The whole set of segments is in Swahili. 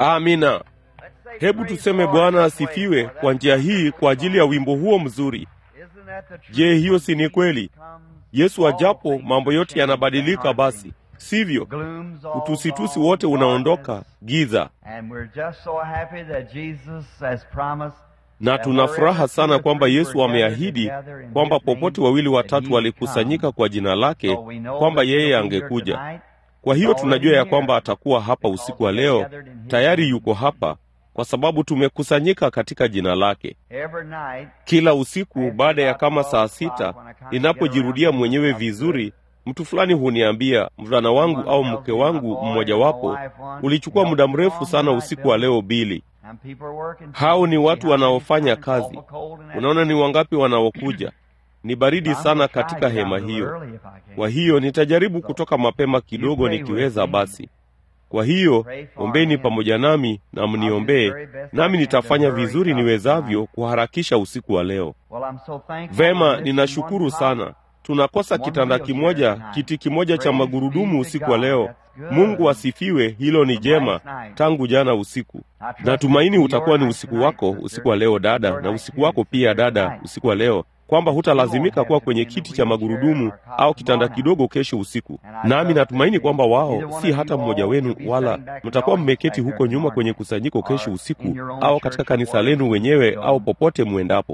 Amina. Hebu tuseme Bwana asifiwe kwa njia hii kwa ajili ya wimbo huo mzuri. Je, hiyo si ni kweli? Yesu ajapo mambo yote yanabadilika, basi sivyo? Utusitusi wote unaondoka, giza na tuna furaha sana kwamba Yesu ameahidi kwamba popote wawili watatu walikusanyika kwa jina lake, kwamba yeye angekuja. Kwa hiyo tunajua ya kwamba atakuwa hapa usiku wa leo, tayari yuko hapa kwa sababu tumekusanyika katika jina lake. Kila usiku baada ya kama saa sita, ninapojirudia mwenyewe vizuri, mtu fulani huniambia, mvulana wangu au mke wangu mmojawapo, ulichukua muda mrefu sana usiku wa leo Bili. Hao ni watu wanaofanya kazi. Unaona ni wangapi wanaokuja? Ni baridi sana katika hema hiyo. Kwa hiyo nitajaribu kutoka mapema kidogo nikiweza basi. Kwa hiyo ombeni pamoja nami na mniombee, nami nitafanya vizuri niwezavyo kuharakisha usiku wa leo. Vema, ninashukuru sana. Tunakosa kitanda kimoja, kiti kimoja cha magurudumu usiku wa leo. Mungu asifiwe, hilo ni jema tangu jana usiku. Natumaini utakuwa ni usiku wako usiku wa leo dada, na usiku wako pia dada, usiku wa leo kwamba hutalazimika kuwa kwenye kiti cha magurudumu au kitanda kidogo kesho usiku. Nami natumaini kwamba wao si hata mmoja wenu, wala mtakuwa mmeketi huko nyuma kwenye kusanyiko kesho usiku, au katika kanisa lenu wenyewe, au popote mwendapo.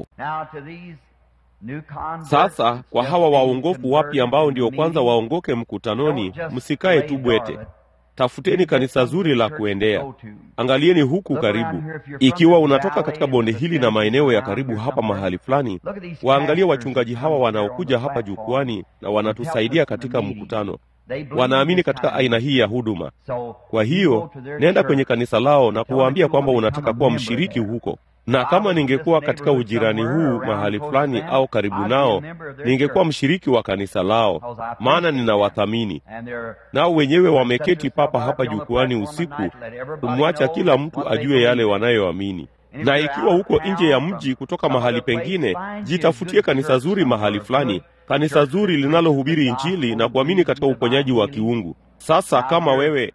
Sasa kwa hawa waongofu wapya ambao ndio kwanza waongoke mkutanoni, msikae tu bwete. Tafuteni kanisa zuri la kuendea. Angalieni huku karibu. Ikiwa unatoka katika bonde hili na maeneo ya karibu hapa mahali fulani, waangalie wachungaji hawa wanaokuja hapa jukwani na wanatusaidia katika mkutano. Wanaamini katika aina hii ya huduma. Kwa hiyo nenda kwenye kanisa lao na kuwaambia kwamba unataka kuwa mshiriki huko na kama ningekuwa katika ujirani huu mahali fulani au karibu nao, ningekuwa mshiriki wa kanisa lao, maana ninawathamini. Nao wenyewe wameketi papa hapa jukwani usiku kumwacha kila mtu ajue yale wanayoamini. Na ikiwa huko nje ya mji kutoka mahali pengine, jitafutie kanisa zuri mahali fulani, kanisa zuri linalohubiri Injili na kuamini katika uponyaji wa kiungu. Sasa kama wewe,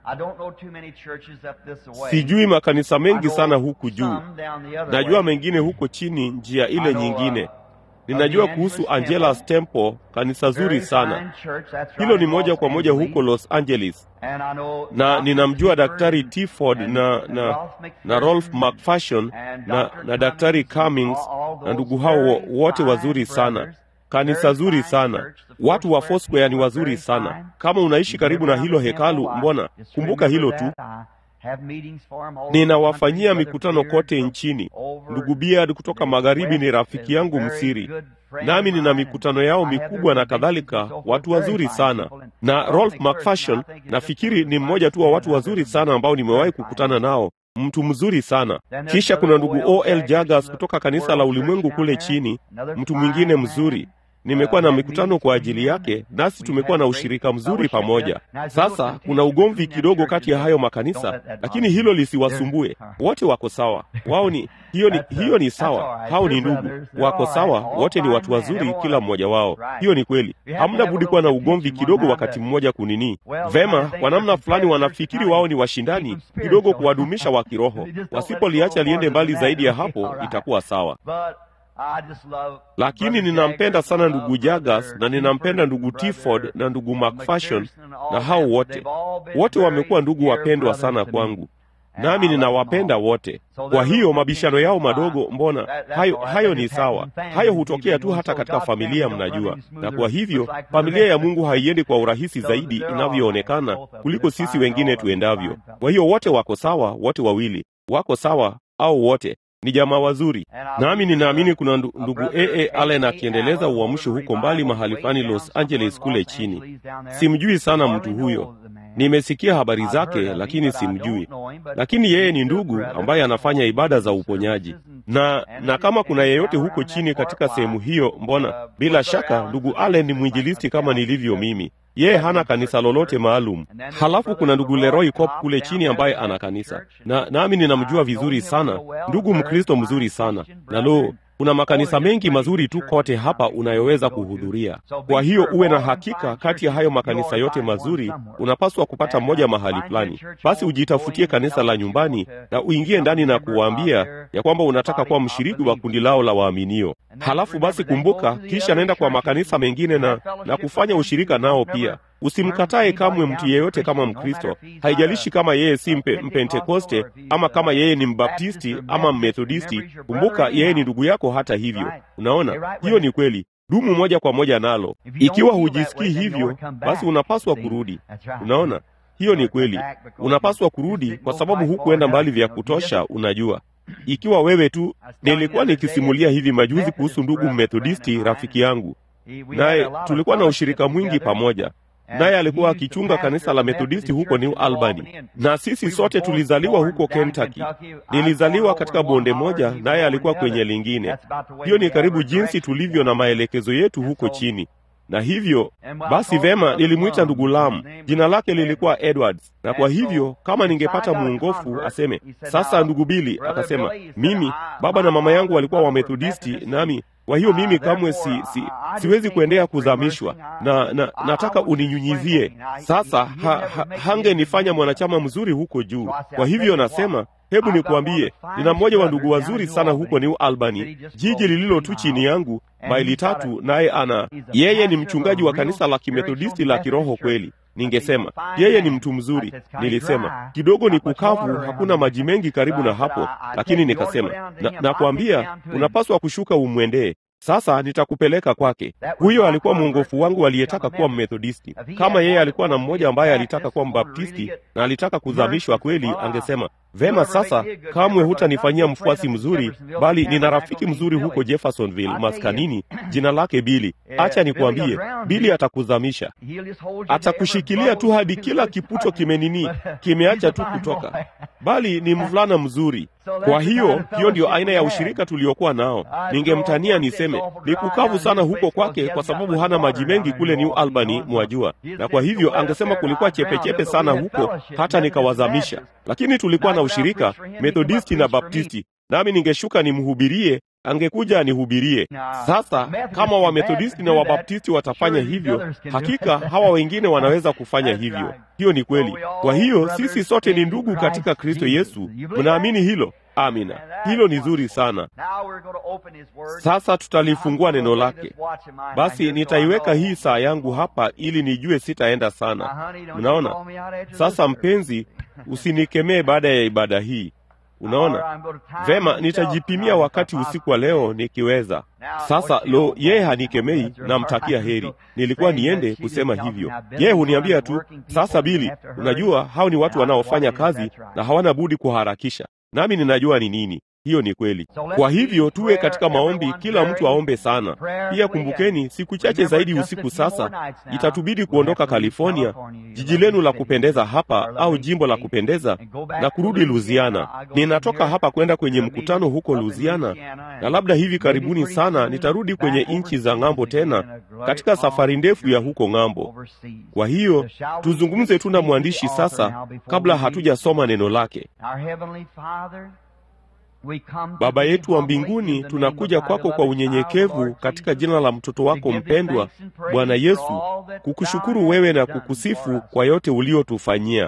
sijui makanisa mengi sana huku juu, najua mengine huko chini, njia ile nyingine. Ninajua kuhusu Angela's Temple, kanisa zuri sana hilo, ni moja kwa moja huko Los Angeles, na ninamjua Daktari Tiford na, na, na Rolf McFarshon na, na Daktari Cummings na ndugu hao wote wazuri sana kanisa zuri sana. Watu wa Foursquare ni wazuri sana. Kama unaishi karibu na hilo hekalu, mbona kumbuka hilo tu. Ninawafanyia mikutano kote nchini. Ndugu Beard kutoka magharibi ni rafiki yangu msiri, nami nina mikutano yao mikubwa na kadhalika. Watu wazuri sana, na Rolf McFarshon nafikiri ni mmoja tu wa watu wazuri sana ambao nimewahi kukutana nao mtu mzuri sana. Kisha kuna ndugu O.L. Jagas kutoka kanisa la ulimwengu kule chini, mtu mwingine mzuri. Nimekuwa na mikutano kwa ajili yake, nasi tumekuwa na ushirika mzuri pamoja. Sasa kuna ugomvi kidogo kati ya hayo makanisa, lakini hilo lisiwasumbue. Wote wako sawa, wao ni hiyo ni, hiyo ni sawa. Hao ni ndugu, wako sawa, wote ni watu wazuri, kila mmoja wao. Hiyo ni kweli, hamna budi kuwa na ugomvi kidogo wakati mmoja kunini. Vema, kwa namna fulani wanafikiri wao ni washindani kidogo, kuwadumisha wa kiroho. Wasipoliacha liende mbali zaidi ya hapo, itakuwa sawa. Lakini ninampenda sana ndugu Jagas na ninampenda ndugu Tiford na ndugu McFarshon na hao wote wote wamekuwa ndugu wapendwa sana kwangu, nami ninawapenda wote. Kwa hiyo mabishano yao madogo, mbona hayo, hayo ni sawa. Hayo hutokea tu hata katika familia, mnajua. Na kwa hivyo familia ya Mungu haiendi kwa urahisi zaidi inavyoonekana kuliko sisi wengine tuendavyo. Kwa hiyo wote wako sawa, wote wawili wako sawa, au wote ni jamaa wazuri, nami ninaamini kuna ndugu A.A. Allen akiendeleza uamsho huko mbali mahali fulani Los Angeles kule chini. Simjui sana mtu huyo, nimesikia habari zake, lakini simjui. Lakini yeye ni ndugu ambaye anafanya ibada za uponyaji, na na kama kuna yeyote huko chini katika sehemu hiyo, mbona bila shaka ndugu Allen ni mwinjilisti kama nilivyo mimi. Yeye hana kanisa lolote maalum. Halafu kuna ndugu Leroy Cop kule chini ambaye ana kanisa, na nami ninamjua vizuri sana, ndugu Mkristo mzuri sana. Na lo, kuna makanisa mengi mazuri tu kote hapa unayoweza kuhudhuria. Kwa hiyo uwe na hakika, kati ya hayo makanisa yote mazuri unapaswa kupata moja mahali fulani. Basi ujitafutie kanisa la nyumbani na uingie ndani na kuwaambia ya kwamba unataka kuwa mshiriki wa kundi lao la waaminio. Halafu basi kumbuka, kisha nenda kwa makanisa mengine na, na kufanya ushirika nao pia. Usimkatae kamwe mtu yeyote kama Mkristo, haijalishi kama yeye si mpe, mpentekoste ama kama yeye ni mbaptisti ama mmethodisti. Kumbuka yeye ni ndugu yako. Hata hivyo, unaona, hiyo ni kweli. Dumu moja kwa moja nalo. Ikiwa hujisikii hivyo, basi unapaswa kurudi. Unaona, hiyo ni kweli. Unapaswa kurudi kwa sababu hukuenda mbali vya kutosha. Unajua, ikiwa wewe tu. Nilikuwa nikisimulia hivi majuzi kuhusu ndugu mmethodisti rafiki yangu, naye tulikuwa na ushirika mwingi pamoja naye alikuwa akichunga kanisa la Methodisti huko New Albany, na sisi sote tulizaliwa huko Kentucky. Nilizaliwa katika bonde moja, naye alikuwa kwenye lingine. Hiyo ni karibu jinsi tulivyo na maelekezo yetu huko chini. Na hivyo basi, vema, nilimwita ndugu Lam, jina lake lilikuwa Edwards, na kwa hivyo kama ningepata muongofu aseme sasa, ndugu Bili akasema, mimi baba na mama yangu walikuwa Wamethodisti, nami kwa hiyo mimi kamwe si, si, siwezi kuendea kuzamishwa na, na nataka uninyunyizie sasa. Ha, ha, hangenifanya mwanachama mzuri huko juu. Kwa hivyo nasema hebu nikuambie, nina mmoja wa ndugu wazuri sana huko New Albany, jiji lililo tu chini yangu maili tatu, naye ana yeye ni mchungaji wa kanisa la kimethodisti la kiroho kweli. Ningesema yeye ni mtu mzuri. Nilisema kidogo ni kukavu, hakuna maji mengi karibu na hapo, lakini nikasema na, nakwambia unapaswa kushuka umwendee. Sasa nitakupeleka kwake. Huyo alikuwa mwongofu wangu aliyetaka kuwa mmethodisti. Kama yeye alikuwa na mmoja ambaye alitaka kuwa mbaptisti na alitaka kuzamishwa kweli, angesema vema, sasa kamwe hutanifanyia mfuasi mzuri, bali nina rafiki mzuri huko Jeffersonville maskanini, jina lake Bili. Acha nikuambie, Bili atakuzamisha, atakushikilia tu hadi kila kiputo kimenini, kimeacha tu kutoka, bali ni mvulana mzuri. Kwa hiyo hiyo ndio aina ya ushirika tuliokuwa nao. Ningemtania niseme ni kukavu sana huko kwake, kwa sababu hana maji mengi kule New Albany, mwajua, na kwa hivyo angesema kulikuwa chepechepe sana huko, hata nikawazamisha. Lakini tulikuwa na ushirika Methodisti na Baptisti, nami ningeshuka nimhubirie angekuja anihubirie. Sasa kama Wamethodisti na Wabaptisti watafanya hivyo, hakika hawa wengine wanaweza kufanya hivyo. Hiyo ni kweli. Kwa hiyo sisi sote ni ndugu katika Kristo Yesu. Mnaamini hilo? Amina, hilo ni zuri sana. Sasa tutalifungua neno lake. Basi nitaiweka hii saa yangu hapa ili nijue sitaenda sana. Mnaona? Sasa mpenzi, usinikemee baada ya ibada hii. Unaona vema, nitajipimia wakati usiku wa leo nikiweza. Sasa lo, yeye hanikemei, namtakia heri. Nilikuwa niende kusema hivyo, yeye huniambia tu, sasa Bili, unajua hao ni watu wanaofanya kazi na hawana budi kuharakisha, nami ninajua ni nini. Hiyo ni kweli. Kwa hivyo tuwe katika maombi, kila mtu aombe sana. Pia kumbukeni, siku chache zaidi usiku sasa itatubidi kuondoka California, jiji lenu la kupendeza hapa, au jimbo la kupendeza, na kurudi Louisiana. Ninatoka hapa kwenda kwenye mkutano huko Louisiana, na labda hivi karibuni sana nitarudi kwenye nchi za ng'ambo tena, katika safari ndefu ya huko ng'ambo. Kwa hiyo tuzungumze tu na mwandishi sasa, kabla hatujasoma neno lake. Baba yetu wa mbinguni, tunakuja kwako kwa unyenyekevu katika jina la mtoto wako mpendwa Bwana Yesu, kukushukuru wewe na kukusifu kwa yote uliotufanyia.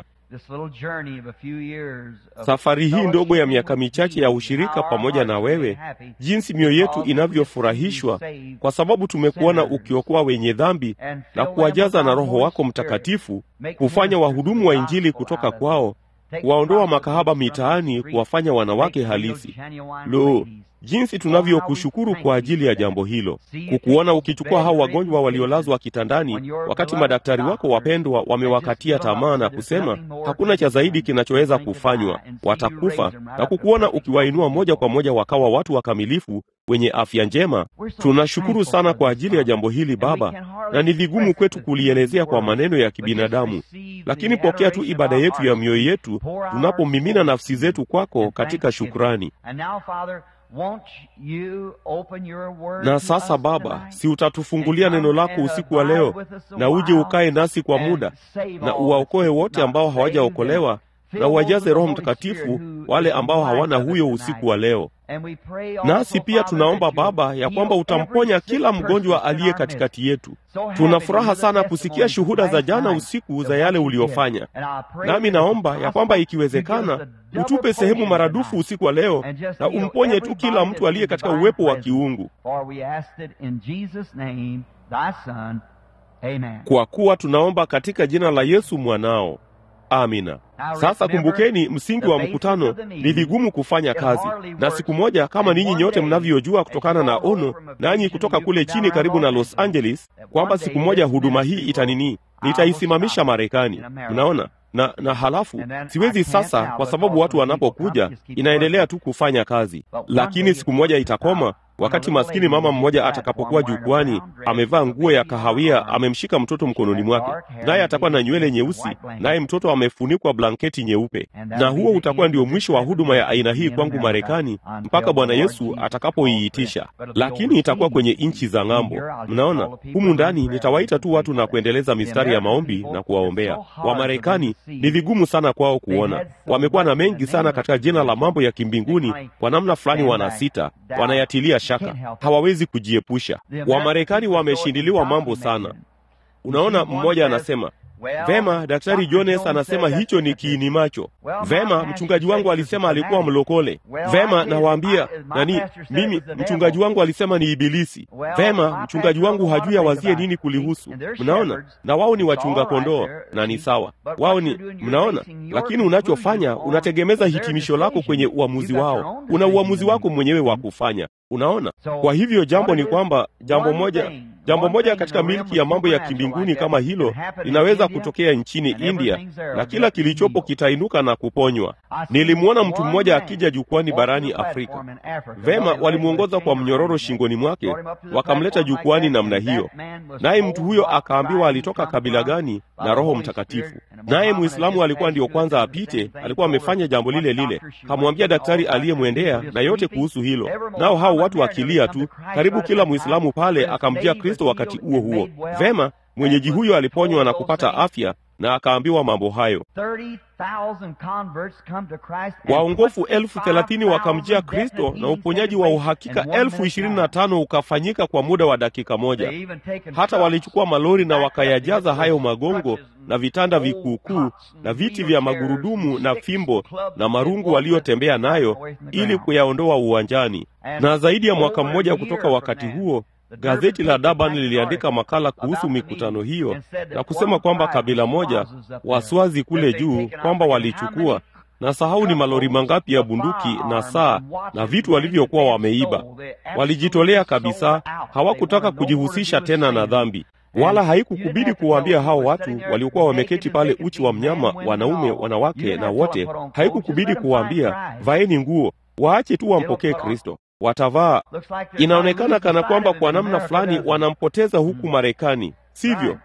Safari hii ndogo ya miaka michache ya ushirika pamoja na wewe, jinsi mioyo yetu inavyofurahishwa kwa sababu tumekuona ukiokoa wenye dhambi na kuwajaza na Roho wako Mtakatifu, kufanya wahudumu wa Injili kutoka kwao kuwaondoa makahaba mitaani, kuwafanya wanawake halisi. Lo, jinsi tunavyokushukuru kwa ajili ya jambo hilo, kukuona ukichukua hao wagonjwa waliolazwa kitandani, wakati madaktari wako wapendwa wamewakatia tamaa na kusema hakuna cha zaidi kinachoweza kufanywa, watakufa, na kukuona ukiwainua moja kwa moja wakawa watu wakamilifu wenye afya njema. Tunashukuru sana kwa ajili ya jambo hili Baba, na ni vigumu kwetu kulielezea kwa maneno ya kibinadamu, lakini pokea tu ibada yetu ya mioyo yetu tunapomimina nafsi zetu kwako katika shukrani. Na sasa Baba, si utatufungulia neno lako usiku wa leo, na uje ukae nasi kwa muda, na uwaokoe wote ambao hawajaokolewa, na uwajaze Roho Mtakatifu wale ambao hawana huyo usiku wa leo. Nasi pia tunaomba Baba ya kwamba utamponya kila mgonjwa aliye katikati yetu. Tuna furaha sana kusikia shuhuda za jana usiku za yale uliofanya, nami naomba ya kwamba ikiwezekana utupe sehemu maradufu usiku wa leo na umponye tu kila mtu aliye katika uwepo wa kiungu, kwa kuwa tunaomba katika jina la Yesu mwanao. Amina. Sasa kumbukeni, msingi wa mkutano ni vigumu kufanya kazi, na siku moja, kama ninyi nyote mnavyojua kutokana na ono, nanyi kutoka kule chini karibu na Los Angeles, kwamba siku moja huduma hii itanini, nitaisimamisha Marekani. Mnaona na na halafu siwezi sasa, kwa sababu watu wanapokuja inaendelea tu kufanya kazi, lakini siku moja itakoma wakati maskini mama mmoja atakapokuwa jukwani amevaa nguo ya kahawia, amemshika mtoto mkononi mwake, naye atakuwa na nywele nyeusi, naye mtoto amefunikwa blanketi nyeupe. Na huo utakuwa ndio mwisho wa huduma ya aina hii kwangu Marekani mpaka Bwana Yesu atakapoiitisha, lakini itakuwa kwenye nchi za ng'ambo. Mnaona, humu ndani nitawaita tu watu na kuendeleza mistari ya maombi na kuwaombea. Wamarekani ni vigumu sana kwao kuona, wamekuwa na mengi sana katika jina la mambo ya kimbinguni, kwa namna fulani wanasita, wanayatilia shaka hawawezi kujiepusha. Wamarekani wameshindiliwa mambo sana. Unaona, mmoja anasema vema, Daktari Jones anasema hicho ni kiini macho. Vema, mchungaji wangu alisema alikuwa mlokole. Vema, nawaambia nani, mimi mchungaji wangu alisema ni Ibilisi. Vema, mchungaji wangu hajui awazie nini kulihusu. Mnaona, na wao ni wachunga kondoo na ni sawa, wao ni mnaona. Lakini unachofanya unategemeza hitimisho lako kwenye uamuzi wao. Una uamuzi wako mwenyewe wa kufanya. Unaona, kwa hivyo jambo ni kwamba jambo moja jambo moja katika milki ya mambo ya kimbinguni kama hilo linaweza kutokea nchini India na kila kilichopo kitainuka na kuponywa. Nilimwona mtu mmoja akija jukwani barani Afrika. Vema, walimwongoza kwa mnyororo shingoni mwake, wakamleta jukwani namna hiyo, naye mtu huyo akaambiwa alitoka kabila gani na Roho Mtakatifu. Naye Muislamu alikuwa ndiyo kwanza apite, alikuwa amefanya jambo lile lile, kamwambia daktari aliyemwendea na yote kuhusu hilo, nao hao watu wakilia tu. Karibu kila Muislamu pale akamjia Kristo wakati huo huo. Vema, mwenyeji huyo aliponywa na kupata afya na akaambiwa mambo hayo. Waongofu elfu thelathini wakamjia Kristo na uponyaji wa uhakika elfu ishirini na tano ukafanyika kwa muda wa dakika moja. Hata walichukua malori na wakayajaza hayo magongo na vitanda vikuukuu na viti vya magurudumu na fimbo na marungu waliotembea nayo ili kuyaondoa uwanjani. Na zaidi ya mwaka mmoja kutoka wakati huo gazeti la Durban liliandika makala kuhusu mikutano hiyo na kusema kwamba kabila moja Waswazi kule juu kwamba walichukua na sahau ni malori mangapi ya bunduki na saa na vitu walivyokuwa wameiba. Walijitolea kabisa, hawakutaka kujihusisha tena na dhambi, wala haikukubidi kuwaambia hao watu waliokuwa wameketi pale, uchi wa mnyama, wanaume, wanawake na wote, haikukubidi kuwaambia vaeni nguo, waache tu wampokee Kristo watavaa. Inaonekana kana kwamba kwa namna fulani wanampoteza huku Marekani, sivyo?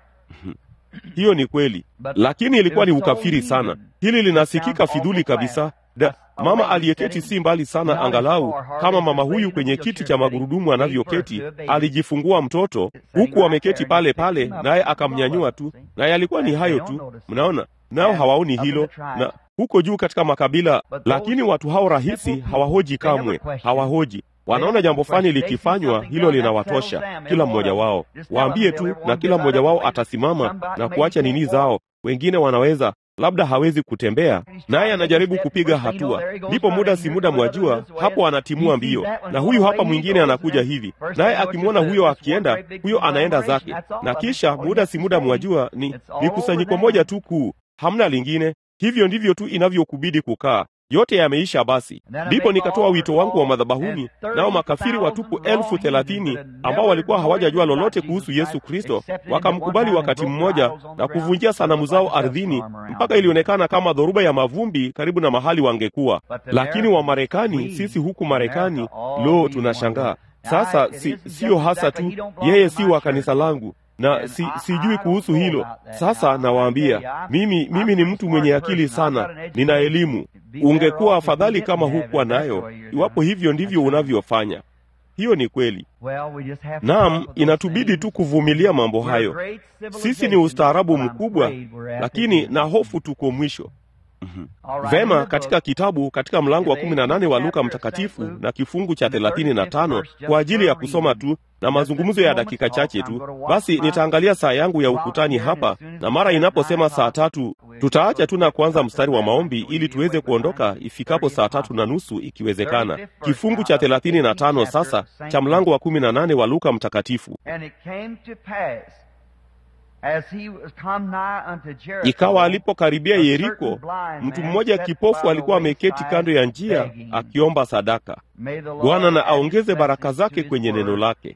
Hiyo ni kweli, lakini ilikuwa ni ukafiri sana. Hili linasikika fidhuli kabisa. Da, mama aliyeketi si mbali sana, angalau kama mama huyu kwenye kiti cha magurudumu anavyoketi, alijifungua mtoto huku ameketi pale pale, naye akamnyanyua tu, naye alikuwa ni hayo tu. Mnaona, nao hawaoni hilo na huko juu katika makabila, lakini watu hao rahisi hawahoji kamwe, hawahoji. Wanaona jambo fulani likifanywa, hilo linawatosha kila mmoja wao. Waambie tu, na kila mmoja wao atasimama na kuacha nini zao. Wengine wanaweza labda hawezi kutembea, naye anajaribu kupiga hatua, ndipo muda si muda, mwajua, hapo anatimua mbio, na huyu hapa mwingine anakuja hivi, naye akimwona huyo akienda, huyo anaenda zake, na kisha muda si muda, mwajua, ni ni kusanyiko moja tu kuu, hamna lingine. Hivyo ndivyo tu inavyokubidi kukaa yote yameisha. Basi ndipo nikatoa wito wangu wa madhabahuni, nao makafiri watupu elfu thelathini ambao walikuwa hawajajua lolote kuhusu Yesu Kristo wakamkubali wakati mmoja na kuvunjia sanamu zao ardhini, mpaka ilionekana kama dhoruba ya mavumbi karibu na mahali wangekuwa. Lakini Wamarekani, sisi huku Marekani, lo, tunashangaa sasa. Si siyo hasa tu yeye si wa kanisa langu na si, sijui kuhusu hilo. Sasa nawaambia mimi, mimi ni mtu mwenye akili sana, nina elimu. Ungekuwa afadhali kama hukuwa nayo, iwapo hivyo ndivyo unavyofanya. Hiyo ni kweli. Naam, inatubidi tu kuvumilia mambo hayo. Sisi ni ustaarabu mkubwa, lakini na hofu tuko mwisho. Vema, katika kitabu katika mlango wa kumi na nane wa Luka Mtakatifu na kifungu cha thelathini na tano kwa ajili ya kusoma tu na mazungumzo ya dakika chache tu, basi nitaangalia saa yangu ya ukutani hapa, na mara inaposema saa tatu tutaacha tu na kuanza mstari wa maombi ili tuweze kuondoka ifikapo saa tatu na nusu ikiwezekana. Kifungu cha thelathini na tano sasa cha mlango wa kumi na nane wa Luka Mtakatifu. Ikawa alipokaribia Yeriko, mtu mmoja kipofu alikuwa ameketi kando ya njia akiomba sadaka. Bwana na aongeze baraka zake kwenye neno lake.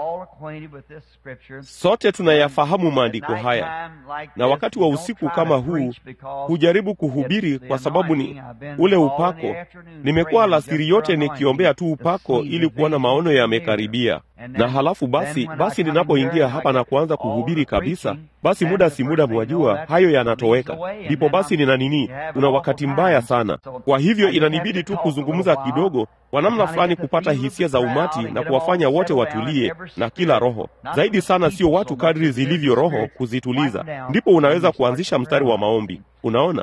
Sote tunayafahamu maandiko haya, na wakati wa usiku kama huu hujaribu kuhubiri kwa sababu ni ule upako. Nimekuwa alasiri yote nikiombea tu upako ili kuona maono yamekaribia, na halafu basi basi ninapoingia hapa na kuanza kuhubiri kabisa, basi muda si muda, mwajua hayo yanatoweka. Ndipo basi nina nini, una wakati mbaya sana. Kwa hivyo inanibidi tu kuzungumza kidogo kwa namna fulani kupata hisia za umati na kuwafanya wote watulie na kila roho zaidi sana, sio watu kadri zilivyo roho kuzituliza, ndipo unaweza kuanzisha mstari wa maombi. Unaona?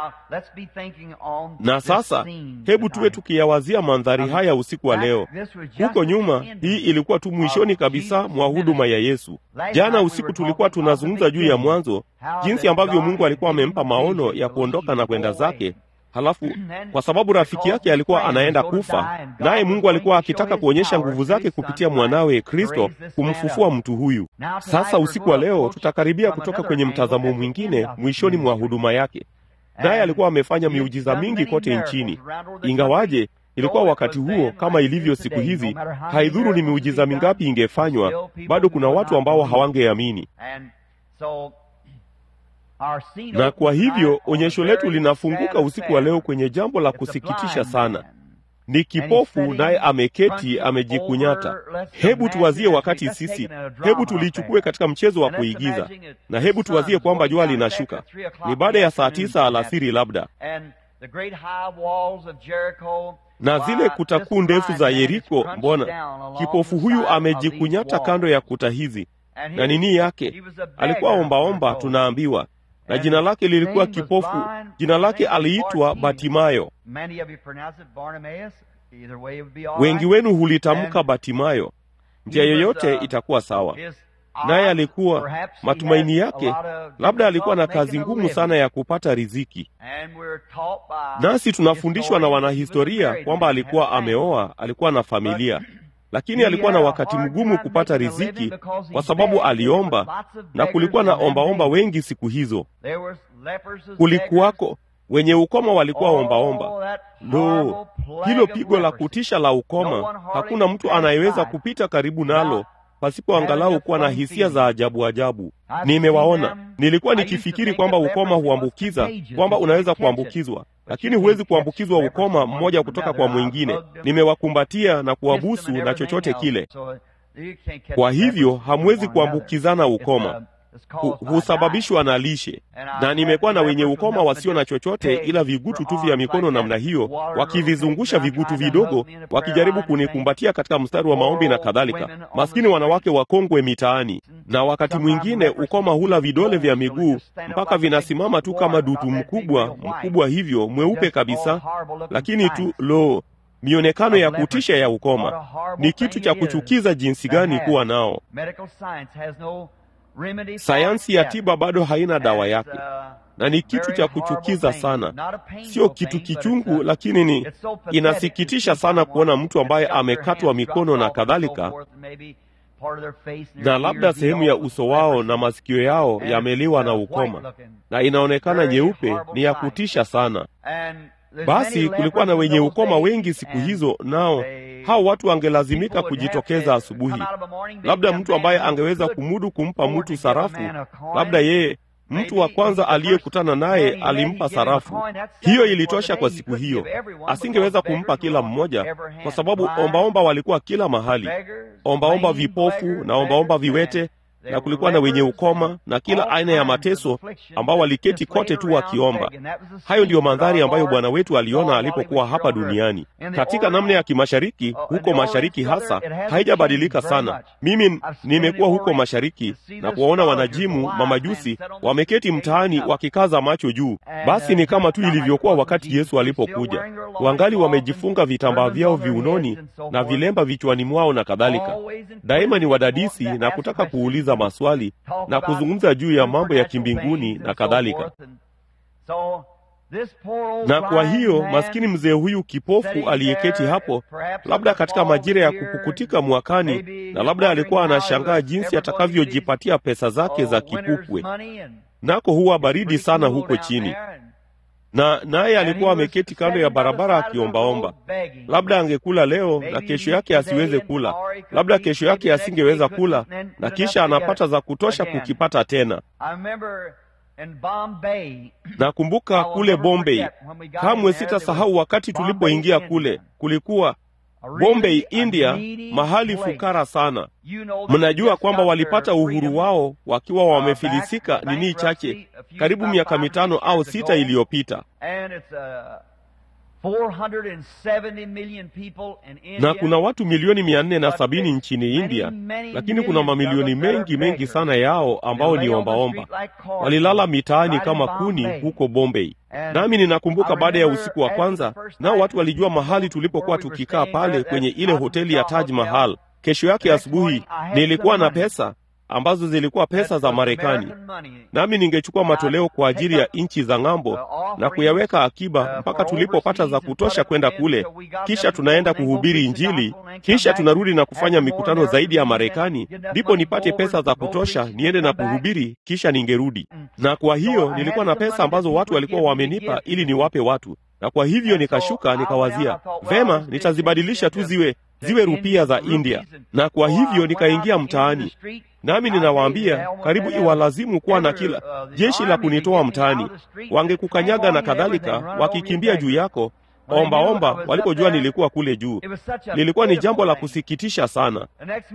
Na sasa hebu tuwe tukiyawazia mandhari haya usiku wa leo. Huko nyuma, hii ilikuwa tu mwishoni kabisa mwa huduma ya Yesu. Jana usiku tulikuwa tunazungumza juu ya mwanzo, jinsi ambavyo Mungu alikuwa amempa maono ya kuondoka na kwenda zake Halafu kwa sababu rafiki yake alikuwa anaenda kufa, naye Mungu alikuwa akitaka kuonyesha nguvu zake kupitia mwanawe Kristo kumfufua mtu huyu. Sasa usiku wa leo tutakaribia kutoka kwenye mtazamo mwingine mwishoni mwa huduma yake, naye alikuwa amefanya miujiza mingi kote nchini, ingawaje ilikuwa wakati huo kama ilivyo siku hizi. Haidhuru ni miujiza mingapi ingefanywa, bado kuna watu ambao hawangeamini na kwa hivyo onyesho letu linafunguka usiku wa leo kwenye jambo la kusikitisha sana. Ni kipofu naye ameketi amejikunyata. Hebu tuwazie wakati sisi, hebu tulichukue katika mchezo wa kuigiza, na hebu tuwazie kwamba jua linashuka, ni baada ya saa tisa alasiri labda, na zile kuta kuu ndefu za Yeriko. Mbona kipofu huyu amejikunyata kando ya kuta hizi, na nini yake? Alikuwa ombaomba, tunaambiwa na jina lake lilikuwa kipofu. Jina lake aliitwa Batimayo. Wengi wenu hulitamka Batimayo, njia yoyote itakuwa sawa. Naye alikuwa matumaini yake, labda alikuwa na kazi ngumu sana ya kupata riziki. Nasi tunafundishwa na wanahistoria kwamba alikuwa ameoa, alikuwa na familia lakini alikuwa na wakati mgumu kupata riziki kwa sababu aliomba, na kulikuwa na ombaomba wengi siku hizo. Kulikuwako wenye ukoma walikuwa ombaomba. Lo, hilo pigo la kutisha la ukoma! Hakuna mtu anayeweza kupita karibu nalo pasipo angalau kuwa na hisia za ajabu ajabu. Nimewaona, nilikuwa nikifikiri kwamba ukoma huambukiza, kwamba unaweza kuambukizwa lakini huwezi kuambukizwa ukoma mmoja kutoka kwa mwingine. Nimewakumbatia na kuwabusu na chochote kile. Kwa hivyo hamwezi kuambukizana ukoma, husababishwa na lishe. Na nimekuwa na wenye ukoma wasio na chochote ila vigutu tu vya mikono namna hiyo, wakivizungusha vigutu vidogo, wakijaribu kunikumbatia katika mstari wa maombi na kadhalika. Maskini wanawake wakongwe mitaani. Na wakati mwingine ukoma hula vidole vya miguu mpaka vinasimama tu kama dutu mkubwa mkubwa hivyo mweupe kabisa, lakini tu lo mionekano ya kutisha ya ukoma. Ni kitu cha kuchukiza jinsi gani kuwa nao. Sayansi ya tiba bado haina dawa yake, na ni kitu cha kuchukiza sana. Sio kitu kichungu, lakini ni inasikitisha sana kuona mtu ambaye amekatwa mikono na kadhalika, na labda sehemu ya uso wao na masikio yao yameliwa na ukoma, na inaonekana nyeupe. Ni ya kutisha sana. Basi kulikuwa na wenye ukoma wengi siku hizo, nao hao watu wangelazimika kujitokeza asubuhi. Labda mtu ambaye angeweza kumudu kumpa mtu sarafu, labda yeye mtu wa kwanza aliyekutana naye alimpa sarafu. Hiyo ilitosha kwa siku hiyo. Asingeweza kumpa kila mmoja, kwa sababu ombaomba walikuwa kila mahali, ombaomba vipofu na ombaomba viwete na kulikuwa na wenye ukoma na kila aina ya mateso ambao waliketi kote tu wakiomba. Hayo ndiyo mandhari ambayo Bwana wetu aliona alipokuwa hapa duniani. Katika namna ya kimashariki, huko mashariki hasa, haijabadilika sana. Mimi nimekuwa huko mashariki na kuwaona wanajimu mamajusi wameketi mtaani wakikaza macho juu. Basi ni kama tu ilivyokuwa wakati Yesu alipokuja, wangali wamejifunga vitambaa vyao viunoni na vilemba vichwani mwao na kadhalika. Daima ni wadadisi na kutaka kuuliza maswali na kuzungumza juu ya mambo ya kimbinguni na kadhalika. Na kwa hiyo maskini mzee huyu kipofu aliyeketi hapo, labda katika majira ya kupukutika mwakani, na labda alikuwa anashangaa jinsi atakavyojipatia pesa zake za kipupwe, nako huwa baridi sana huko chini na naye alikuwa ameketi kando ya barabara akiombaomba. Labda angekula leo na kesho yake asiweze kula, labda kesho yake asingeweza kula, na kisha anapata za kutosha kukipata tena. Nakumbuka kule Bombay, kamwe sitasahau wakati tulipoingia kule. Kulikuwa Bombay, India, mahali fukara sana. Mnajua kwamba walipata uhuru wao wakiwa wamefilisika nini chache, karibu miaka mitano au sita iliyopita, na kuna watu milioni mia nne na sabini nchini India, lakini kuna mamilioni mengi mengi sana yao ambao ni ombaomba, walilala mitaani kama kuni huko Bombay. Nami ninakumbuka baada ya usiku wa kwanza, nao watu walijua mahali tulipokuwa tukikaa pale kwenye ile hoteli ya Taj Mahal. Kesho yake asubuhi nilikuwa na pesa ambazo zilikuwa pesa za Marekani, nami ningechukua matoleo kwa ajili ya nchi za ng'ambo na kuyaweka akiba mpaka tulipopata za kutosha kwenda kule, kisha tunaenda kuhubiri Injili, kisha tunarudi na kufanya mikutano zaidi ya Marekani, ndipo nipate pesa za kutosha niende na kuhubiri, kisha ningerudi. Na kwa hiyo nilikuwa na pesa ambazo watu walikuwa wamenipa ili niwape watu, na kwa hivyo nikashuka, nikawazia vema, nitazibadilisha tu ziwe ziwe rupia za India, na kwa hivyo nikaingia mtaani nami ninawaambia, karibu iwalazimu kuwa na kila jeshi la kunitoa mtaani, wangekukanyaga na kadhalika, wakikimbia juu yako ombaomba, walipojua nilikuwa kule juu. Lilikuwa ni jambo la kusikitisha sana.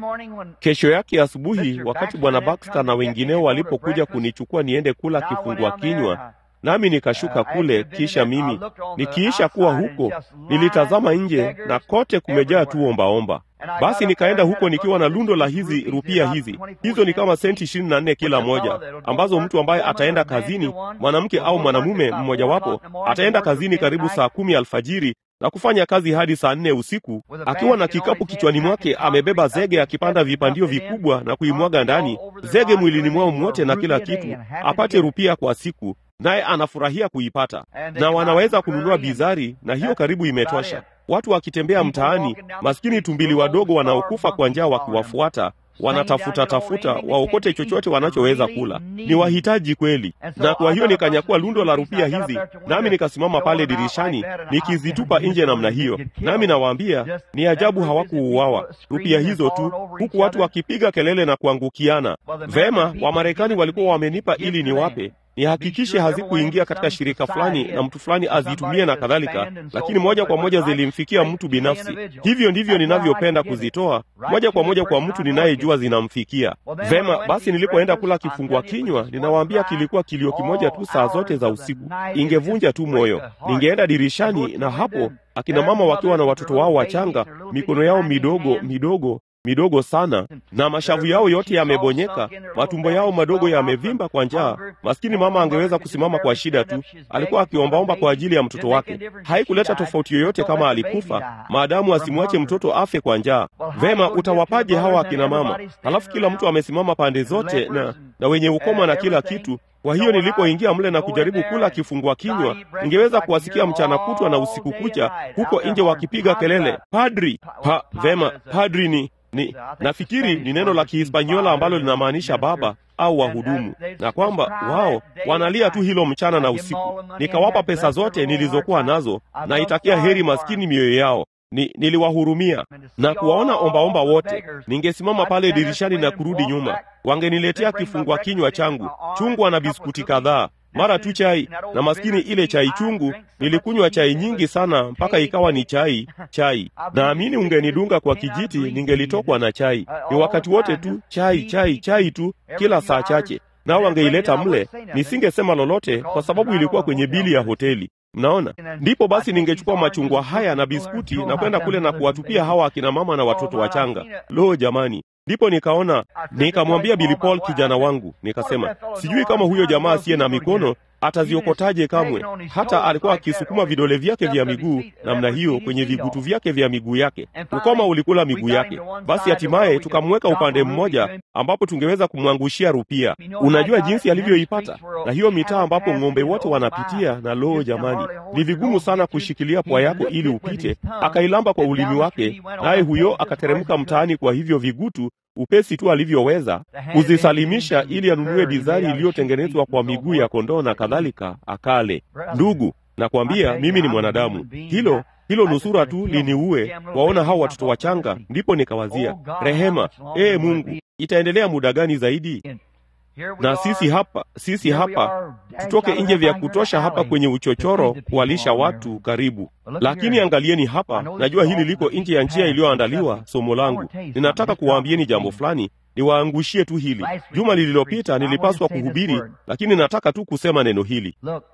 Kesho yake asubuhi, wakati bwana Baxter na wengineo walipokuja kunichukua niende kula kifungua kinywa nami nikashuka kule. Kisha mimi nikiisha kuwa huko, nilitazama nje na kote kumejaa tu ombaomba. Basi nikaenda huko nikiwa na lundo la hizi rupia hizi, hizo ni kama senti ishirini na nne kila moja, ambazo mtu ambaye ataenda kazini, mwanamke au mwanamume mmojawapo, ataenda kazini karibu saa kumi alfajiri na kufanya kazi hadi saa nne usiku, akiwa na kikapu kichwani mwake, amebeba zege, akipanda vipandio vikubwa na kuimwaga ndani, zege mwilini mwao mwote na kila kitu, apate rupia kwa siku naye anafurahia kuipata, na wanaweza kununua bizari, na hiyo karibu imetosha. Watu wakitembea mtaani, maskini tumbili wadogo wanaokufa kwa njaa wakiwafuata, wanatafuta tafuta waokote chochote wanachoweza kula. Ni wahitaji kweli. Na kwa hiyo nikanyakua lundo la rupia hizi, nami nikasimama pale dirishani nikizitupa nje namna hiyo, nami nawaambia, ni ajabu hawakuuawa rupia hizo tu, huku watu wakipiga kelele na kuangukiana. Vema, Wamarekani walikuwa wamenipa ili niwape nihakikishe hazikuingia katika shirika fulani na mtu fulani azitumie na kadhalika, lakini moja kwa moja zilimfikia mtu binafsi. Hivyo ndivyo ninavyopenda kuzitoa moja kwa moja kwa mtu ninayejua zinamfikia vema. Basi nilipoenda kula kifungua kinywa, ninawaambia kilikuwa kilio kimoja tu saa zote za usiku, ingevunja tu moyo. Ningeenda dirishani, na hapo akina mama wakiwa na watoto wao wachanga, mikono yao midogo midogo midogo sana na mashavu yao yote yamebonyeka, matumbo yao madogo yamevimba kwa njaa. Maskini mama angeweza kusimama kwa shida tu, alikuwa akiombaomba kwa ajili ya mtoto wake. Haikuleta tofauti yoyote kama alikufa, maadamu asimwache mtoto afe kwa njaa. Vema, utawapaje hawa akina mama? Halafu kila mtu amesimama pande zote na, na wenye ukoma na kila kitu. Kwa hiyo nilipoingia mle na kujaribu kula kifungua kinywa, ningeweza kuwasikia mchana kutwa na usiku kucha huko nje wakipiga kelele, padri pa, vema, padri ni ni nafikiri ni neno la Kihispaniola ambalo linamaanisha baba au wahudumu, na kwamba wao wanalia tu hilo mchana na usiku. Nikawapa pesa zote nilizokuwa nazo, na itakia heri maskini mioyo yao. Ni, niliwahurumia na kuwaona ombaomba wote. Ningesimama pale dirishani na kurudi nyuma, wangeniletea kifungua kinywa changu, chungwa na biskuti kadhaa. mara tu chai, na maskini ile chai chungu, nilikunywa chai nyingi sana mpaka ikawa ni chai chai. Naamini ungenidunga kwa kijiti, ningelitokwa na chai. Ni wakati wote tu chai chai chai tu, kila saa chache nao wangeileta mle, nisingesema lolote kwa sababu ilikuwa kwenye bili ya hoteli. Mnaona, ndipo basi ningechukua machungwa haya na biskuti na kwenda kule na kuwatupia hawa akina mama na watoto wachanga. Lo, jamani! Ndipo nikaona, nikamwambia Billy Paul kijana wangu, nikasema, sijui kama huyo jamaa asiye na mikono ataziokotaje kamwe. Hata alikuwa akisukuma vidole vyake vya miguu namna hiyo kwenye vigutu vyake vya miguu yake, ukoma ulikula miguu yake. Basi hatimaye tukamweka upande mmoja ambapo tungeweza kumwangushia rupia. Unajua jinsi alivyoipata, na hiyo mitaa ambapo ng'ombe wote wanapitia, na loo, jamani, ni vigumu sana kushikilia pwa yako ili upite. Akailamba kwa ulimi wake, naye huyo akateremka mtaani kwa hivyo vigutu upesi tu alivyoweza kuzisalimisha ili anunue bizari iliyotengenezwa kwa miguu ya kondoo na kadhalika, akale. Ndugu, nakwambia mimi ni mwanadamu, hilo hilo nusura tu liniue, waona hao watoto wachanga. Ndipo nikawazia rehema, ee Mungu, itaendelea muda gani zaidi? Na sisi hapa, sisi hapa tutoke nje vya kutosha hapa kwenye uchochoro kuwalisha watu karibu. Lakini angalieni hapa, najua hili liko nje ya njia iliyoandaliwa. Somo langu, ninataka kuwaambieni jambo fulani, niwaangushie tu hili. Juma lililopita nilipaswa kuhubiri, lakini nataka tu kusema neno hili.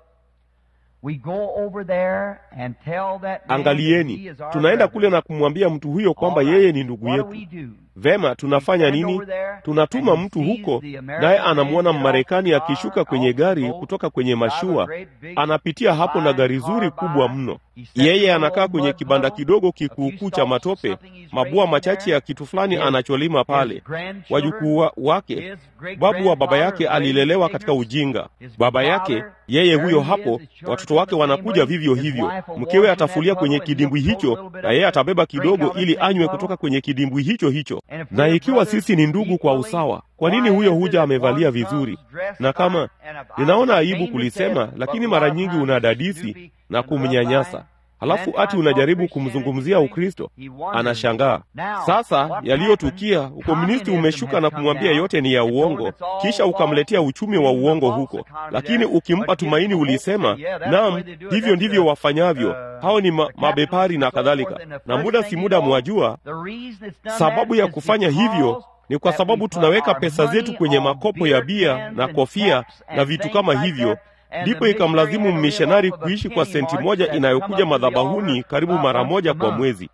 Angalieni, tunaenda kule na kumwambia mtu huyo kwamba yeye ni ndugu yetu. Vema, tunafanya nini? Tunatuma mtu huko, naye anamwona Mmarekani akishuka kwenye gari kutoka kwenye mashua, anapitia hapo na gari zuri kubwa mno. Yeye anakaa kwenye kibanda kidogo kikuukuu cha matope, mabua machache ya kitu fulani anacholima pale. Wajukuu wake, babu wa baba yake alilelewa katika ujinga. Baba yake yeye huyo hapo, watoto wake wanakuja vivyo hivyo. Mkewe atafulia kwenye kidimbwi hicho, na yeye atabeba kidogo ili anywe kutoka kwenye kidimbwi hicho hicho. Na ikiwa sisi ni ndugu kwa usawa, kwa nini huyo huja amevalia vizuri? Na kama ninaona aibu kulisema, lakini mara nyingi unadadisi na kumnyanyasa halafu ati unajaribu kumzungumzia Ukristo. Anashangaa. Sasa yaliyotukia, ukomunisti umeshuka na kumwambia yote ni ya uongo, kisha ukamletea uchumi wa uongo huko. Lakini ukimpa tumaini, ulisema naam, hivyo ndivyo wafanyavyo hao, ni ma mabepari na kadhalika. Na muda si muda, mwajua sababu ya kufanya hivyo ni kwa sababu tunaweka pesa zetu kwenye makopo ya bia na kofia na vitu kama hivyo ndipo ikamlazimu mmishonari kuishi kwa senti moja inayokuja madhabahuni karibu mara moja kwa mwezi.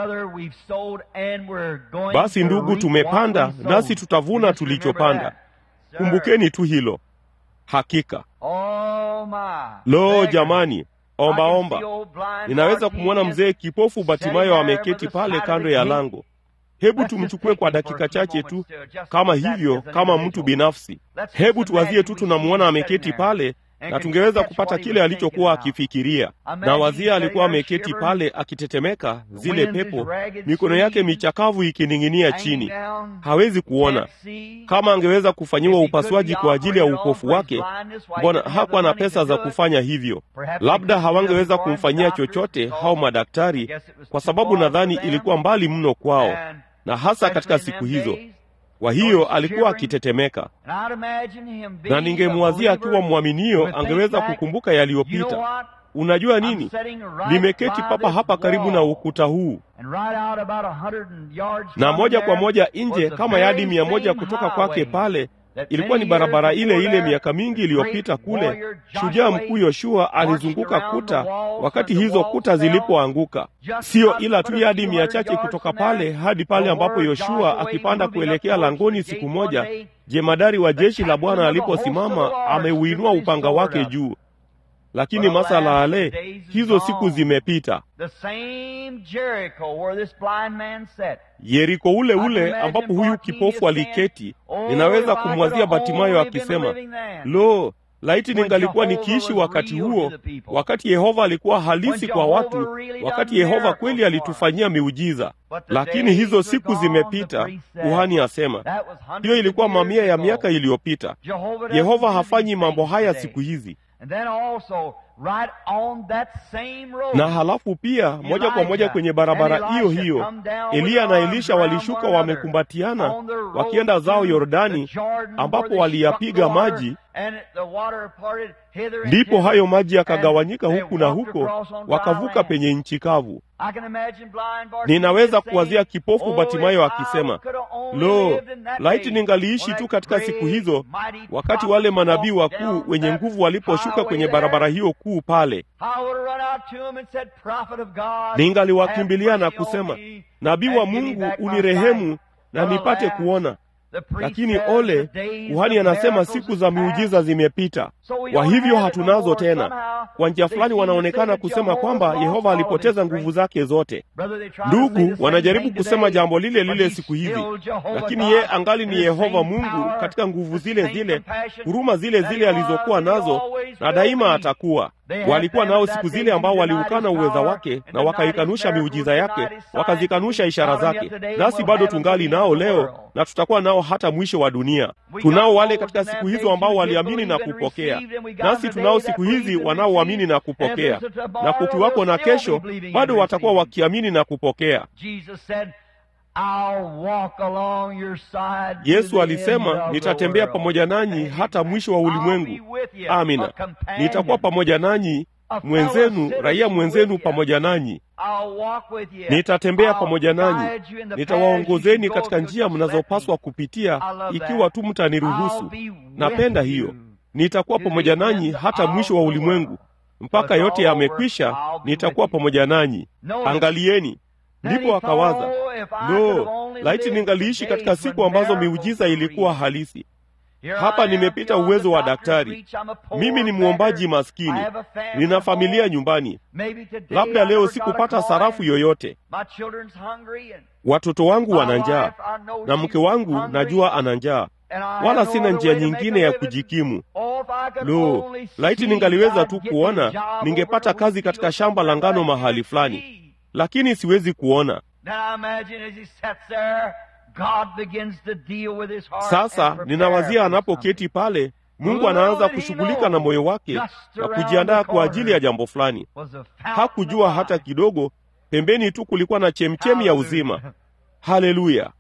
Basi ndugu, tumepanda nasi tutavuna tulichopanda. Kumbukeni tu hilo. Hakika lo, jamani, ombaomba omba. Ninaweza kumwona mzee kipofu Batimayo ameketi pale kando ya lango. Hebu tumchukue kwa dakika chache tu, kama hivyo, kama mtu binafsi. Hebu tuwazie tu, tunamwona ameketi pale na tungeweza kupata kile alichokuwa akifikiria. Na wazia alikuwa ameketi pale akitetemeka, zile pepo, mikono yake michakavu ikining'inia chini, hawezi kuona. Kama angeweza kufanyiwa upasuaji kwa ajili ya upofu wake, mbona hakuwa na pesa za kufanya hivyo? Labda hawangeweza kumfanyia chochote hao madaktari, kwa sababu nadhani ilikuwa mbali mno kwao, na hasa katika siku hizo kwa hiyo alikuwa akitetemeka, na ningemwazia akiwa mwaminio angeweza kukumbuka yaliyopita. Unajua nini? Nimeketi papa hapa karibu na ukuta huu, na moja kwa moja nje kama yadi mia moja kutoka kwake pale ilikuwa ni barabara ile ile miaka mingi iliyopita kule. Shujaa mkuu Yoshua alizunguka kuta wakati hizo kuta zilipoanguka, siyo ila tu yadi mia chache kutoka pale hadi pale ambapo Yoshua akipanda kuelekea langoni siku moja, jemadari wa jeshi la Bwana aliposimama ameuinua upanga wake juu. Lakini masala ale, hizo siku zimepita. Yeriko ule ule ambapo huyu kipofu aliketi, ninaweza kumwazia Batimayo akisema, lo, laiti ningalikuwa nikiishi wakati huo, wakati Yehova alikuwa halisi kwa watu, wakati Yehova kweli alitufanyia miujiza. Lakini hizo siku zimepita, kuhani asema. Hiyo ilikuwa mamia ya miaka iliyopita. Yehova hafanyi mambo haya siku hizi. Right on that same road. Na halafu pia moja kwa moja kwenye barabara hiyo hiyo Eliya na Elisha walishuka wamekumbatiana wakienda zao Yordani, ambapo waliyapiga maji ndipo hayo maji yakagawanyika huku na huko, wakavuka penye nchi kavu. Ninaweza kuwazia kipofu Batimayo akisema, lo, laiti ningaliishi tu katika siku hizo, wakati wale manabii wakuu wenye nguvu waliposhuka kwenye barabara hiyo kuu pale, ningaliwakimbilia na kusema, nabii wa Mungu, unirehemu na nipate kuona. Lakini ole, kuhani anasema siku za miujiza zimepita, kwa hivyo hatunazo tena. Kwa njia fulani wanaonekana kusema kwamba Yehova alipoteza nguvu zake zote. Ndugu wanajaribu kusema jambo lile lile siku hizi, lakini yeye angali ni Yehova Mungu katika nguvu zile zile, huruma zile zile alizokuwa nazo, na daima atakuwa walikuwa nao siku zile ambao waliukana uweza wake na wakaikanusha miujiza yake, wakazikanusha ishara zake. Nasi bado tungali nao leo na tutakuwa nao hata mwisho wa dunia. Tunao wale katika siku hizo ambao waliamini na kupokea, nasi tunao siku hizi wanaoamini na kupokea, na kukiwako na kesho, bado watakuwa wakiamini na kupokea. Yesu alisema, nitatembea pamoja nanyi hata mwisho wa ulimwengu. Amina, nitakuwa pamoja nanyi, mwenzenu, raia mwenzenu pamoja nanyi. Nitatembea pamoja nanyi, nitawaongozeni katika njia mnazopaswa kupitia, ikiwa tu mtaniruhusu. Napenda hiyo. Nitakuwa pamoja nanyi hata mwisho wa ulimwengu, mpaka yote yamekwisha, nitakuwa pamoja nanyi. Angalieni. Ndipo akawaza, lo, laiti ningaliishi katika siku ambazo miujiza ilikuwa halisi. Hapa nimepita uwezo wa daktari. Mimi ni mwombaji maskini, nina familia nyumbani. Labda leo sikupata sarafu yoyote. Watoto wangu wana njaa na mke wangu najua ana njaa, wala sina njia nyingine ya kujikimu. Lo, laiti ningaliweza tu kuona, ningepata kazi katika shamba la ngano mahali fulani lakini siwezi kuona. Sasa ninawazia anapoketi pale, Mungu anaanza kushughulika na moyo wake na kujiandaa kwa ajili ya jambo fulani. Hakujua hata kidogo, pembeni tu kulikuwa na chemchemi ya uzima. Haleluya!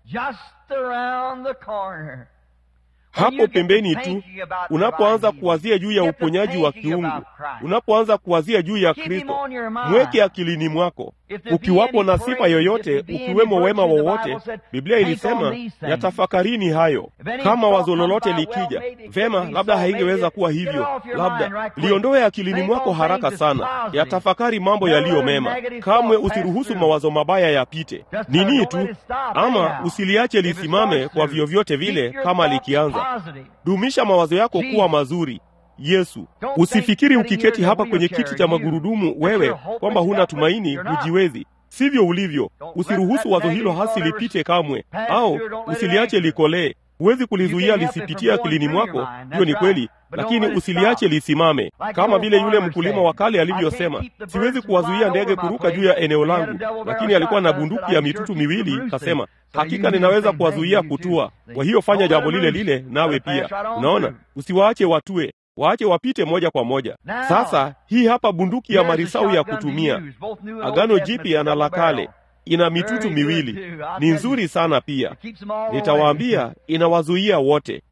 Hapo pembeni tu, unapoanza kuwazia juu ya uponyaji wa kiungu, unapoanza kuwazia juu ya Kristo, mweke akilini mwako. Ukiwapo na sifa yoyote, ukiwemo wema wowote, Biblia ilisema yatafakarini hayo. Kama wazo lolote likija, vema, labda haingeweza kuwa hivyo, labda liondoe akilini mwako haraka sana, yatafakari mambo yaliyo mema. Kamwe usiruhusu mawazo mabaya yapite. Nini tu, ama usiliache lisimame kwa vyovyote vile. Kama likianza, dumisha mawazo yako kuwa mazuri. Yesu, usifikiri ukiketi hapa kwenye kiti cha magurudumu wewe kwamba huna tumaini, hujiwezi. Sivyo ulivyo. Usiruhusu wazo hilo hasi lipite kamwe, au usiliache likolee. Huwezi kulizuia lisipitie akilini mwako, hiyo ni kweli, lakini usiliache lisimame, kama vile yule mkulima wa kale alivyosema, siwezi kuwazuia ndege kuruka juu ya eneo langu, lakini alikuwa na bunduki ya mitutu miwili, kasema hakika ninaweza kuwazuia kutua. Kwa hiyo fanya jambo lile lile nawe pia. Unaona, usiwaache watue waache wapite moja kwa moja. Sasa hii hapa bunduki ya marisau ya kutumia, Agano Jipya na la Kale, ina mitutu miwili, ni nzuri sana pia. Nitawaambia, inawazuia wote.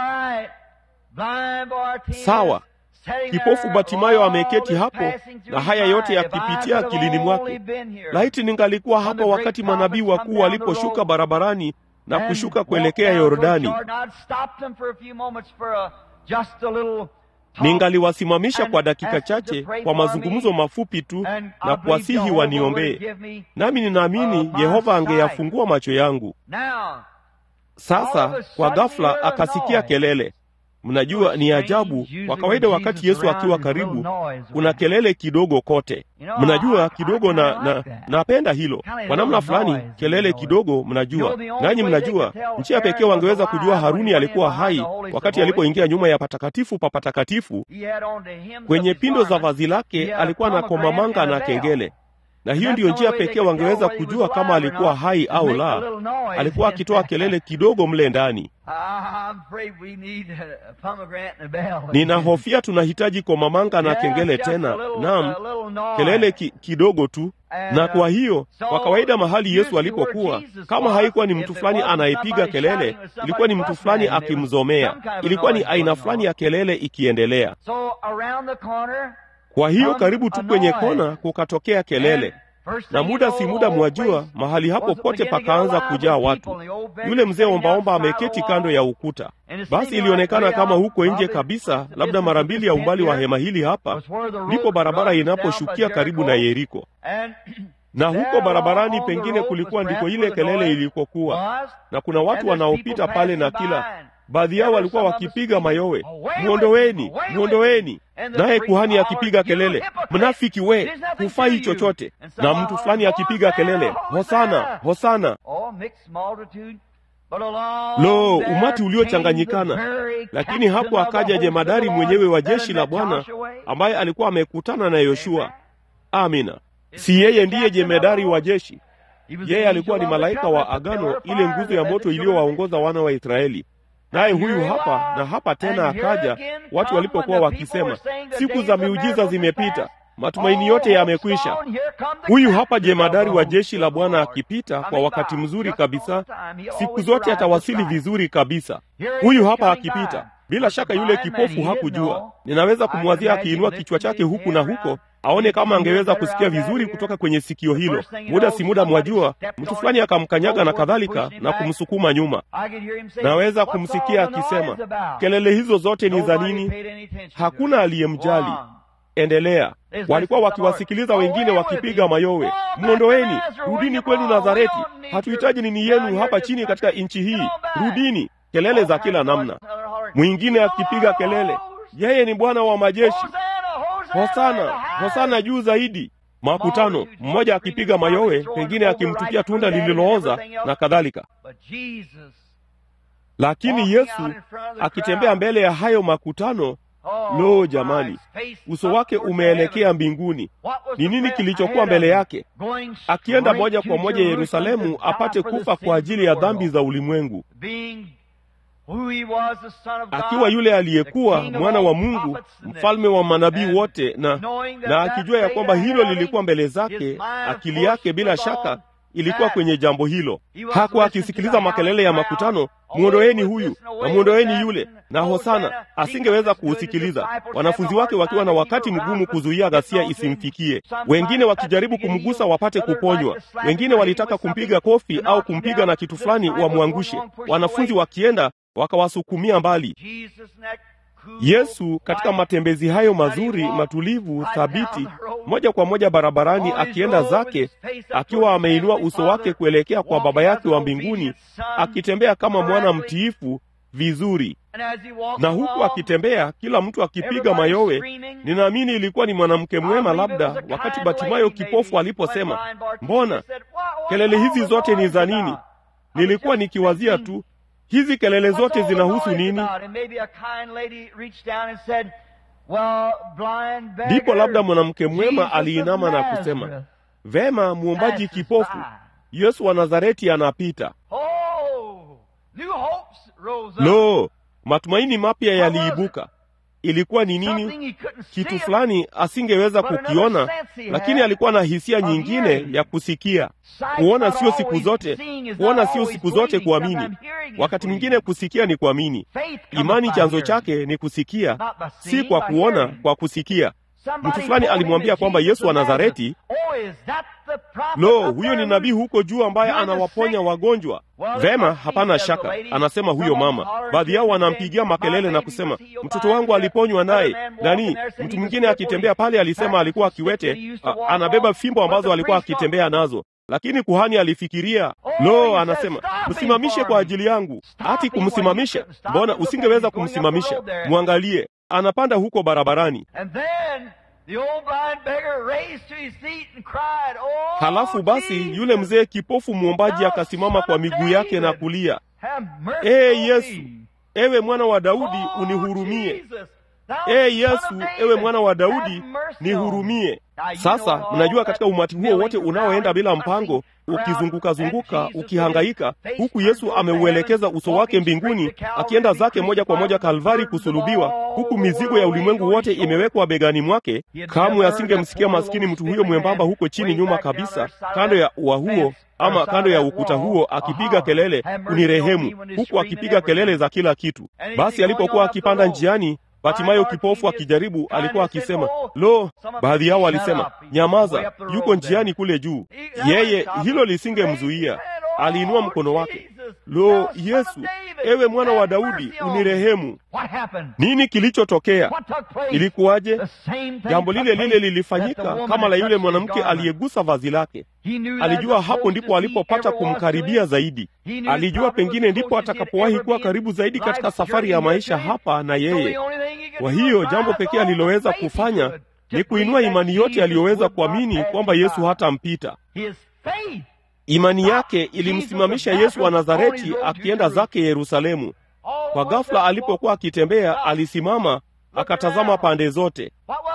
Sawa. Kipofu Batimayo ameketi hapo na haya yote yakipitia akilini mwake. Laiti ningalikuwa hapa wakati manabii wakuu waliposhuka barabarani na kushuka kuelekea Yordani, ningaliwasimamisha kwa dakika chache kwa mazungumzo mafupi tu na kuwasihi waniombee, nami ninaamini Yehova angeyafungua macho yangu. Sasa kwa ghafla akasikia kelele. Mnajua, ni ajabu. Kwa kawaida, wakati Yesu akiwa karibu, kuna kelele kidogo kote. Mnajua kidogo, na na napenda hilo kwa namna fulani, kelele kidogo. Mnajua, nanyi mnajua, njia pekee wangeweza kujua Haruni alikuwa hai wakati alipoingia nyuma ya patakatifu pa patakatifu. Kwenye pindo za vazi lake alikuwa na komamanga na kengele na hiyo ndiyo njia pekee wangeweza kujua kama alikuwa hai au la. Alikuwa akitoa kelele kidogo mle ndani. Ninahofia tunahitaji komamanga na kengele tena. Naam, kelele ki, kidogo tu. Na kwa hiyo kwa kawaida mahali Yesu alipokuwa, kama haikuwa ni mtu fulani anayepiga kelele, ilikuwa ni mtu fulani akimzomea, ilikuwa ni aina fulani ya kelele ikiendelea. Kwa hiyo karibu tu kwenye kona kukatokea kelele, na muda si muda, mwajua, mahali hapo pote pakaanza kujaa watu. Yule mzee ombaomba ameketi kando ya ukuta. Basi ilionekana kama huko nje kabisa, labda mara mbili ya umbali wa hema hili hapa, ndipo barabara inaposhukia karibu na Yeriko, na huko barabarani pengine kulikuwa ndiko ile kelele ilikokuwa, na kuna watu wanaopita pale, na kila baadhi yao walikuwa wakipiga mayowe, mwondoweni, mwondoweni. Naye kuhani akipiga kelele, mnafiki we, hufai chochote. Na mtu fulani akipiga kelele, hosana, hosana. Lo, umati uliochanganyikana! Lakini hapo akaja jemadari mwenyewe wa jeshi la Bwana ambaye alikuwa amekutana na Yoshua. Amina. Si yeye ndiye jemadari wa jeshi? Yeye alikuwa ni malaika wa agano, ile nguzo ya moto iliyowaongoza wana wa Israeli. Naye huyu hapa na hapa tena akaja, watu walipokuwa wakisema siku za miujiza zimepita, matumaini yote yamekwisha. Huyu hapa jemadari wa jeshi la Bwana akipita kwa wakati mzuri kabisa, siku zote atawasili vizuri kabisa. Huyu hapa akipita. Bila shaka yule kipofu hakujua. Ninaweza kumwazia akiinua kichwa chake huku na huko aone kama angeweza kusikia vizuri kutoka kwenye sikio hilo. Muda si muda, mwajua, mtu fulani akamkanyaga na kadhalika na kumsukuma nyuma. Naweza kumsikia akisema, kelele hizo zote ni za nini? Hakuna aliyemjali. Endelea. Walikuwa wakiwasikiliza wengine wakipiga mayowe, mwondoweni, rudini kwenu Nazareti, hatuhitaji nini yenu hapa chini katika nchi hii, rudini. Kelele za kila namna. Mwingine akipiga kelele, yeye ni Bwana wa majeshi, hosana, hosana juu zaidi. Makutano, mmoja akipiga mayowe, pengine akimtupia tunda lililooza na kadhalika. Lakini Yesu akitembea mbele ya hayo makutano, lo, jamani, uso wake umeelekea mbinguni. Ni nini kilichokuwa mbele yake? Akienda moja kwa moja Yerusalemu apate kufa kwa ajili ya dhambi za ulimwengu akiwa yule aliyekuwa mwana wa Mungu, mfalme wa manabii wote, na na akijua ya kwamba hilo lilikuwa mbele zake, akili yake bila shaka ilikuwa kwenye jambo hilo. Hakuwa akisikiliza makelele ya makutano, mwondoeni huyu na mwondoeni yule na hosana. Asingeweza kuusikiliza, wanafunzi wake wakiwa na wakati mgumu kuzuia ghasia isimfikie, wengine wakijaribu kumgusa wapate kuponywa, wengine walitaka kumpiga kofi au kumpiga na kitu fulani wamwangushe, wanafunzi wakienda wakawasukumia mbali. Yesu katika matembezi hayo mazuri matulivu thabiti, moja kwa moja barabarani, akienda zake akiwa ameinua uso wake kuelekea kwa Baba yake wa mbinguni, akitembea kama mwana mtiifu vizuri. Na huku akitembea, kila mtu akipiga mayowe. Ninaamini ilikuwa ni mwanamke mwema, labda wakati Batimayo kipofu aliposema, mbona kelele hizi zote ni za nini? Nilikuwa nikiwazia tu hizi kelele zote zinahusu nini? Ndipo labda mwanamke mwema aliinama na kusema, vema, mwombaji kipofu, Yesu wa Nazareti anapita. Lo, matumaini mapya yaliibuka. Ilikuwa ni nini? Kitu fulani asingeweza kukiona, lakini alikuwa na hisia nyingine ya kusikia. Kuona sio siku zote, kuona sio siku zote kuamini. Wakati mwingine kusikia ni kuamini. Imani chanzo chake ni kusikia, si kwa kuona, kwa kusikia. Mtu fulani alimwambia kwamba Yesu wa Nazareti, lo, huyo ni nabii huko juu ambaye anawaponya wagonjwa. Vema, hapana shaka, anasema huyo mama. Baadhi yao wanampigia makelele na kusema mtoto wangu aliponywa naye nani. Mtu mwingine akitembea pale alisema alikuwa akiwete, anabeba fimbo ambazo alikuwa akitembea nazo lakini kuhani alifikiria, lo, anasema msimamishe kwa ajili yangu. Hati kumsimamisha? Mbona usingeweza kumsimamisha? Mwangalie, anapanda huko barabarani. Halafu basi yule mzee kipofu mwombaji akasimama kwa miguu yake na kulia, ee Yesu, ewe mwana wa Daudi, unihurumie. ee Yesu, ewe mwana wa Daudi, nihurumie. Sasa mnajua katika umati huo wote unaoenda bila mpango, ukizunguka zunguka, ukihangaika, huku Yesu ameuelekeza uso wake mbinguni, akienda zake moja kwa moja Kalvari kusulubiwa, huku mizigo ya ulimwengu wote imewekwa begani mwake. Kamwe asingemsikia maskini mtu huyo mwembamba huko chini nyuma kabisa, kando ya ua huo ama kando ya ukuta huo akipiga kelele, unirehemu, huku akipiga kelele za kila kitu. Basi alipokuwa akipanda njiani Batimayo kipofu akijaribu, alikuwa akisema lo. Baadhi yao walisema nyamaza, yuko njiani kule juu. Yeye hilo lisingemzuia, aliinua mkono wake. Lo, Yesu, ewe mwana wa Daudi, unirehemu. Nini kilichotokea? Ilikuwaje? Jambo lile lile lilifanyika kama la yule mwanamke aliyegusa vazi lake. Alijua hapo ndipo alipopata kumkaribia zaidi. Alijua pengine ndipo atakapowahi kuwa karibu zaidi katika safari ya maisha hapa na yeye. Kwa hiyo jambo pekee aliloweza kufanya ni kuinua imani yote aliyoweza kuamini kwamba Yesu hatampita. Imani yake ilimsimamisha Yesu wa Nazareti akienda zake Yerusalemu. Kwa ghafla, alipokuwa akitembea, alisimama akatazama pande zote.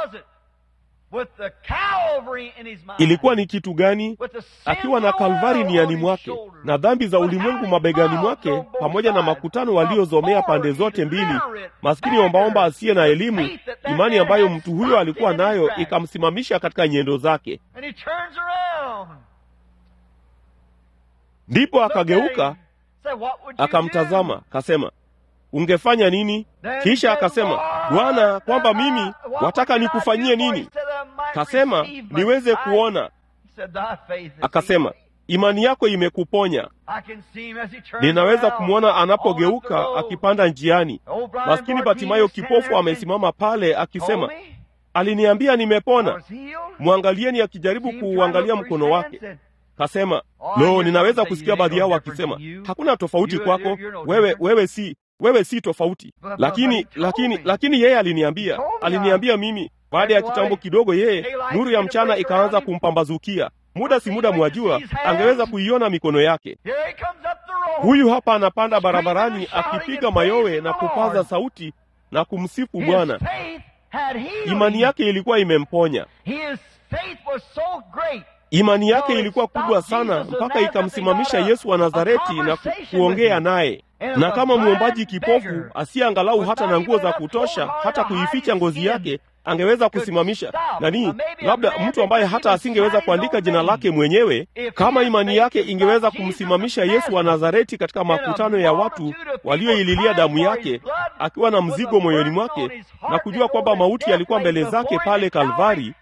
Ilikuwa ni kitu gani? Akiwa na Kalvari niani mwake na dhambi za ulimwengu mabegani mwake, pamoja na makutano waliozomea pande zote mbili, maskini ombaomba asiye na elimu, imani ambayo mtu huyo alikuwa nayo ikamsimamisha katika nyendo zake. Ndipo akageuka akamtazama, kasema ungefanya nini? Kisha akasema, Bwana, kwamba mimi wataka nikufanyie nini? Kasema, niweze kuona. Akasema, imani yako imekuponya. Ninaweza kumwona anapogeuka akipanda njiani. Maskini Batimayo kipofu amesimama pale akisema, aliniambia nimepona. Mwangalieni akijaribu kuuangalia mkono wake. Kasema, lo, ninaweza kusikia baadhi yao wakisema, hakuna tofauti kwako wewe, wewe si wewe si tofauti. Lakini lakini lakini yeye aliniambia, aliniambia mimi. Baada ya kitambo kidogo, yeye nuru ya mchana ikaanza kumpambazukia. Muda si muda, mwajua, angeweza kuiona mikono yake. Huyu hapa anapanda barabarani akipiga mayowe na kupaza sauti na kumsifu Bwana. Imani yake ilikuwa imemponya. Imani yake ilikuwa kubwa sana mpaka ikamsimamisha Yesu wa Nazareti na ku, kuongea naye. Na kama mwombaji kipofu asiye angalau hata na nguo za kutosha hata kuificha ngozi yake angeweza kusimamisha nani, labda mtu ambaye hata asingeweza kuandika jina lake mwenyewe, kama imani yake ingeweza kumsimamisha Yesu wa Nazareti katika makutano ya watu walioililia damu yake, akiwa na mzigo moyoni mwake na kujua kwamba mauti yalikuwa mbele zake pale Kalvari,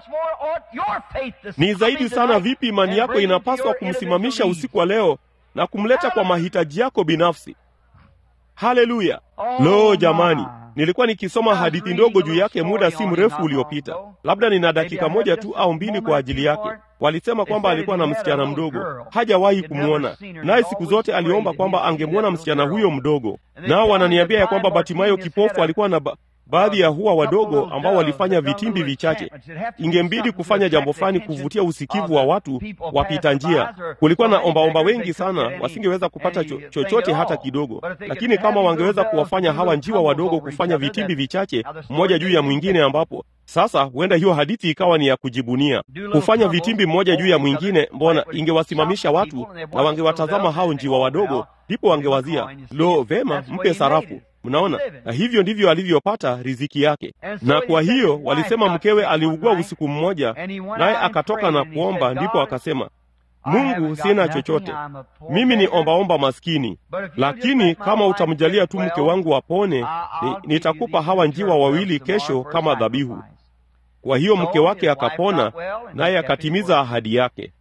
ni zaidi sana vipi imani yako inapaswa kumsimamisha usiku wa leo na kumleta kwa mahitaji yako binafsi. Haleluya! Lo, jamani, nilikuwa nikisoma hadithi ndogo juu yake muda si mrefu uliopita. Labda nina dakika moja tu au mbili kwa ajili yake. Walisema kwamba alikuwa na msichana mdogo, hajawahi kumwona, naye siku zote aliomba kwamba angemwona msichana huyo mdogo. Nao wananiambia ya kwamba Batimayo kipofu alikuwa na ba baadhi ya huwa wadogo ambao walifanya vitimbi vichache. Ingembidi kufanya jambo fulani kuvutia usikivu wa watu wapita njia. Kulikuwa na ombaomba wengi sana, wasingeweza kupata cho chochote hata kidogo, lakini kama wangeweza kuwafanya hawa njiwa wadogo kufanya vitimbi vichache mmoja juu ya mwingine, ambapo sasa huenda hiyo hadithi ikawa ni ya kujibunia. Kufanya vitimbi mmoja juu ya mwingine, mbona ingewasimamisha watu na wangewatazama hao njiwa wadogo, ndipo wangewazia, lo, vema, mpe sarafu Mnaona, na hivyo ndivyo alivyopata riziki yake. Na kwa hiyo walisema mkewe aliugua usiku mmoja, naye akatoka na kuomba. Ndipo akasema, Mungu, sina chochote, mimi ni ombaomba maskini, lakini kama utamjalia tu mke wangu apone, ni, nitakupa hawa njiwa wawili kesho kama dhabihu. Kwa hiyo mke wake akapona, naye akatimiza ahadi yake.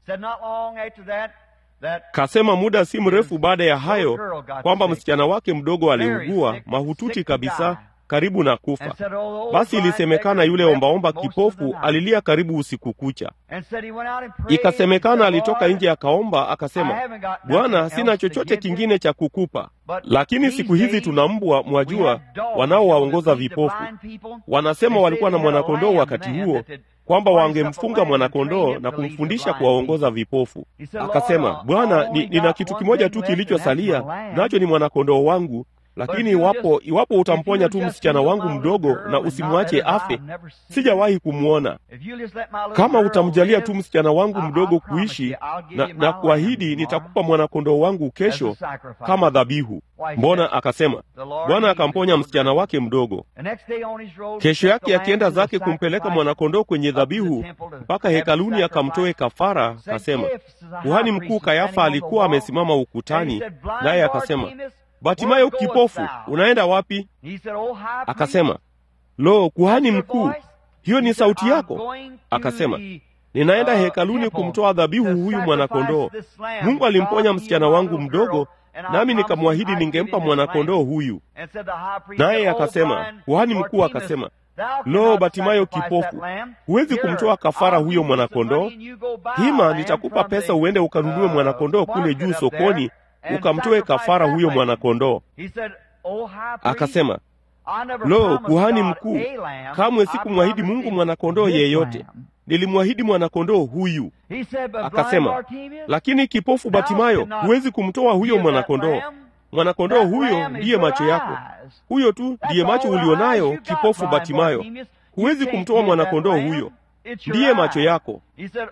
Kasema muda si mrefu baada ya hayo kwamba msichana wake mdogo aliugua mahututi kabisa, karibu na kufa. Basi ilisemekana yule ombaomba kipofu alilia karibu usiku kucha. Ikasemekana alitoka nje akaomba, akasema, Bwana, sina chochote kingine cha kukupa, lakini siku hizi tuna mbwa, mwajua, wanaowaongoza vipofu. Wanasema walikuwa na mwanakondoo wakati huo kwamba wangemfunga mwanakondoo na kumfundisha kuwaongoza vipofu. Akasema, Bwana, ni, nina kitu kimoja tu kilichosalia, nacho ni mwanakondoo wangu, lakini iwapo iwapo utamponya tu msichana wangu mdogo na usimwache afe, sijawahi kumwona. Kama utamjalia tu msichana wangu mdogo kuishi na, na kuahidi nitakupa mwanakondoo wangu kesho kama dhabihu. Mbona? Akasema Bwana akamponya msichana wake mdogo. Kesho yake akienda zake kumpeleka mwanakondoo kwenye dhabihu mpaka hekaluni akamtoe kafara, akasema kuhani mkuu Kayafa alikuwa amesimama ukutani, naye akasema Batimayo kipofu, unaenda wapi? Akasema, lo, kuhani mkuu, hiyo ni sauti yako? Akasema, ninaenda hekaluni kumtoa dhabihu huyu mwanakondoo. Mungu alimponya msichana wangu mdogo, nami nikamwahidi ningempa mwanakondoo huyu. Naye akasema, kuhani mkuu akasema, lo, Batimayo kipofu, huwezi kumtoa kafara huyo mwanakondoo? Hima, nitakupa pesa uende ukanunue mwanakondoo kule juu sokoni ukamtoe kafara huyo mwanakondoo. Akasema, lo, kuhani mkuu, kamwe sikumwahidi Mungu mwanakondoo yeyote, nilimwahidi mwanakondoo huyu. Akasema, lakini kipofu Batimayo, huwezi kumtoa huyo mwanakondoo. Mwanakondoo huyo ndiye macho yako, huyo tu ndiye macho ulionayo, kipofu Batimayo. Huwezi kumtoa mwanakondoo huyo, ndiye macho yako.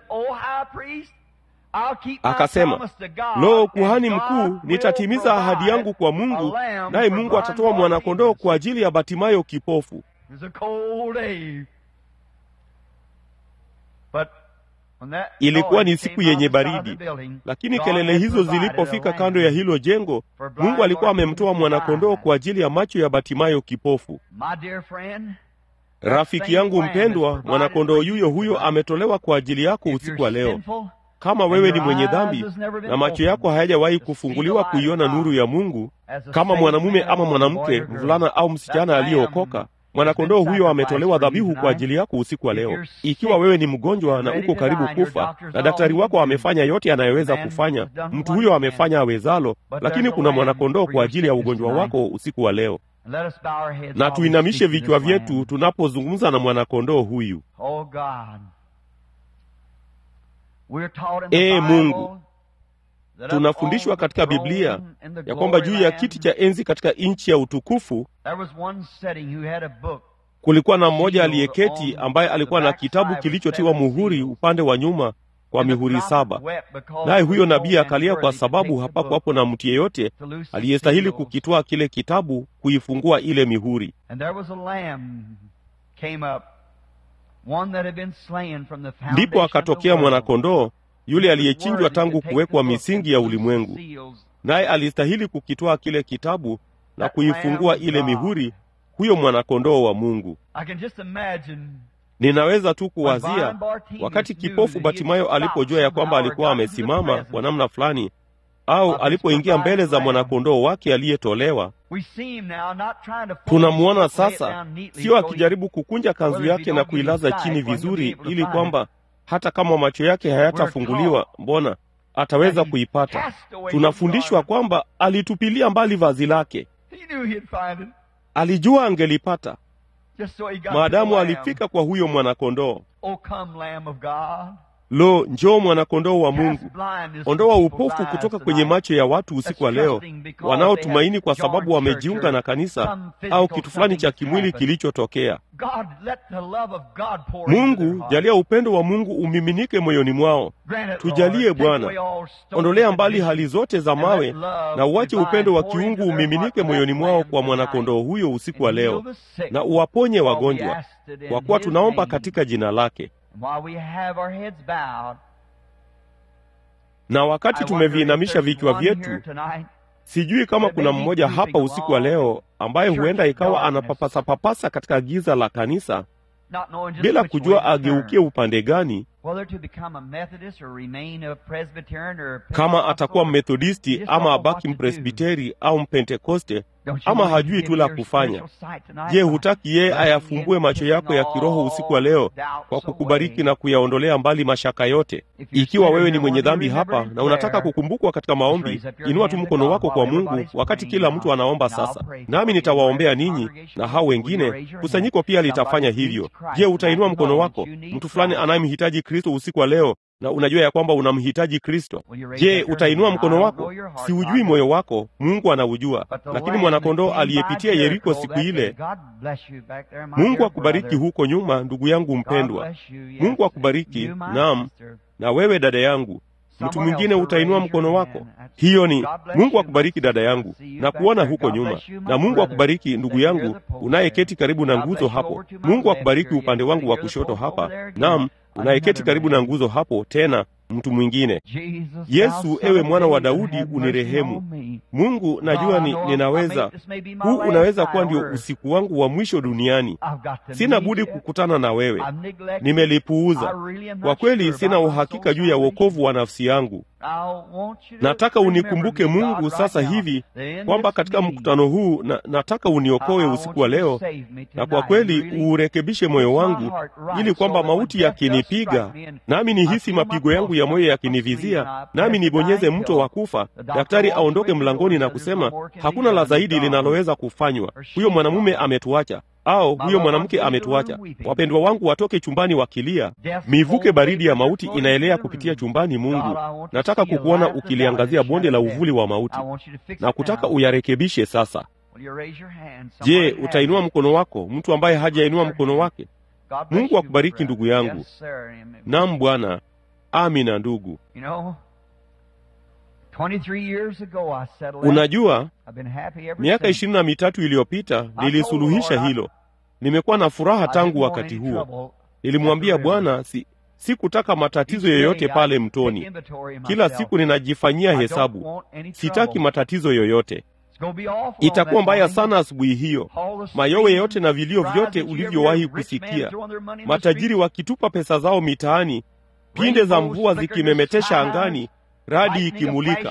Akasema, lo, kuhani mkuu, nitatimiza ahadi yangu kwa Mungu, naye Mungu atatoa mwanakondoo kwa ajili ya Batimayo kipofu. Ilikuwa ni siku yenye baridi, lakini kelele hizo zilipofika kando ya hilo jengo, Mungu alikuwa amemtoa mwanakondoo kwa ajili ya macho ya Batimayo kipofu. Rafiki yangu mpendwa, mwanakondoo yuyo huyo ametolewa kwa ajili yako usiku wa leo. Kama wewe ni mwenye dhambi na macho yako hayajawahi kufunguliwa kuiona nuru ya Mungu, kama mwanamume ama mwanamke, mvulana au msichana aliyeokoka, mwanakondoo huyo ametolewa dhabihu kwa ajili yako usiku wa leo. Ikiwa wewe ni mgonjwa na uko karibu kufa na daktari wako amefanya yote anayeweza kufanya, mtu huyo amefanya awezalo, lakini kuna mwanakondoo kwa ajili ya ugonjwa wako usiku wa leo. Na tuinamishe vichwa vyetu tunapozungumza na mwanakondoo huyu. Ee Mungu, tunafundishwa katika Biblia ya kwamba juu ya kiti cha enzi katika nchi ya utukufu kulikuwa na mmoja aliyeketi ambaye alikuwa na kitabu kilichotiwa muhuri upande wa nyuma kwa mihuri saba. Naye huyo nabii akalia kwa sababu hapakuwapo na mtu yeyote aliyestahili kukitwaa kile kitabu, kuifungua ile mihuri. Ndipo akatokea mwanakondoo yule aliyechinjwa tangu kuwekwa misingi ya ulimwengu, naye alistahili kukitwaa kile kitabu na kuifungua ile mihuri, huyo mwanakondoo wa Mungu. Ninaweza tu kuwazia wakati kipofu Batimayo alipojua ya kwamba alikuwa amesimama kwa namna fulani, au alipoingia mbele za mwanakondoo wake aliyetolewa. Tunamwona sasa, sio akijaribu kukunja kanzu yake na kuilaza chini vizuri, ili kwamba hata kama macho yake hayatafunguliwa, mbona ataweza kuipata. Tunafundishwa kwamba alitupilia mbali vazi lake, alijua angelipata maadamu alifika kwa huyo mwanakondoo. Lo, njoo mwanakondoo wa Mungu, ondoa upofu kutoka kwenye macho ya watu usiku wa leo wanaotumaini kwa sababu wamejiunga na kanisa au kitu fulani cha kimwili kilichotokea. Mungu, jalia upendo wa Mungu umiminike moyoni mwao. Tujalie Bwana, ondolea mbali hali zote za mawe na uache upendo wa kiungu umiminike moyoni mwao kwa mwanakondoo huyo usiku wa leo, na uwaponye wagonjwa, kwa kuwa tunaomba katika jina lake. Na wakati tumeviinamisha vichwa vyetu, sijui kama kuna mmoja hapa usiku wa leo ambaye huenda ikawa anapapasa-papasa katika giza la kanisa bila kujua ageukie upande gani, kama atakuwa Mmethodisti ama abaki Mpresbiteri au Mpentekoste ama hajui tu la kufanya. Je, hutaki yeye ayafumbue macho yako ya kiroho usiku wa leo kwa kukubariki na kuyaondolea mbali mashaka yote? Ikiwa wewe ni mwenye dhambi hapa na unataka kukumbukwa katika maombi, inua tu mkono wako kwa Mungu wakati kila mtu anaomba sasa, nami nitawaombea ninyi na hao wengine. Kusanyiko pia litafanya hivyo. Je, utainua mkono wako? Mtu fulani anayemhitaji Kristo usiku wa leo na unajua ya kwamba unamhitaji Kristo. Je, utainua mkono wako? Siujui moyo wako, Mungu anaujua. Lakini mwanakondoo aliyepitia Yeriko siku ile, Mungu akubariki huko nyuma, ndugu yangu mpendwa. Mungu akubariki, naam, na wewe dada yangu. Mtu mwingine utainua mkono wako. Hiyo ni Mungu akubariki dada yangu, na kuona huko nyuma. Na Mungu akubariki ndugu yangu unayeketi karibu na nguzo hapo. Mungu akubariki upande wangu wa kushoto hapa, naam, unayeketi karibu na nguzo hapo tena mtu mwingine. Yesu, ewe mwana wa Daudi, unirehemu. Mungu, najua ni, ninaweza huu unaweza kuwa ndio usiku wangu wa mwisho duniani. Sina budi kukutana na wewe. Nimelipuuza kwa kweli, sina uhakika juu ya wokovu wa nafsi yangu. Nataka unikumbuke Mungu sasa hivi kwamba katika mkutano huu na, nataka uniokoe usiku wa leo, na kwa kweli uurekebishe moyo wangu, ili kwamba mauti yakinipiga, nami nihisi mapigo yangu ya moyo yakinivizia, nami nibonyeze mto wa kufa, daktari aondoke mlangoni na kusema hakuna la zaidi linaloweza kufanywa, huyo mwanamume ametuacha au huyo mwanamke ametuacha. Wapendwa wangu watoke chumbani wakilia, mivuke baridi ya mauti inaelea kupitia chumbani. Mungu, nataka kukuona ukiliangazia bonde la uvuli wa mauti na kutaka uyarekebishe sasa. Je, utainua mkono wako, mtu ambaye hajainua mkono wake? Mungu akubariki ndugu yangu. Naam Bwana. Amina ndugu. Unajua, miaka ishirini na mitatu iliyopita nilisuluhisha hilo. Nimekuwa na furaha tangu wakati huo. Nilimwambia Bwana si sikutaka matatizo yoyote pale mtoni. Kila siku ninajifanyia hesabu, sitaki matatizo yoyote. Itakuwa mbaya sana asubuhi hiyo, mayowe yote na vilio vyote ulivyowahi kusikia, matajiri wakitupa pesa zao mitaani, pinde za mvua zikimemetesha angani, radi ikimulika,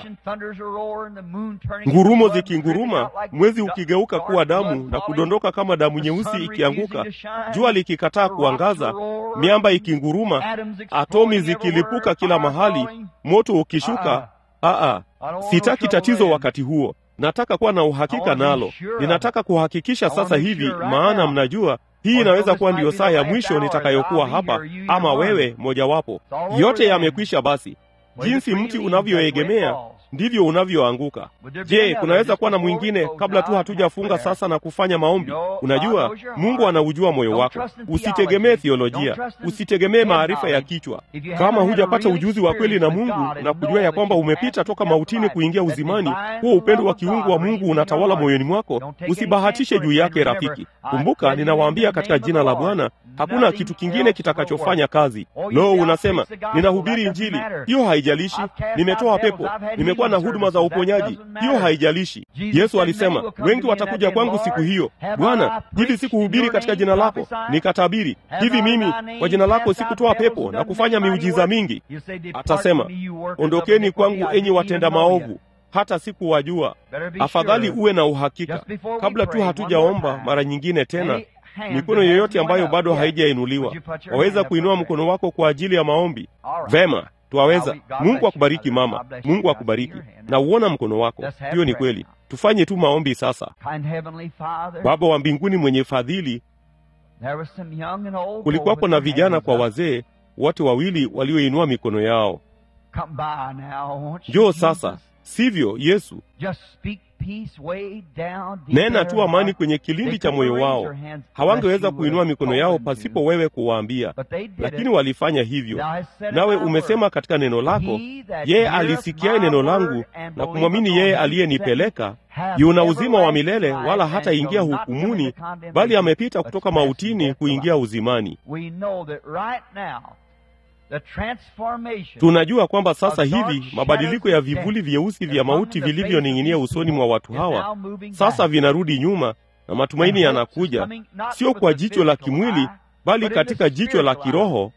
ngurumo zikinguruma, mwezi ukigeuka kuwa damu na kudondoka kama damu nyeusi ikianguka, jua likikataa kuangaza, miamba ikinguruma, atomi zikilipuka kila mahali, moto ukishuka. Aa, sitaki tatizo wakati huo. Nataka kuwa na uhakika nalo. Ninataka kuhakikisha sasa hivi, maana mnajua hii inaweza kuwa ndiyo saa ya mwisho nitakayokuwa hapa, ama wewe mojawapo. Yote yamekwisha. Basi jinsi mti unavyoegemea ndivyo unavyoanguka. Je, kunaweza kuwa na mwingine kabla tu hatujafunga sasa na kufanya maombi? Unajua, Mungu anaujua moyo wako. Usitegemee thiolojia, usitegemee maarifa ya kichwa. Kama hujapata ujuzi wa kweli na Mungu na kujua ya kwamba umepita toka mautini kuingia uzimani, huo upendo wa kiungu wa Mungu unatawala moyoni mwako, usibahatishe juu yake, rafiki. Kumbuka, ninawaambia katika jina la Bwana, hakuna kitu kingine kitakachofanya kazi. Lo, unasema ninahubiri Injili, hiyo haijalishi. Nimetoa pepo, nimekuwa na huduma za uponyaji, hiyo haijalishi. Yesu alisema wengi watakuja kwangu siku hiyo, Bwana, hivi sikuhubiri katika jina lako nikatabiri? Hivi mimi kwa jina lako sikutoa pepo na kufanya miujiza mingi? Atasema, ondokeni kwangu enyi watenda maovu, hata sikuwajua. Afadhali uwe na uhakika kabla tu hatujaomba mara nyingine tena mikono yoyote ambayo bado haijainuliwa, waweza kuinua mkono wako kwa ajili ya maombi. Vema, twaweza. Mungu akubariki mama, Mungu akubariki na uona mkono wako. Hiyo ni kweli. Tufanye tu maombi sasa. Baba wa mbinguni mwenye fadhili, kulikuwapo na vijana kwa wazee, wote wawili walioinua mikono yao. Njoo sasa, sivyo Yesu? Nena tu amani kwenye kilindi cha moyo wao. Hawangeweza kuinua mikono yao pasipo wewe kuwaambia, lakini walifanya hivyo. Nawe umesema katika neno lako, yeye alisikiaye neno langu na kumwamini yeye aliyenipeleka yuna uzima wa milele, wala hataingia hukumuni, bali amepita kutoka mautini kuingia uzimani. Tunajua kwamba sasa hivi mabadiliko ya vivuli vyeusi vya mauti vilivyoning'inia usoni mwa watu hawa sasa vinarudi nyuma, na matumaini yanakuja, sio kwa jicho la kimwili, bali katika jicho la kiroho,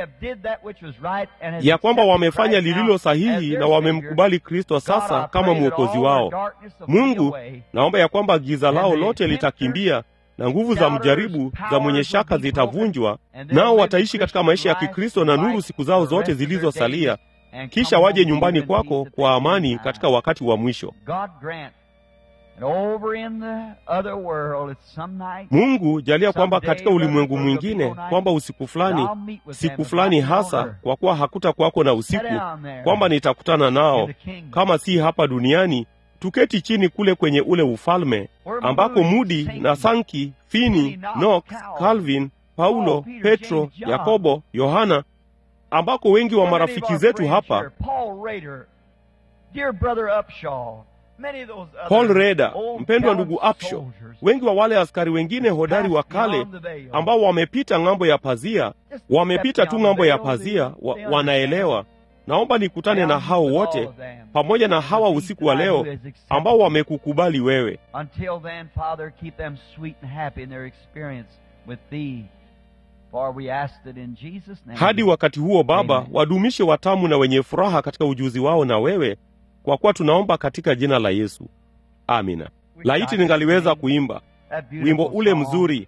ya kwamba wamefanya lililo sahihi na wamemkubali Kristo sasa kama mwokozi wao. Mungu, naomba ya kwamba giza lao lote litakimbia na nguvu za mjaribu za mwenye shaka zitavunjwa, nao wataishi katika maisha ya Kikristo na nuru siku zao zote zilizosalia, kisha waje nyumbani kwako kwa amani katika wakati wa mwisho. And over in the other world, it's some night, Mungu jalia kwamba katika ulimwengu mwingine, kwamba usiku fulani, siku fulani hasa, kwa kuwa hakuta kwako na usiku, kwamba nitakutana nao, kama si hapa duniani, tuketi chini kule kwenye ule ufalme ambako Mudi na Sanki, Fini, Knox, Calvin, Paulo, Petro, Yakobo, Yohana, ambako wengi wa marafiki zetu hapa Paul Rader, dear brother Upshaw, many of those other Paul Reda, old mpendwa gallant ndugu Upshaw, soldiers wengi wa wale askari wengine hodari wa kale ambao wamepita ng'ambo ya pazia, wamepita tu ng'ambo ya pazia, wa, wanaelewa. Naomba nikutane na hao wote pamoja na hawa usiku wa leo ambao wamekukubali wewe. Until then, Father, keep them sweet and happy in their experience with Thee. For we asked it in Jesus' name. Hadi wakati huo Baba, Amen. wadumishe watamu na wenye furaha katika ujuzi wao na wewe, kwa kuwa tunaomba katika jina la Yesu, amina. Laiti ningaliweza kuimba That beautiful wimbo ule song. mzuri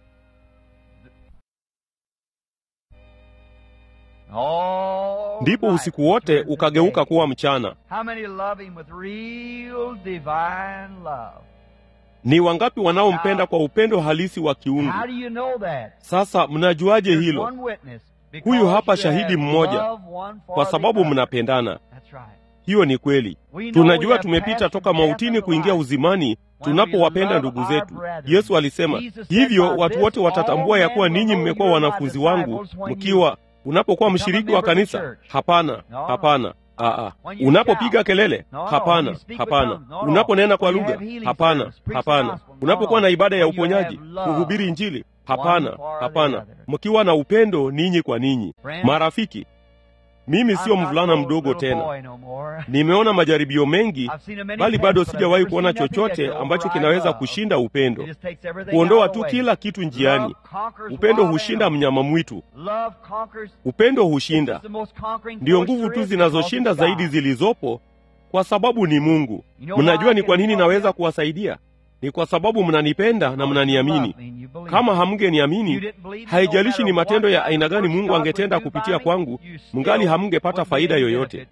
All ndipo night usiku wote turned to ukageuka day. kuwa mchana. How many love him with real divine love? Ni wangapi wanaompenda kwa upendo halisi wa kiungu? How do you know that? Sasa mnajuaje There's hilo? one witness. Because Huyu hapa you shahidi have mmoja, loved one for Kwa the sababu other. mnapendana. That's right. Hiyo ni kweli. We know we Tunajua have tumepita passed toka from death mautini unto kuingia life. uzimani tunapowapenda ndugu zetu. Yesu alisema hivyo, watu wote watatambua ya kuwa ninyi mmekuwa wanafunzi wangu mkiwa unapokuwa mshiriki wa kanisa. Hapana, hapana. Aa, unapopiga kelele? Hapana, hapana. Unaponena kwa lugha? Hapana, hapana. Unapokuwa na ibada ya uponyaji, kuhubiri Injili? Hapana, hapana. Mkiwa na upendo ninyi kwa ninyi. Marafiki, mimi sio mvulana mdogo tena. Nimeona majaribio mengi, bali bado sijawahi kuona chochote ambacho kinaweza kushinda upendo, kuondoa tu kila kitu njiani. Upendo hushinda mnyama mwitu, upendo hushinda. Ndiyo nguvu tu zinazoshinda zaidi zilizopo, kwa sababu ni Mungu. Mnajua ni kwa nini naweza kuwasaidia? Ni kwa sababu mnanipenda na mnaniamini. Kama hamngeniamini, haijalishi ni matendo ya aina gani Mungu angetenda kupitia kwangu, mngali hamngepata faida yoyote.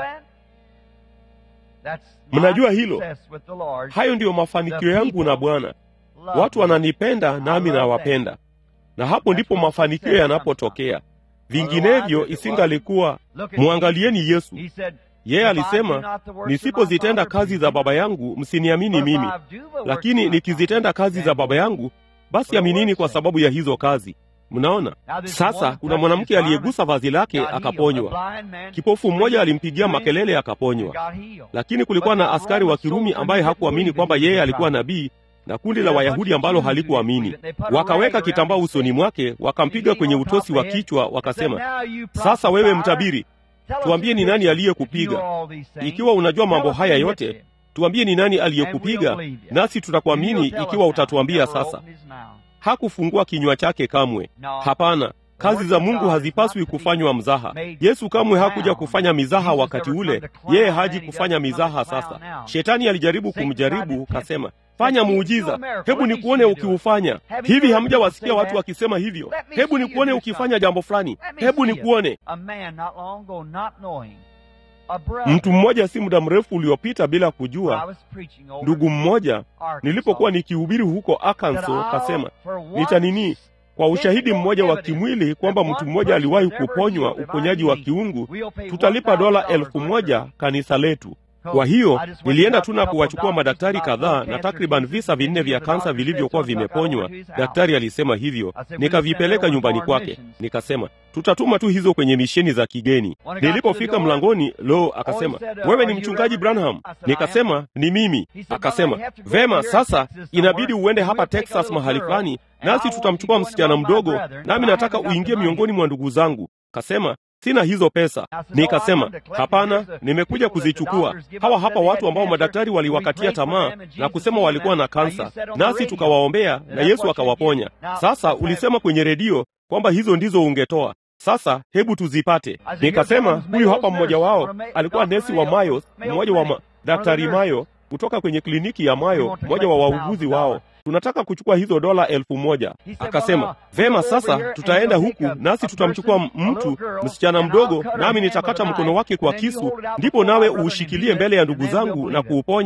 Mnajua hilo? Hayo ndiyo mafanikio yangu na Bwana. Watu wananipenda nami nawapenda, na hapo ndipo mafanikio yanapotokea. Vinginevyo isingalikuwa. Mwangalieni Yesu. Yeye alisema, nisipozitenda kazi za Baba yangu msiniamini mimi, lakini nikizitenda kazi za Baba yangu basi aminini kwa sababu ya hizo kazi. Mnaona sasa, kuna mwanamke aliyegusa vazi lake akaponywa. Kipofu mmoja alimpigia makelele akaponywa, lakini kulikuwa na askari wa Kirumi ambaye hakuamini kwamba yeye alikuwa nabii na kundi la Wayahudi ambalo halikuamini. Wakaweka kitambaa usoni mwake, wakampiga kwenye utosi wa kichwa, wakasema, sasa wewe mtabiri, tuambie ni nani aliyekupiga. Ikiwa unajua mambo haya yote, tuambie ni nani aliyekupiga, nasi tutakuamini ikiwa utatuambia sasa. Hakufungua kinywa chake kamwe. Hapana, kazi za Mungu hazipaswi kufanywa mzaha. Yesu kamwe hakuja kufanya mizaha wakati ule, yeye haji kufanya mizaha sasa. Shetani alijaribu kumjaribu, kasema fanya muujiza, hebu nikuone ukiufanya. Hivi hamjawasikia watu wakisema hivyo? Hebu nikuone ukifanya jambo fulani, hebu nikuone. Mtu mmoja si muda mrefu uliopita bila kujua, ndugu mmoja, nilipokuwa nikihubiri huko Arkansas, kasema nitanini kwa ushahidi mmoja wa kimwili kwamba mtu mmoja aliwahi kuponywa uponyaji wa kiungu, tutalipa dola elfu moja kanisa letu. Kwa hiyo nilienda tu na kuwachukua madaktari kadhaa na takriban visa vinne vya kansa vilivyokuwa vimeponywa. Daktari alisema hivyo, nikavipeleka nyumbani kwake. Nikasema tutatuma tu hizo kwenye misheni za kigeni. Nilipofika mlangoni, lo, akasema wewe ni mchungaji Branham? Nikasema ni mimi. Akasema vema, sasa inabidi uende hapa Texas mahali fulani, nasi tutamchukua msichana mdogo, nami nataka uingie miongoni mwa ndugu zangu. Kasema sina hizo pesa. Nikasema hapana, nimekuja kuzichukua. Hawa hapa watu ambao madaktari waliwakatia tamaa na kusema walikuwa na kansa, nasi tukawaombea na Yesu akawaponya. Sasa ulisema kwenye redio kwamba hizo ndizo ungetoa. Sasa hebu tuzipate. Nikasema huyu hapa mmoja wao alikuwa nesi wa Mayo, mmoja wa ma, daktari Mayo kutoka kwenye kliniki ya Mayo, mmoja wa wauguzi wao tunataka kuchukua hizo dola elfu moja. Akasema vema, sasa tutaenda huku nasi tutamchukua mtu msichana mdogo, nami nitakata mkono wake kwa kisu, ndipo nawe uushikilie mbele ya ndugu zangu na kuuponya,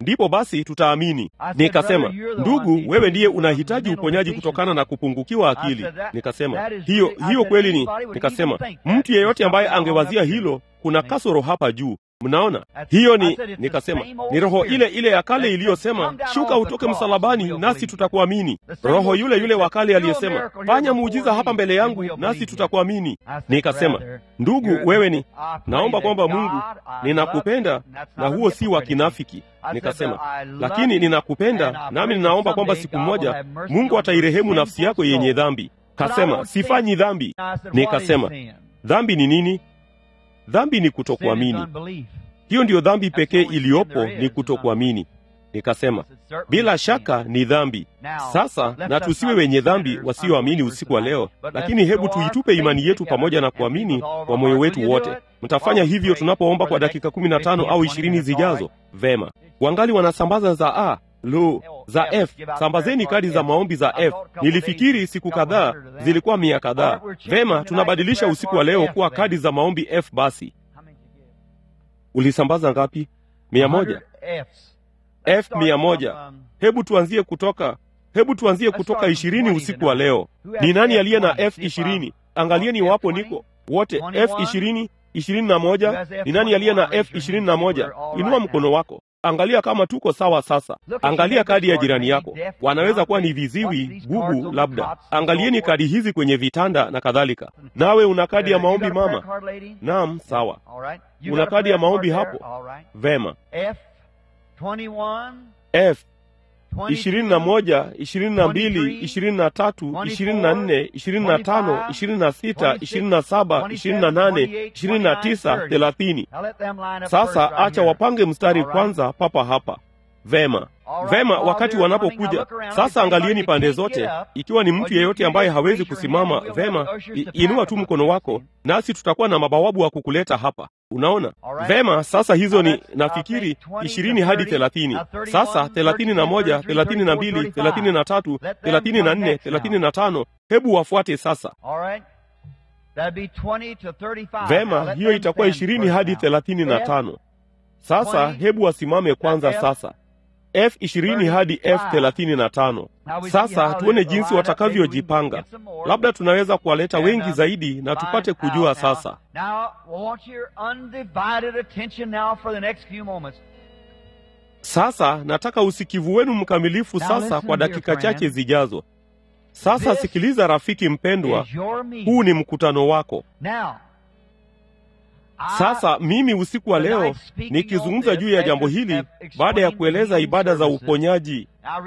ndipo basi tutaamini. Nikasema, ndugu, wewe ndiye unahitaji uponyaji kutokana na kupungukiwa akili. Nikasema hiyo hiyo kweli ni. Nikasema mtu yeyote ambaye angewazia hilo, kuna kasoro hapa juu. Mnaona, hiyo ni nikasema, ni roho ile ile ya kale iliyosema shuka utoke msalabani, nasi tutakuamini. Roho yule yule wa kale aliyesema fanya muujiza hapa mbele yangu, nasi tutakuamini. Nikasema, ndugu, wewe ni, naomba kwamba Mungu, ninakupenda na huo si wa kinafiki. Nikasema, lakini ninakupenda, nami ninaomba kwamba siku moja Mungu atairehemu nafsi yako yenye dhambi. Kasema, sifanyi dhambi. Nikasema, dhambi ni nini? Dhambi ni kutokuamini. Hiyo ndiyo dhambi pekee iliyopo, ni kutokuamini. Nikasema bila shaka ni dhambi. Sasa na tusiwe wenye dhambi wasioamini usiku wa leo, lakini hebu tuitupe imani yetu pamoja na kuamini kwa moyo wetu wote. Mtafanya hivyo tunapoomba kwa dakika kumi na tano au ishirini zijazo. Vema, wangali wanasambaza za a lo za F. Sambazeni kadi za maombi za F. Nilifikiri siku kadhaa zilikuwa mia kadhaa. Vema, tunabadilisha usiku wa leo kuwa kadi za maombi F. Basi ulisambaza ngapi? Mia moja. F mia moja. Hebu tuanzie kutoka hebu tuanzie kutoka ishirini usiku wa leo. Ni nani aliye na F ishirini? Angalieni wapo niko wote F ishirini, ishirini na moja. Ni nani aliye na F ishirini na moja? Inua mkono wako. Angalia kama tuko sawa sasa. Angalia kadi ya jirani yako, wanaweza kuwa ni viziwi, bubu, labda. Angalieni kadi hizi kwenye vitanda na kadhalika. Nawe una kadi ya maombi mama? Naam, sawa. Una kadi ya maombi hapo? Vema. F ishirini na moja, ishirini na mbili, ishirini na tatu, ishirini na nne, ishirini na tano, ishirini na sita, ishirini na saba, ishirini na nane, ishirini na tisa, thelathini. Sasa acha wapange mstari kwanza papa hapa. Vema, vema. Wakati wanapokuja sasa, angalieni pande zote. Ikiwa ni mtu yeyote ambaye hawezi kusimama, vema, inua tu mkono wako, nasi tutakuwa na mabawabu wa kukuleta hapa. Unaona vema. Sasa hizo ni nafikiri ishirini hadi thelathini. Sasa thelathini na moja, thelathini na mbili, thelathini na tatu, thelathini na nne, thelathini na tano. Hebu wafuate sasa. Vema, hiyo itakuwa ishirini hadi thelathini na tano. Sasa hebu wasimame kwanza sasa F ishirini hadi F thelathini na tano. Sasa tuone jinsi watakavyojipanga. Labda tunaweza kuwaleta wengi zaidi na tupate kujua sasa. Sasa nataka usikivu wenu mkamilifu sasa kwa dakika chache zijazo. Sasa sikiliza, rafiki mpendwa, huu ni mkutano wako. Sasa mimi usiku wa leo nikizungumza juu ya jambo hili baada ya kueleza ibada za uponyaji.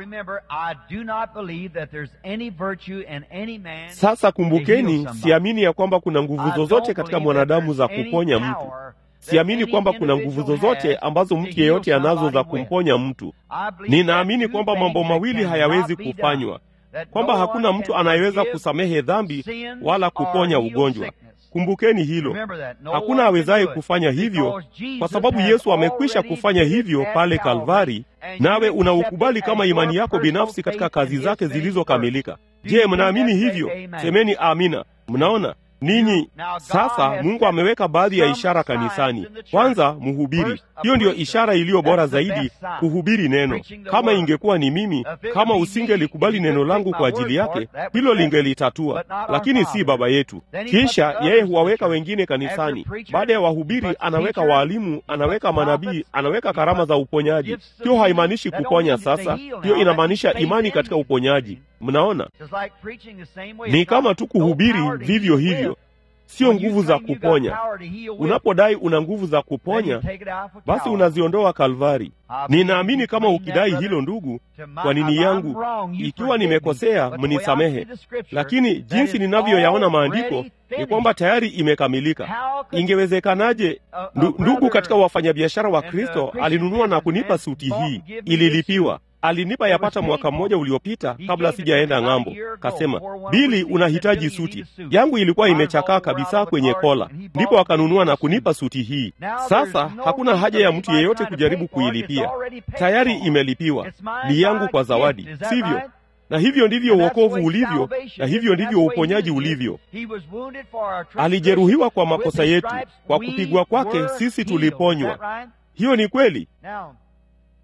Sasa kumbukeni, siamini ya kwamba kuna nguvu zozote katika mwanadamu za kuponya mtu. Siamini kwamba kuna nguvu zozote ambazo mtu yeyote anazo za kumponya mtu. Ninaamini kwamba mambo mawili hayawezi kufanywa, kwamba hakuna mtu anayeweza kusamehe dhambi wala kuponya ugonjwa. Kumbukeni hilo, hakuna awezaye kufanya hivyo, kwa sababu Yesu amekwisha kufanya hivyo pale Kalvari, nawe unaukubali kama imani yako binafsi katika kazi zake zilizokamilika. Je, mnaamini hivyo? Semeni amina. Mnaona ninyi sasa, Mungu ameweka baadhi ya ishara kanisani. Kwanza, mhubiri. Hiyo ndiyo ishara iliyo bora zaidi, kuhubiri neno. Kama ingekuwa ni mimi, kama usingelikubali neno langu kwa ajili yake, hilo lingelitatua, lakini si Baba yetu. Kisha yeye huwaweka wengine kanisani. Baada ya wahubiri, anaweka waalimu, anaweka manabii, anaweka karama za uponyaji. Hiyo haimaanishi kuponya. Sasa hiyo inamaanisha imani katika uponyaji. Mnaona, ni kama tu kuhubiri vivyo hivyo, sio nguvu za kuponya. Unapodai una nguvu za kuponya, basi unaziondoa Kalvari. Ninaamini kama ukidai hilo, ndugu, kwa nini yangu, ikiwa nimekosea, mnisamehe, lakini jinsi ninavyoyaona maandiko ni kwamba tayari imekamilika. Ingewezekanaje? Ndugu katika wafanyabiashara wa Kristo alinunua na kunipa suti hii, ililipiwa alinipa yapata mwaka mmoja uliopita kabla sijaenda ng'ambo. Kasema, Bili, unahitaji suti yangu. Ilikuwa imechakaa kabisa kwenye kola, ndipo akanunua na kunipa suti hii. Sasa hakuna haja ya mtu yeyote kujaribu kuilipia, tayari imelipiwa, ni yangu kwa zawadi, sivyo? Na hivyo ndivyo uokovu ulivyo, na hivyo ndivyo uponyaji ulivyo. Alijeruhiwa kwa makosa yetu, kwa kupigwa kwake sisi tuliponywa. Hiyo ni kweli.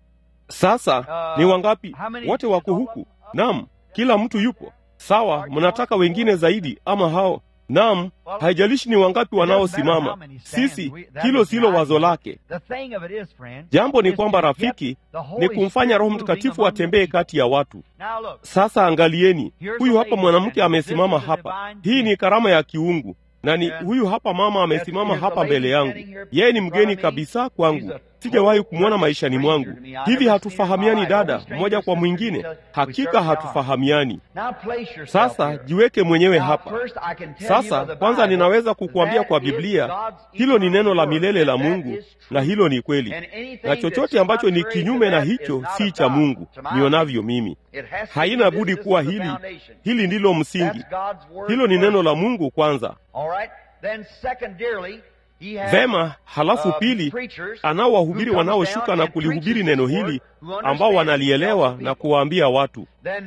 Sasa ni wangapi? Wote wako huku? Naam, kila mtu yupo. Sawa, mnataka wengine zaidi ama hao? Naam, haijalishi ni wangapi wanaosimama. Sisi, hilo silo wazo lake. Jambo ni kwamba rafiki, ni kumfanya Roho Mtakatifu atembee kati ya watu. Sasa angalieni, huyu hapa mwanamke amesimama hapa. Hii ni karama ya kiungu na ni huyu hapa mama amesimama hapa mbele yangu. Yeye ni mgeni kabisa kwangu, sijawahi kumwona maishani mwangu. Hivi hatufahamiani dada, mmoja kwa mwingine? Hakika hatufahamiani. Sasa jiweke mwenyewe hapa. Sasa kwanza, ninaweza kukuambia kwa Biblia, hilo ni neno la milele la Mungu, na hilo ni kweli, na chochote ambacho ni kinyume na hicho si cha Mungu, nionavyo mimi. Haina budi kuwa hili. Hili ndilo msingi, hilo ni neno la Mungu kwanza. Vema, halafu pili, anao wahubiri wanaoshuka na kulihubiri neno hili ambao wanalielewa na kuwaambia watu.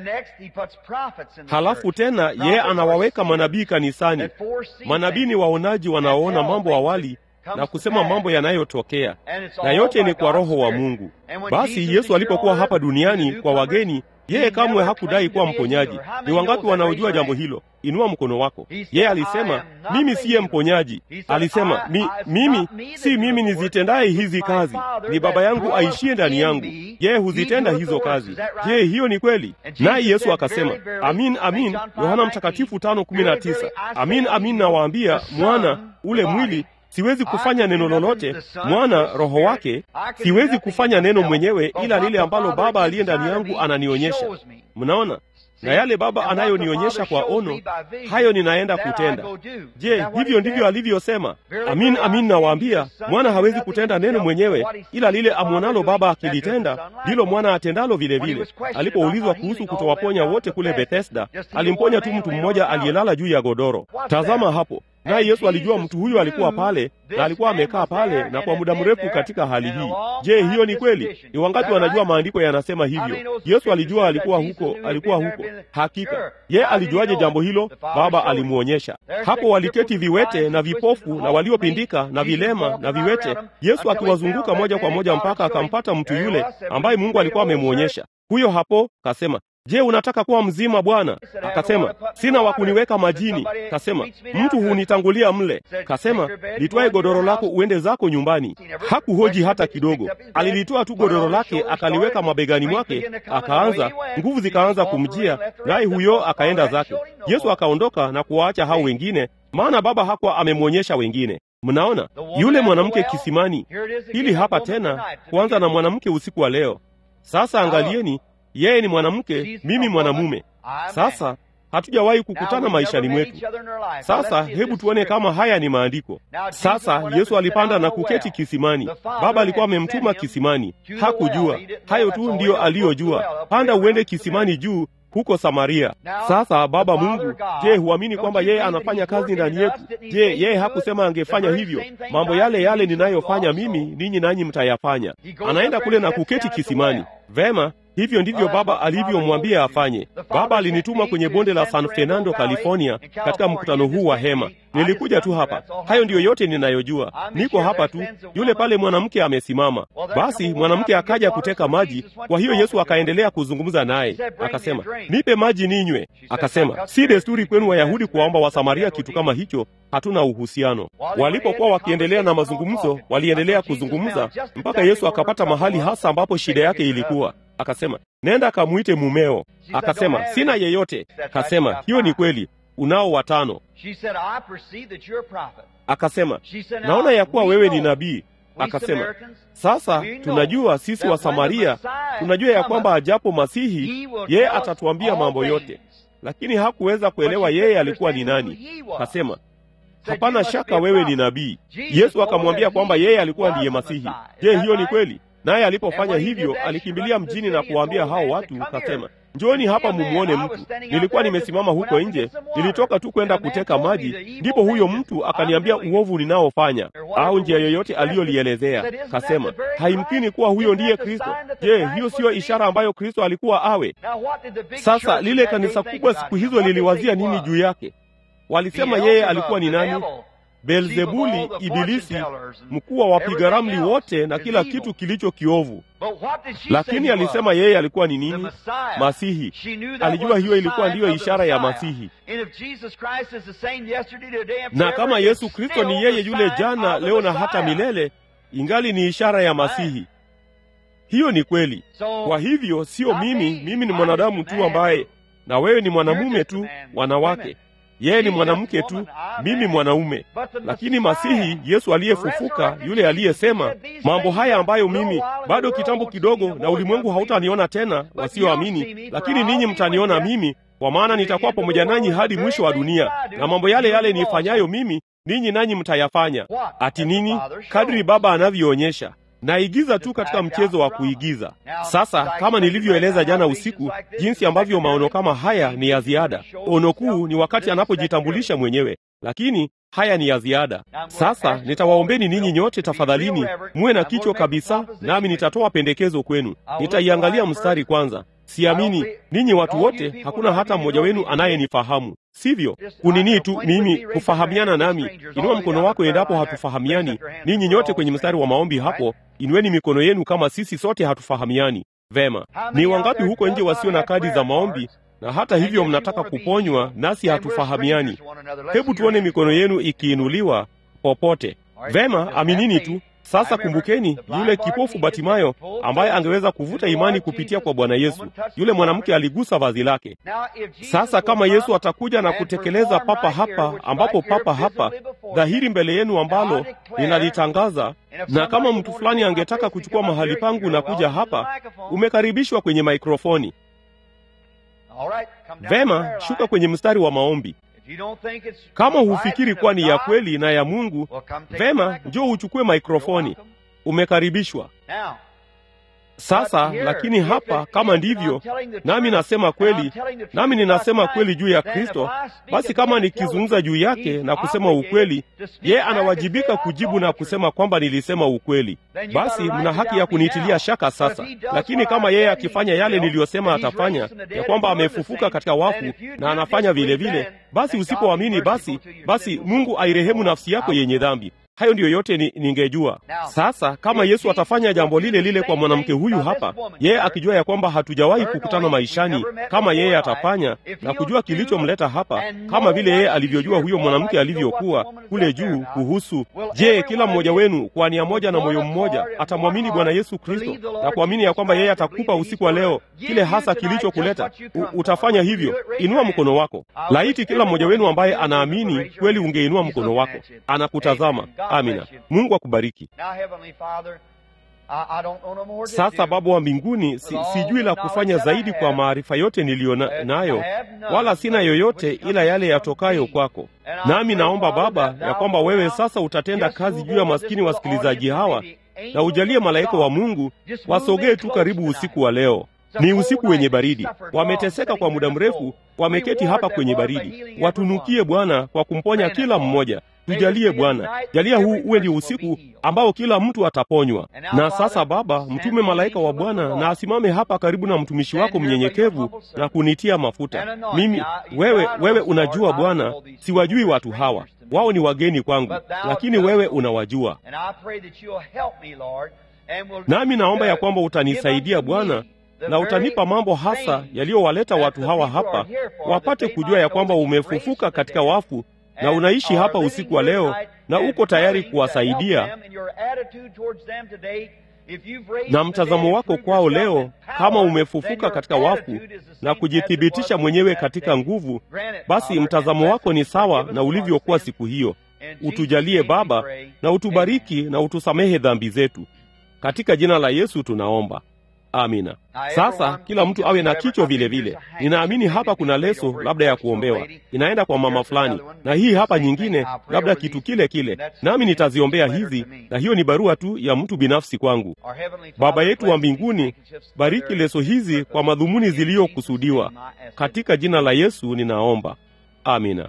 Halafu tena yeye anawaweka manabii kanisani. Manabii ni waonaji wanaoona mambo awali na kusema mambo yanayotokea, na yote ni kwa Roho wa Mungu. Basi Yesu alipokuwa hapa duniani kwa wageni yeye kamwe hakudai kuwa mponyaji. Ni wangapi wanaojua jambo hilo? Inua mkono wako. Yeye alisema mimi siye mponyaji. Alisema mi, mimi si mimi nizitendaye hizi kazi, ni Baba yangu aishie ndani yangu, yeye huzitenda hizo kazi. Je, hiyo ni kweli? Naye Yesu akasema amin, amin, Yohana Mtakatifu tano kumi na tisa amin, amin nawaambia, mwana ule mwili siwezi kufanya neno lolote, mwana roho wake siwezi kufanya neno mwenyewe, ila lile ambalo Baba aliye ndani yangu ananionyesha. Mnaona, na yale Baba anayonionyesha kwa ono, hayo ninaenda kutenda. Je, hivyo ndivyo alivyosema? Amin, amin nawaambia, mwana hawezi kutenda neno mwenyewe, ila lile amwonalo Baba akilitenda, ndilo mwana atendalo vile vile. Alipoulizwa kuhusu kutowaponya wote kule Bethesda, alimponya tu mtu mmoja aliyelala juu ya godoro. Tazama hapo naye Yesu alijua mtu huyo alikuwa pale na alikuwa amekaa pale na kwa muda mrefu katika hali hii. Je, hiyo ni kweli? Ni wangapi wanajua maandiko yanasema hivyo? Yesu alijua alikuwa huko, alikuwa huko. Hakika ye alijuaje jambo hilo? Baba alimwonyesha. Hapo waliketi viwete na vipofu na waliopindika na vilema na viwete, Yesu akiwazunguka moja kwa moja mpaka akampata mtu yule ambaye Mungu alikuwa amemwonyesha. Huyo hapo kasema Je, unataka kuwa mzima Bwana? Akasema, sina wa kuniweka majini. Kasema, mtu hunitangulia mle. Kasema, litwae godoro lako uende zako nyumbani. Hakuhoji hata kidogo, alilitoa tu godoro lake akaliweka mabegani mwake, akaanza nguvu zikaanza kumjia, naye huyo akaenda zake. Yesu akaondoka na kuwaacha hao wengine, maana Baba hakuwa amemwonyesha wengine. Mnaona yule mwanamke kisimani. Hili hapa tena, kuanza na mwanamke usiku wa leo. Sasa angalieni yeye ni mwanamke, mimi mwanamume. Sasa hatujawahi kukutana maishani mwetu. Sasa hebu tuone kama haya ni maandiko. Sasa Yesu alipanda na kuketi kisimani. Baba alikuwa amemtuma kisimani, hakujua. Hayo tu ndiyo aliyojua, panda uende kisimani juu huko Samaria. Sasa Baba Mungu, je, huamini kwamba yeye anafanya kazi ndani yetu? Je, yeye hakusema angefanya hivyo? Mambo yale yale ninayofanya mimi, ninyi nanyi mtayafanya. Anaenda kule na kuketi kisimani. Vema, hivyo ndivyo Baba alivyomwambia afanye. Baba alinituma kwenye bonde la San Fernando, California, katika mkutano huu wa hema. Nilikuja tu hapa. Hayo ndiyo yote ninayojua. Niko hapa tu. Yule pale mwanamke amesimama. Basi mwanamke akaja kuteka maji. Kwa hiyo Yesu akaendelea kuzungumza naye, akasema, nipe maji ninywe. Akasema, si desturi kwenu Wayahudi kuwaomba Wasamaria kitu kama hicho, hatuna uhusiano. Walipokuwa wakiendelea na mazungumzo, waliendelea kuzungumza mpaka Yesu akapata mahali hasa ambapo shida yake ilikuwa. Akasema, nenda kamwite mumeo. Akasema, sina yeyote. Akasema, hiyo ni kweli, unao watano. Akasema, naona ya kuwa wewe ni nabii. Akasema, sasa tunajua sisi wa Samaria, tunajua ya kwamba ajapo Masihi yeye atatuambia mambo yote, lakini hakuweza kuelewa yeye alikuwa ni nani. Akasema, hapana shaka wewe ni nabii. Yesu akamwambia kwamba yeye alikuwa ndiye Masihi. Je, hiyo ni kweli? Naye alipofanya hivyo, alikimbilia mjini na kuwaambia hao watu, kasema, Njooni hapa mumwone mtu. Nilikuwa nimesimama huko nje, nilitoka tu kwenda kuteka maji, ndipo huyo mtu akaniambia uovu ninaofanya, au njia yoyote aliyolielezea. Kasema, haimkini kuwa huyo ndiye Kristo. Je, hiyo siyo ishara ambayo Kristo alikuwa awe? Sasa lile kanisa kubwa siku hizo liliwazia nini juu yake? Walisema yeye alikuwa ni nani? Beelzebuli, Ibilisi, mkuu wa wapiga ramli wote na kila kitu kilicho kiovu. Lakini alisema yeye alikuwa ni nini? Masihi. Alijua hiyo ilikuwa ndiyo ishara ya Masihi. Na kama Yesu Kristo ni yeye yule jana, leo na hata milele, ingali ni ishara ya Masihi. Hiyo ni kweli. Kwa hivyo sio mimi, mimi ni mwanadamu tu ambaye, na wewe ni mwanamume tu, wanawake yeye ni mwanamke tu, mimi mwanaume. Lakini Masihi, Yesu aliyefufuka, yule aliyesema mambo haya ambayo mimi bado kitambo kidogo, na ulimwengu hautaniona tena, wasioamini, lakini ninyi mtaniona mimi, kwa maana nitakuwa pamoja nanyi hadi mwisho wa dunia, na mambo yale yale niifanyayo mimi, ninyi nanyi mtayafanya. Ati nini? Kadri Baba anavyoonyesha naigiza tu katika mchezo wa kuigiza. Sasa kama nilivyoeleza jana usiku, jinsi ambavyo maono kama haya ni ya ziada. Ono kuu ni wakati anapojitambulisha mwenyewe, lakini haya ni ya ziada. Sasa nitawaombeni ninyi nyote, tafadhalini muwe na kichwa kabisa, nami nitatoa pendekezo kwenu. Nitaiangalia mstari kwanza. Siamini ninyi watu wote, hakuna hata mmoja wenu anayenifahamu, sivyo? Kunini tu mimi kufahamiana nami. Inua mkono wako endapo hatufahamiani. Ninyi nyote kwenye mstari wa maombi hapo, inueni mikono yenu kama sisi sote hatufahamiani. Vema, ni wangapi huko nje wasio na kadi za maombi na hata hivyo mnataka kuponywa, nasi hatufahamiani? Hebu tuone mikono yenu ikiinuliwa popote. Vema, aminini tu. Sasa kumbukeni yule kipofu Batimayo ambaye angeweza kuvuta imani kupitia kwa Bwana Yesu. Yule mwanamke aligusa vazi lake. Sasa kama Yesu atakuja na kutekeleza papa hapa, ambapo papa hapa dhahiri mbele yenu, ambalo ninalitangaza, na kama mtu fulani angetaka kuchukua mahali pangu na kuja hapa, umekaribishwa kwenye maikrofoni. Vema, shuka kwenye mstari wa maombi. Kama hufikiri kuwa ni ya kweli na ya Mungu, vema, njoo uchukue maikrofoni. Umekaribishwa. Sasa lakini hapa, kama ndivyo, nami nasema kweli, nami ninasema kweli juu ya Kristo, basi kama nikizungumza juu yake na kusema ukweli, ye anawajibika kujibu na kusema kwamba nilisema ukweli. Basi mna haki ya kuniitilia shaka sasa. Lakini kama yeye akifanya yale niliyosema atafanya, ya kwamba amefufuka katika wafu na anafanya vile vile, basi usipoamini, basi basi Mungu airehemu nafsi yako yenye dhambi. Hayo ndiyo yote ni, ningejua. Sasa kama Yesu atafanya jambo lile lile kwa mwanamke huyu hapa, yeye akijua ya kwamba hatujawahi kukutana maishani, kama yeye atafanya na kujua kilichomleta hapa, kama vile yeye alivyojua huyo mwanamke alivyokuwa kule juu kuhusu, je, kila mmoja wenu kwa nia moja na moyo mmoja atamwamini Bwana Yesu Kristo na kuamini ya kwamba yeye atakupa usiku wa leo kile hasa kilichokuleta? Utafanya hivyo? Inua mkono wako. Laiti kila mmoja wenu ambaye anaamini kweli ungeinua mkono wako. Anakutazama. Amina. Mungu akubariki. Sasa Baba wa mbinguni, si, sijui la kufanya zaidi kwa maarifa yote niliyo na, nayo, wala sina yoyote ila yale yatokayo kwako. Nami naomba Baba ya kwamba wewe sasa utatenda kazi juu ya maskini wasikilizaji hawa, na ujalie malaika wa Mungu wasogee tu karibu usiku wa leo. Ni usiku wenye baridi, wameteseka kwa muda mrefu, wameketi hapa kwenye baridi. Watunukie Bwana kwa kumponya kila mmoja. Tujalie Bwana, jalia huu uwe ndio usiku ambao kila mtu ataponywa. Na sasa Baba, mtume malaika wa Bwana na asimame hapa karibu na mtumishi wako mnyenyekevu na kunitia mafuta mimi. Wewe, wewe unajua Bwana, siwajui watu hawa, wao ni wageni kwangu, lakini wewe unawajua. Nami naomba ya kwamba utanisaidia Bwana na utanipa mambo hasa yaliyowaleta watu hawa hapa, wapate kujua ya kwamba umefufuka katika wafu na unaishi hapa usiku wa leo na uko tayari kuwasaidia. Na mtazamo wako kwao leo, kama umefufuka katika wafu na kujithibitisha mwenyewe katika nguvu, basi mtazamo wako ni sawa na ulivyokuwa siku hiyo. Utujalie Baba, na utubariki na utusamehe dhambi zetu. Katika jina la Yesu tunaomba. Amina. Sasa kila mtu awe na kichwa vile vile. Ninaamini hapa kuna leso labda ya kuombewa, inaenda kwa mama fulani, na hii hapa nyingine, labda kitu kile kile, nami nitaziombea hizi, na hiyo ni barua tu ya mtu binafsi kwangu. Baba yetu wa mbinguni, bariki leso hizi kwa madhumuni ziliyokusudiwa, katika jina la Yesu ninaomba. Amina.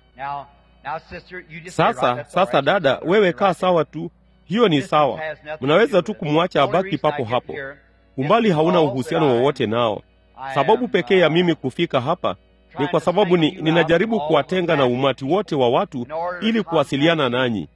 Sasa sasa, dada, wewe kaa sawa tu, hiyo ni sawa. Mnaweza tu kumwacha abaki papo hapo umbali hauna uhusiano wowote nao. Sababu pekee ya mimi kufika hapa ni kwa sababu ni, ninajaribu kuwatenga na umati wote wa watu ili kuwasiliana nanyi.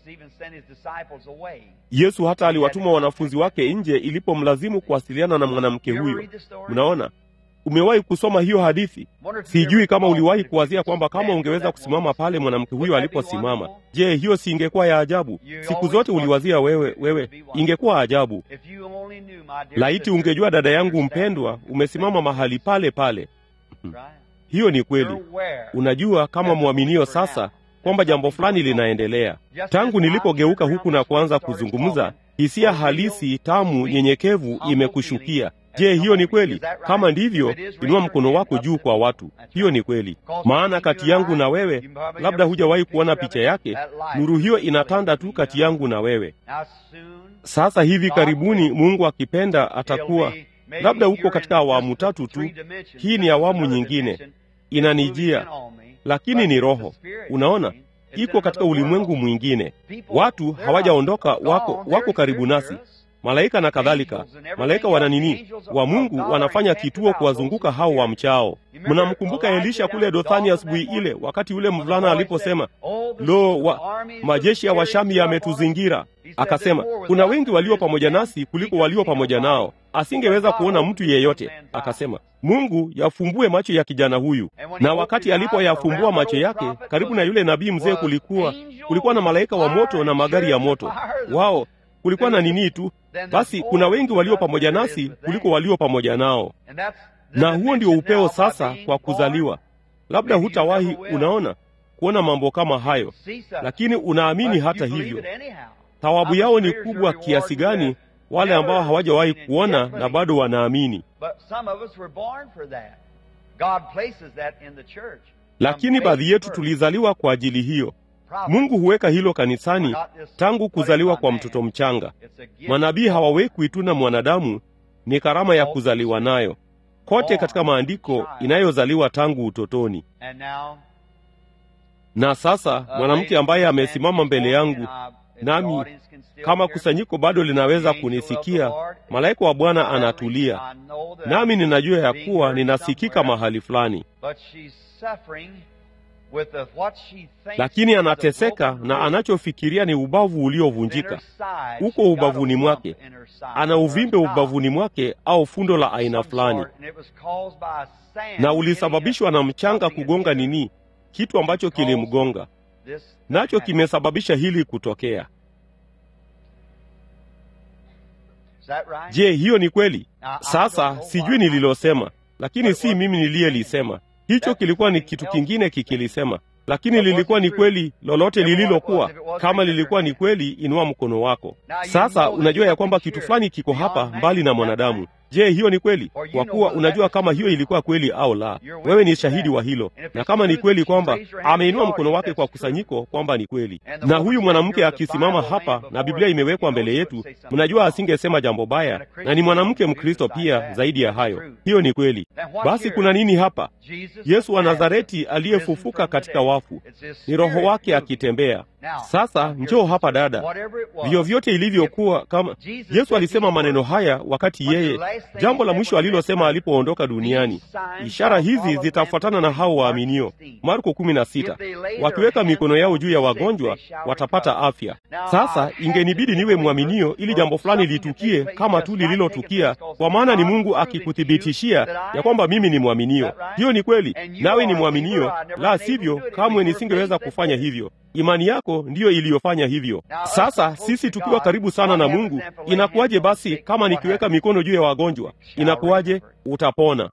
Yesu hata aliwatuma wanafunzi wake nje ilipomlazimu kuwasiliana na mwanamke huyo. Mnaona, umewahi kusoma hiyo hadithi? Sijui kama uliwahi kuwazia kwamba kama ungeweza kusimama pale mwanamke huyo aliposimama, je, hiyo si ingekuwa ya ajabu? Siku zote uliwazia wewe, wewe, ingekuwa ajabu. Laiti ungejua, dada yangu mpendwa, umesimama mahali pale pale. Hiyo ni kweli. Unajua kama mwaminio sasa kwamba jambo fulani linaendelea. Tangu nilipogeuka huku na kuanza kuzungumza, hisia halisi tamu, nyenyekevu imekushukia. Je, hiyo ni kweli? Kama ndivyo, inua mkono wako juu kwa watu. Hiyo ni kweli, maana kati yangu na wewe, labda hujawahi kuona picha yake, nuru hiyo inatanda tu kati yangu na wewe. Sasa hivi karibuni, Mungu akipenda, atakuwa labda uko katika awamu tatu tu. Hii ni awamu nyingine inanijia, lakini ni roho. Unaona, iko katika ulimwengu mwingine. Watu hawajaondoka, wako wako karibu nasi, malaika na kadhalika. Malaika wana nini? Wa Mungu wanafanya kituo kuwazunguka hao wa mchao. Mnamkumbuka Elisha kule Dothani asubuhi ile, wakati yule mvulana aliposema, lo, wa, majeshi ya Washami yametuzingira. Akasema, kuna wengi walio pamoja nasi kuliko walio pamoja nao. Asingeweza kuona mtu yeyote. Akasema, Mungu yafumbue macho ya kijana huyu. Na wakati alipoyafumbua macho yake, karibu na yule nabii mzee, kulikuwa kulikuwa na malaika wa moto na magari ya moto. Wao kulikuwa na nini tu basi, kuna wengi walio pamoja nasi kuliko walio pamoja nao, na huo ndio upeo sasa kwa kuzaliwa. Labda hutawahi, unaona, kuona mambo kama hayo, lakini unaamini hata hivyo. Thawabu yao ni kubwa kiasi gani wale ambao hawajawahi kuona na bado wanaamini. Lakini baadhi yetu tulizaliwa kwa ajili hiyo. Mungu huweka hilo kanisani tangu kuzaliwa kwa mtoto mchanga. Manabii hawawekwi tu na mwanadamu, ni karama ya kuzaliwa nayo kote katika maandiko, inayozaliwa tangu utotoni. Na sasa mwanamke ambaye amesimama mbele yangu nami kama kusanyiko bado linaweza kunisikia, malaika wa Bwana anatulia, nami ninajua ya kuwa ninasikika mahali fulani, lakini anateseka na anachofikiria ni ubavu uliovunjika uko ubavuni mwake. Ana uvimbe ubavuni mwake au fundo la aina fulani, na ulisababishwa na mchanga kugonga nini, kitu ambacho kilimgonga nacho kimesababisha hili kutokea. Je, hiyo ni kweli? Sasa sijui nililosema, lakini si mimi niliyelisema. Hicho kilikuwa ni kitu kingine kikilisema, lakini lilikuwa ni kweli. Lolote lililokuwa, kama lilikuwa ni kweli, inua mkono wako. Sasa unajua ya kwamba kitu fulani kiko hapa mbali na mwanadamu. Je, hiyo ni kweli? Kwa kuwa unajua kama hiyo ilikuwa kweli au la. Wewe ni shahidi wa hilo, na kama ni kweli kwamba ameinua mkono wake kwa kusanyiko, kwamba ni kweli, na huyu mwanamke akisimama hapa na Biblia imewekwa mbele yetu, mnajua asingesema jambo baya, na ni mwanamke Mkristo pia. Zaidi ya hayo, hiyo ni kweli. Basi kuna nini hapa? Yesu wa Nazareti aliyefufuka katika wafu, ni Roho wake akitembea sasa. Njoo hapa dada, vyovyote ilivyokuwa, kama Yesu alisema maneno haya wakati yeye jambo la mwisho alilosema alipoondoka duniani, ishara hizi zitafuatana na hao waaminio, Marko 16, wakiweka mikono yao juu ya wagonjwa watapata afya. Sasa ingenibidi niwe mwaminio ili jambo fulani litukie kama tu lililotukia, kwa maana ni Mungu akikuthibitishia ya kwamba mimi ni mwaminio. Hiyo ni kweli, nawe ni mwaminio, la sivyo kamwe nisingeweza kufanya hivyo. Imani yako ndiyo iliyofanya hivyo. Sasa sisi tukiwa karibu sana na Mungu, inakuwaje basi kama nikiweka mikono juu ya wagonjwa? Inakuwaje? Utapona.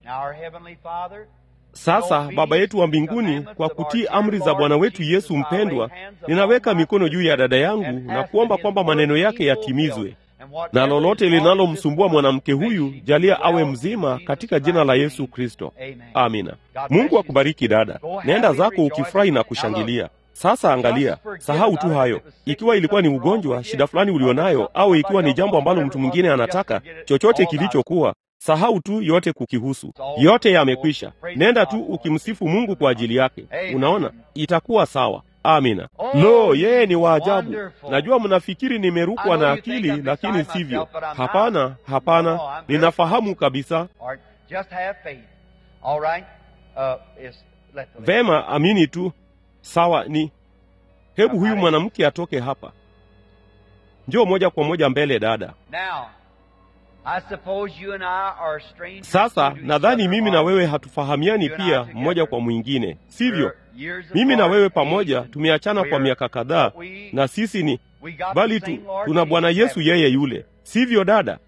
Sasa Baba yetu wa mbinguni, kwa kutii amri za Bwana wetu Yesu mpendwa, ninaweka mikono juu ya dada yangu na kuomba kwamba maneno yake yatimizwe, na lolote linalomsumbua mwanamke huyu, jalia awe mzima katika jina la Yesu Kristo. Amina. Mungu akubariki dada, nenda zako ukifurahi na kushangilia. Sasa angalia, sahau tu hayo. Ikiwa ilikuwa ni ugonjwa, shida fulani ulionayo, au ikiwa ni jambo ambalo mtu mwingine anataka, chochote kilichokuwa, sahau tu yote kukihusu. Yote yamekwisha. Nenda tu ukimsifu Mungu kwa ajili yake. Unaona, itakuwa sawa. Amina. Lo, yeye ni wa ajabu. Najua mnafikiri nimerukwa na akili, lakini sivyo. Hapana, hapana, ninafahamu kabisa. Vema, amini tu. Sawa, ni hebu huyu mwanamke atoke hapa. Njoo moja kwa moja mbele, dada. Sasa nadhani mimi na wewe hatufahamiani pia mmoja kwa mwingine, sivyo? Mimi na wewe pamoja tumeachana kwa miaka kadhaa, na sisi ni bali tu tuna Bwana Yesu yeye yule, sivyo dada?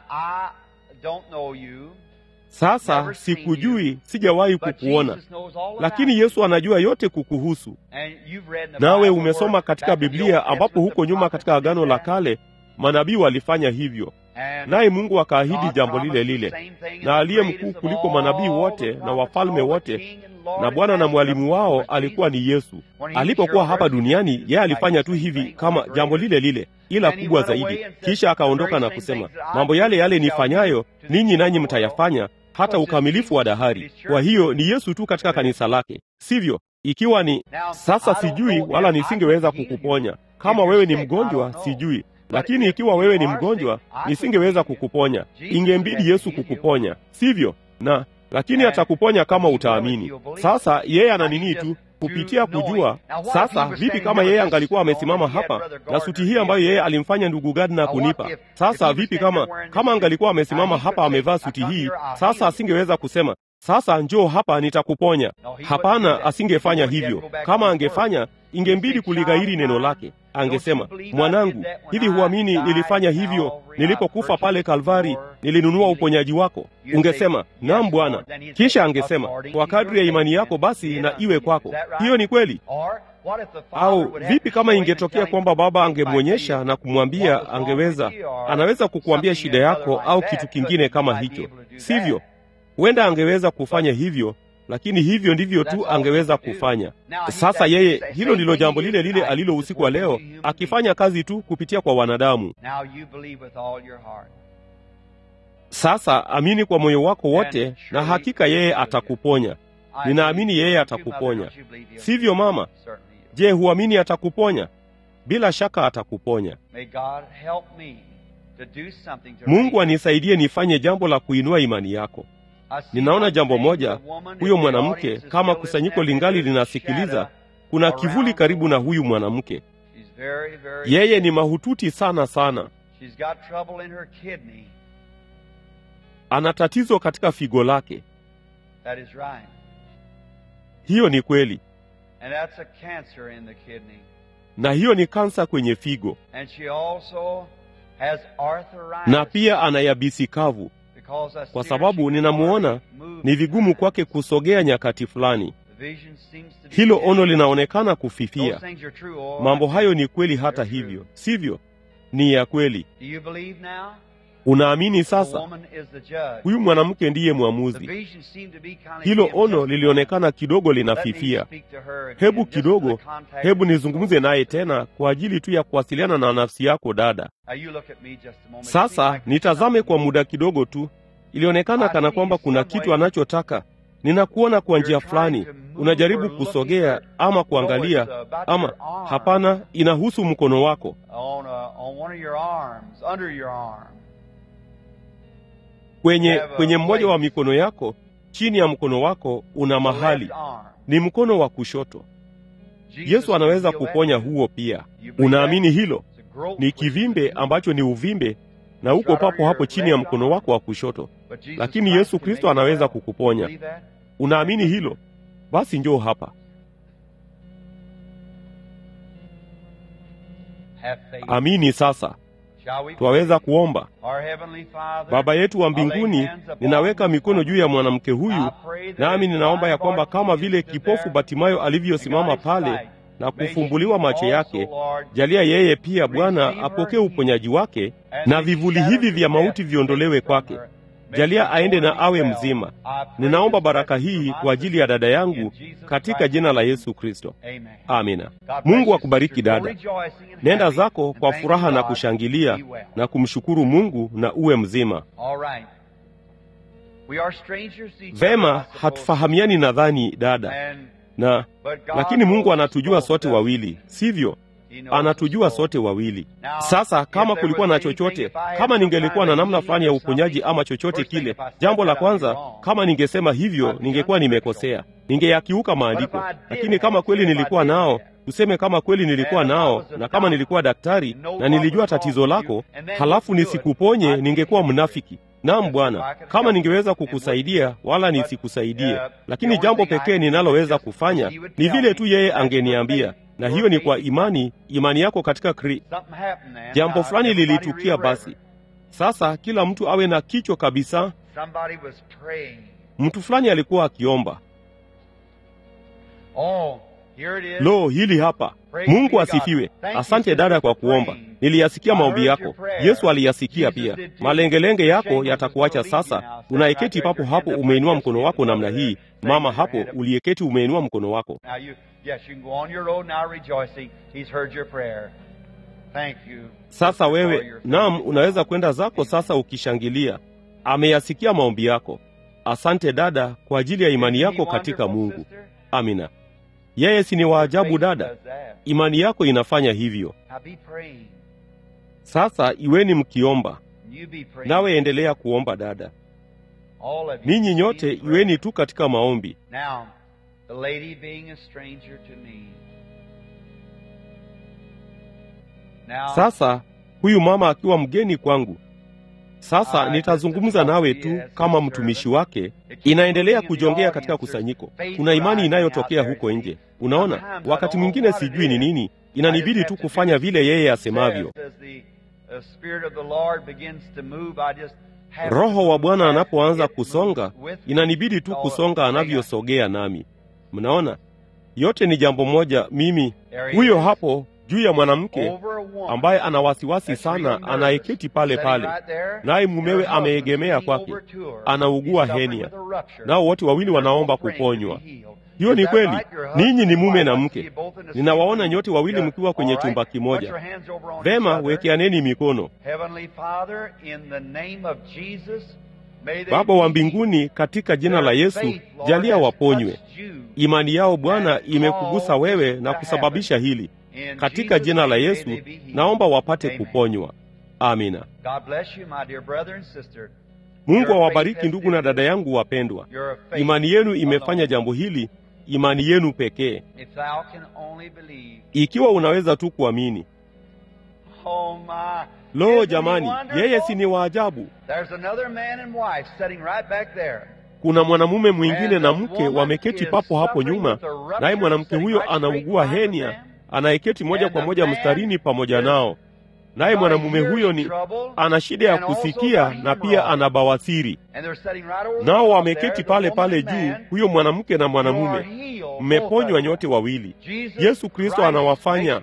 Sasa sikujui, sijawahi kukuona, lakini Yesu anajua yote kukuhusu. Nawe umesoma katika Biblia ambapo huko nyuma katika Agano la Kale manabii walifanya hivyo, naye Mungu akaahidi jambo lile lile, na aliye mkuu kuliko manabii wote na wafalme wote na Bwana na mwalimu wao alikuwa ni Yesu. Alipokuwa hapa duniani, yeye alifanya tu hivi kama jambo lile lile, ila kubwa zaidi. Kisha akaondoka na kusema, mambo yale yale nifanyayo ninyi nanyi mtayafanya hata ukamilifu wa dahari. Kwa hiyo ni Yesu tu katika kanisa lake, sivyo? Ikiwa ni sasa, sijui wala nisingeweza kukuponya. Kama wewe ni mgonjwa, sijui lakini ikiwa wewe ni mgonjwa, nisingeweza kukuponya. Ingembidi Yesu kukuponya, sivyo? na lakini atakuponya kama utaamini. Sasa yeye ana nini tu kupitia kujua. Sasa vipi kama yeye angalikuwa amesimama hapa na suti hii ambayo yeye alimfanya ndugu Gardner kunipa? Sasa vipi kama kama angalikuwa amesimama hapa amevaa suti hii? Sasa asingeweza kusema sasa njoo hapa nitakuponya. Hapana, asingefanya hivyo. Kama angefanya, ingembidi kulighairi neno lake. Angesema, mwanangu, hivi huamini nilifanya hivyo nilipokufa pale Kalvari, nilinunua uponyaji wako? Ungesema, naam Bwana. Kisha angesema, kwa kadri ya imani yako basi na iwe kwako. Hiyo ni kweli. Au vipi kama ingetokea kwamba baba angemwonyesha na kumwambia, angeweza, anaweza kukuambia shida yako au kitu kingine kama hicho, sivyo? Huenda angeweza kufanya hivyo, lakini hivyo ndivyo tu angeweza kufanya. Sasa yeye, hilo ndilo jambo lile lile alilo usiku wa leo, akifanya kazi tu kupitia kwa wanadamu. Sasa amini kwa moyo wako wote, na hakika yeye atakuponya. Ninaamini yeye atakuponya, sivyo mama? Je, huamini atakuponya? Bila shaka atakuponya. Mungu anisaidie nifanye jambo la kuinua imani yako. Ninaona jambo moja, huyo mwanamke, kama kusanyiko lingali linasikiliza, kuna kivuli karibu na huyu mwanamke. Yeye ni mahututi sana sana, ana tatizo katika figo lake. Hiyo ni kweli, na hiyo ni kansa kwenye figo, na pia ana yabisi kavu kwa sababu ninamuona ni vigumu kwake kusogea nyakati fulani. Hilo ono linaonekana kufifia. Mambo hayo ni kweli, hata hivyo, sivyo? Ni ya kweli. Unaamini sasa? Huyu mwanamke ndiye mwamuzi. Hilo ono lilionekana kidogo linafifia. Hebu kidogo, hebu nizungumze naye tena kwa ajili tu ya kuwasiliana na nafsi yako, dada. Sasa nitazame kwa muda kidogo tu. Ilionekana kana kwamba kuna kitu anachotaka. Ninakuona kwa njia fulani, unajaribu kusogea ama kuangalia, ama hapana, inahusu mkono wako kwenye kwenye mmoja wa mikono yako, chini ya mkono wako una mahali, ni mkono wa kushoto. Yesu anaweza kuponya huo pia. Unaamini hilo? Ni kivimbe ambacho ni uvimbe na uko papo hapo chini ya mkono wako wa kushoto, lakini Yesu Kristo anaweza kukuponya. Unaamini hilo? Basi njoo hapa. Amini sasa. Twaweza kuomba. Baba yetu wa mbinguni, ninaweka mikono juu ya mwanamke huyu, nami ninaomba ya kwamba kama vile kipofu Batimayo alivyosimama pale na kufumbuliwa macho yake, jalia yeye pia Bwana apokee uponyaji wake, na vivuli hivi vya mauti viondolewe kwake. Jalia aende na awe mzima. Ninaomba baraka hii kwa ajili ya dada yangu katika jina la Yesu Kristo, amina. Mungu akubariki dada. Nenda zako kwa furaha na kushangilia na kumshukuru Mungu na uwe mzima. Vema, hatufahamiani nadhani dada na lakini Mungu anatujua sote wawili, sivyo? anatujua sote wawili. Sasa kama kulikuwa na chochote, kama ningelikuwa na namna fulani ya uponyaji ama chochote kile, jambo la kwanza, kama ningesema hivyo, ningekuwa nimekosea, ningeyakiuka maandiko. Lakini kama kweli nilikuwa nao tuseme kama kweli nilikuwa nao na kama nilikuwa daktari na nilijua tatizo lako, halafu nisikuponye, ningekuwa mnafiki. Naam Bwana, kama ningeweza kukusaidia wala nisikusaidie, lakini jambo pekee ninaloweza kufanya ni vile tu yeye angeniambia, na hiyo ni kwa imani, imani yako katika Kri. Jambo fulani lilitukia. Basi sasa kila mtu awe na kichwa kabisa. Mtu fulani alikuwa akiomba. Lo, hili hapa. Mungu asifiwe. Asante dada kwa kuomba, niliyasikia maombi yako. Yesu aliyasikia pia. Malengelenge yako yatakuacha sasa. Unaeketi papo hapo, umeinua mkono wako namna hii. Mama hapo uliyeketi, umeinua mkono wako. Sasa wewe, naam, unaweza kwenda zako sasa ukishangilia. Ameyasikia maombi yako. Asante dada kwa ajili ya imani yako katika Mungu. Amina. Yeye si ni waajabu dada? Imani yako inafanya hivyo. Sasa iweni mkiomba, nawe endelea kuomba dada. Ninyi nyote iweni tu katika maombi. Sasa huyu mama akiwa mgeni kwangu, sasa nitazungumza nawe tu kama mtumishi wake. Inaendelea kujongea katika kusanyiko, kuna imani inayotokea huko nje. Unaona, wakati mwingine sijui ni nini, inanibidi tu kufanya vile yeye asemavyo. Roho wa Bwana anapoanza kusonga, inanibidi tu kusonga anavyosogea nami. Mnaona, yote ni jambo moja. Mimi huyo hapo juu ya mwanamke ambaye ana wasiwasi sana, anayeketi pale pale, naye mumewe ameegemea kwake, anaugua henia, nao wote wawili wanaomba kuponywa. Hiyo ni kweli. Ninyi ni mume na mke, ninawaona nyote wawili mkiwa kwenye chumba kimoja. Vema, wekeaneni mikono. Baba wa mbinguni, katika jina la Yesu, jalia waponywe. Imani yao Bwana imekugusa wewe na kusababisha hili katika jina la Yesu naomba wapate kuponywa. Amina. Mungu awabariki ndugu na dada yangu wapendwa. Imani yenu imefanya jambo hili, imani yenu pekee. Ikiwa unaweza tu kuamini. Lo, jamani, yeye si ni waajabu! Kuna mwanamume mwingine na mke wameketi papo hapo nyuma, naye mwanamke huyo anaugua henia anayeketi moja kwa moja mstarini pamoja nao. Naye mwanamume huyo ni ana shida ya kusikia na pia ana bawasiri, nao wameketi pale pale juu, huyo mwanamke na mwanamume. Mmeponywa nyote wawili. Yesu Kristo anawafanya.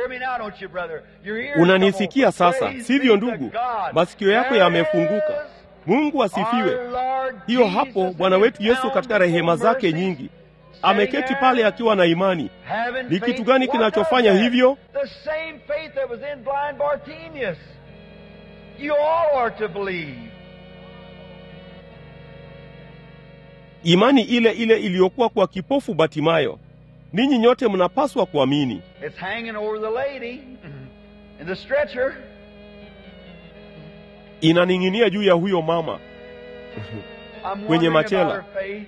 Unanisikia sasa, sivyo ndugu? Masikio yako yamefunguka. Mungu asifiwe. Hiyo hapo Bwana wetu Yesu katika rehema zake nyingi ameketi pale akiwa na imani. Ni kitu gani kinachofanya hivyo? Imani ile ile iliyokuwa kwa kipofu Batimayo. Ninyi nyote mnapaswa kuamini. Inaning'inia juu ya huyo mama kwenye machela.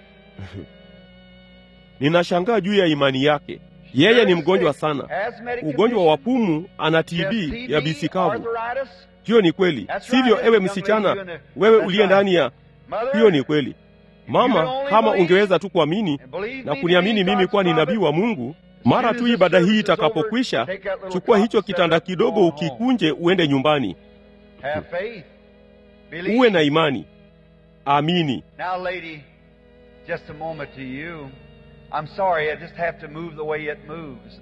Ninashangaa juu ya imani yake. Yeye ni mgonjwa sana, ugonjwa wa pumu, ana TB ya bisikavu. Hiyo ni kweli, sivyo? Ewe msichana, wewe uliye ndani ya hiyo, ni kweli mama. Kama ungeweza tu kuamini na kuniamini mimi kuwa ni nabii wa Mungu, mara tu ibada hii itakapokwisha, chukua hicho kitanda kidogo, ukikunje, uende nyumbani. Uwe na imani, amini. I'm sorry, I just have to move the way it moves.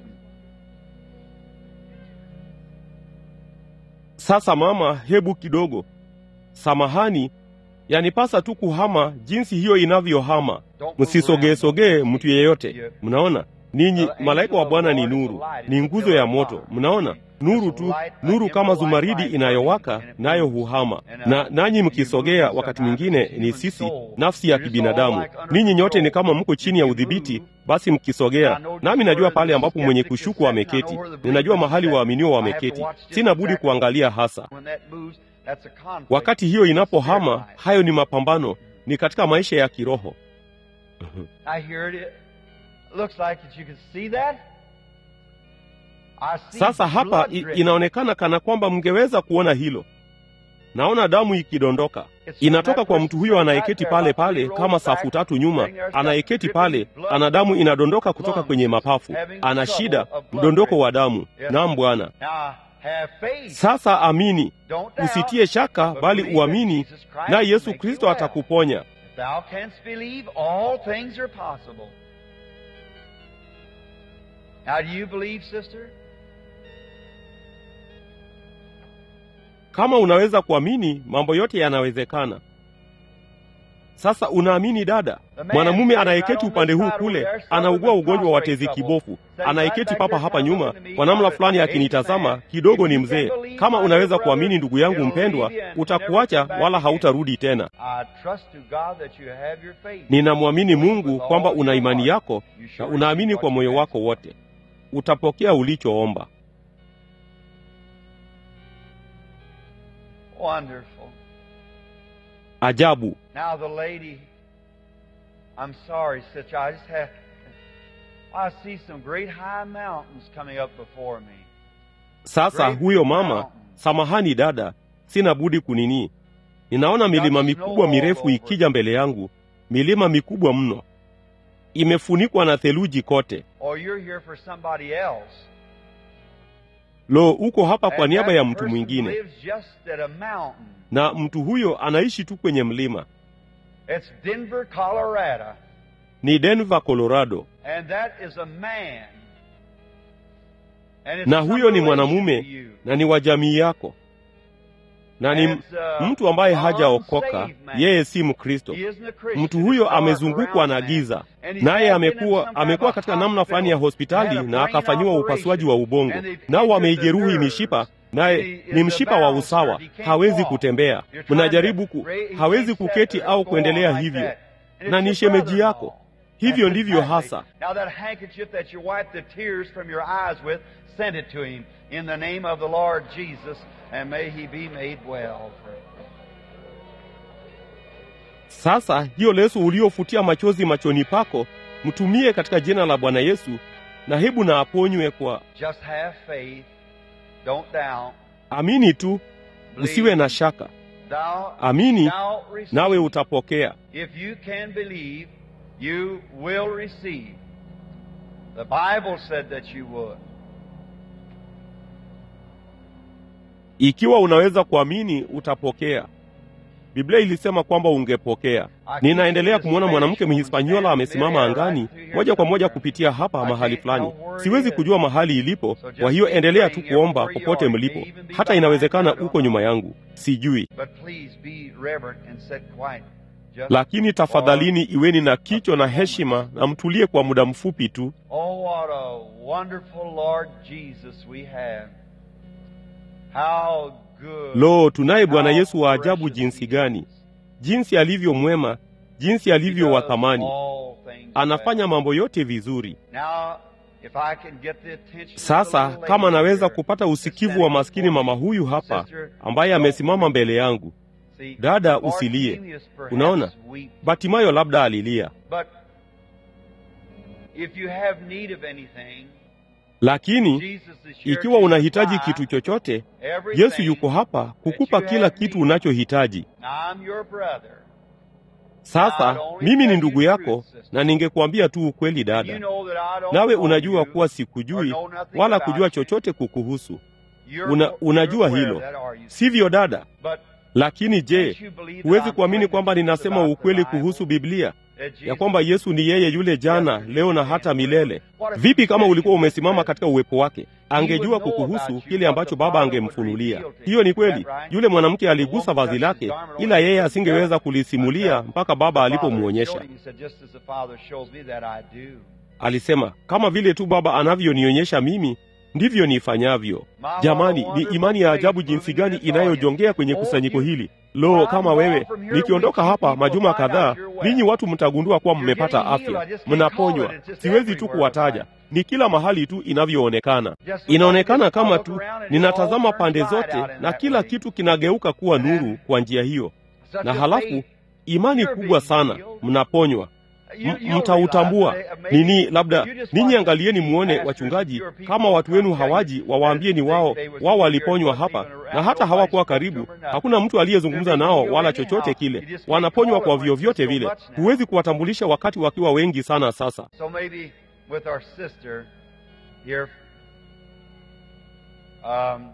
Sasa mama, hebu kidogo, samahani, yanipasa tu kuhama jinsi hiyo inavyohama. Msisogee sogee mtu yeyote, mnaona ninyi malaika wa bwana ni nuru ni nguzo ya moto mnaona nuru tu nuru kama zumaridi inayowaka nayo huhama na nanyi mkisogea wakati mwingine ni sisi nafsi ya kibinadamu ninyi nyote ni kama mko chini ya udhibiti basi mkisogea nami najua pale ambapo mwenye kushuku ameketi ninajua mahali waaminio wameketi sina budi kuangalia hasa wakati hiyo inapohama hayo ni mapambano ni katika maisha ya kiroho sasa hapa i, inaonekana kana kwamba mngeweza kuona hilo naona damu ikidondoka inatoka kwa mtu huyo anayeketi pale pale kama safu tatu nyuma anayeketi pale ana damu inadondoka kutoka kwenye mapafu ana shida mdondoko wa damu nam bwana sasa amini usitie shaka bali uamini naye yesu kristo atakuponya Now, do you believe, sister? kama unaweza kuamini mambo yote yanawezekana sasa unaamini dada mwanamume anayeketi upande huu kule anaugua ugonjwa wa tezi kibofu anayeketi papa hapa nyuma kwa namna fulani akinitazama kidogo ni mzee kama unaweza kuamini ndugu yangu mpendwa utakuacha wala hautarudi tena ninamwamini mungu kwamba una imani yako na unaamini kwa moyo wako wote utapokea ulichoomba Wonderful. ajabu Now the lady, I'm sorry, sister, I just have, I see some great high mountains coming up before me. sasa huyo mama samahani dada sina budi kunini ninaona milima mikubwa mirefu ikija mbele yangu milima mikubwa mno imefunikwa na theluji kote Or you're here for somebody else. lo uko hapa kwa And niaba that ya mtu person mwingine lives just at a mountain. na mtu huyo anaishi tu kwenye mlima It's Denver, Colorado. ni denver colorado And that is a man. And it's na some huyo ni relation mwanamume to you. na ni wa jamii yako na ni And it's, uh, mtu ambaye an hajaokoka unsaved man. yeye si mkristo He isn't a Christian. mtu huyo It's dark amezungukwa around na man. giza And he's naye had been in amekuwa some kind amekuwa of a katika namna fulani ya hospital, hospitali had a na brain akafanyiwa operation, upasuaji wa ubongo and they've nao pinchered the wameijeruhi nerves. mishipa naye He is ni a mshipa wa bowel usawa surgery. He can't hawezi walk. kutembea You're trying to mnajaribu ku, raise- he hawezi can't kuketi sit au or go kuendelea on like hivyo that. And na it's ni your shemeji brother-in-law. yako hivyo That's ndivyo exactly. hasa Now that handkerchief that you wipe the tears from your eyes with, send it to him in the name of the Lord Jesus, and may he be made well. sasa hiyo leso uliofutia machozi machoni pako mtumie katika jina la bwana yesu na hebu na aponywe kwa Just have faith. Don't doubt. amini tu usiwe na shaka Thou amini shalt receive. nawe utapokea If you can believe, you will receive. The Bible said that you would. ikiwa unaweza kuamini utapokea biblia ilisema kwamba ungepokea ninaendelea kumwona mwanamke mhispaniola amesimama angani moja kwa moja kupitia hapa mahali fulani siwezi kujua mahali ilipo kwa hiyo endelea tu kuomba popote mlipo hata inawezekana uko nyuma yangu sijui But please be reverent and sit quiet. Just lakini tafadhalini iweni na kicho na heshima na mtulie kwa muda mfupi tu Oh, what a wonderful Lord Jesus we have. How good. lo tunaye bwana how yesu wa ajabu precious jinsi he gani is. jinsi alivyo mwema jinsi He alivyo wa does thamani all things anafanya well. mambo yote vizuri Now, if I can get the attention of the sasa little kama lady naweza here kupata that's usikivu wa standing maskini before mama me. huyu hapa Sister, ambaye don't amesimama mbele yangu see, dada usilie Bartimaeus perhaps unaona weep. batimayo labda alilia But if you have need of anything, lakini Jesus is here ikiwa to unahitaji supply kitu chochote everything yesu yuko hapa kukupa that you kila have kitu need. unachohitaji Now, I'm your brother. sasa mimi ni ndugu yako na ningekuambia tu ukweli You dada know that I don't nawe know unajua you, kuwa or sikujui know nothing wala about kujua you. chochote kukuhusu You're una, no- unajua you're aware hilo of that, are you? sivyo dada But lakini je can't you believe that huwezi I'm kuamini telling kwamba the truth ninasema about the ukweli Bible? kuhusu biblia That Jesus ya kwamba yesu ni yeye yule jana yesterday, leo na today, hata and milele forever. vipi kama ulikuwa umesimama What if katika uwepo wake angejua kukuhusu kile ambacho baba angemfunulia hiyo ni kweli yule mwanamke aligusa vazi lake ila yeye asingeweza kulisimulia mpaka baba the Father alipomwonyesha showed him, he said, Just as the Father shows me that I do. alisema kama vile tu baba anavyonionyesha mimi ndivyo nifanyavyo jamani ni imani ya ajabu jinsi gani inayojongea kwenye kusanyiko hili lo kama wewe nikiondoka hapa majuma kadhaa ninyi watu mtagundua kuwa mmepata afya mnaponywa siwezi tu kuwataja ni kila mahali tu inavyoonekana inaonekana kama tu ninatazama pande zote na kila kitu kinageuka kuwa nuru kwa njia hiyo na halafu imani kubwa sana mnaponywa M- mtautambua nini labda ninyi angalieni muone wachungaji kama watu wenu hawaji wawaambie ni wao wao waliponywa hapa na hata hawakuwa karibu hakuna mtu aliyezungumza nao wala chochote kile wanaponywa kwa vyovyote vile huwezi kuwatambulisha wakati wakiwa wengi sana sasa So maybe with our sister here, um,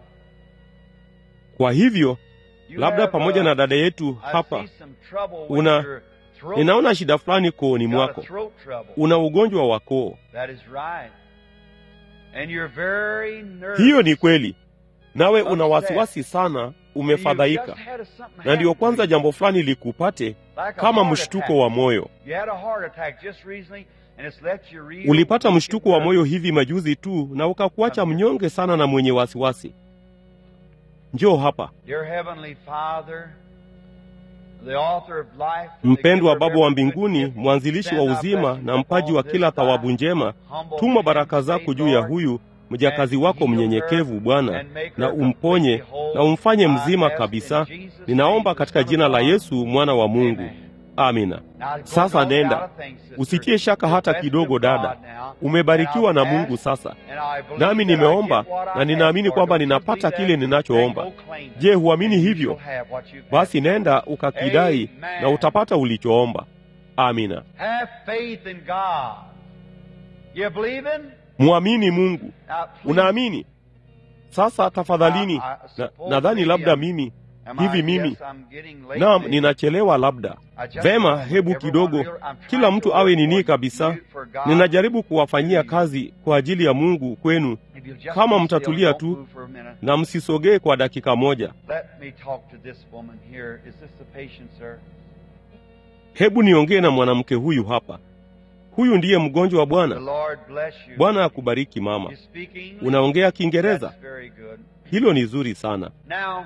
kwa hivyo you labda have, pamoja uh, na dada yetu I hapa see some trouble with una- your throat. ninaona shida fulani kooni You've got a mwako throat trouble. una ugonjwa wa koo That is right. And you're very nervous. hiyo ni kweli nawe una wasiwasi sana You've umefadhaika just had something na ndiyo happen to kwanza you, jambo fulani likupate like a kama heart mshtuko attack. wa moyo You had a heart attack just recently, and it's left you real ulipata weak mshtuko and wa moyo nervous. hivi majuzi tu na ukakuacha mnyonge sana na mwenye wasiwasi njoo hapa Dear Heavenly Father, the author of life, mpendwa baba wa mbinguni mwanzilishi wa uzima na mpaji wa kila thawabu njema tuma baraka zako juu ya huyu mjakazi wako mnyenyekevu bwana na umponye na umfanye mzima kabisa ninaomba katika jina la yesu mwana wa mungu amina sasa nenda usitie shaka hata kidogo dada umebarikiwa na mungu sasa nami nimeomba na ninaamini kwamba ninapata kile ninachoomba je huamini hivyo basi nenda ukakidai na utapata ulichoomba amina Have faith in God. You believing? mwamini mungu Now, please, unaamini sasa tafadhalini I- I na- suppose nadhani maybe labda I'm- mimi am hivi I- mimi yes, I'm getting late naam maybe. ninachelewa labda I just vema want hebu everyone kidogo real- I'm trying kila to mtu work awe for nini you, kabisa for God. ninajaribu kuwafanyia kazi kwa ajili ya mungu kwenu If you'll just kama be still, mtatulia don't tu, move for a minute. na msisogee kwa dakika moja Let me talk to this woman here. Is this the patient, sir? hebu niongee na mwanamke huyu hapa huyu ndiye mgonjwa wa The bwana Lord bless you. bwana akubariki mama You speak English? unaongea kiingereza That's very good. hilo ni zuri sana Now,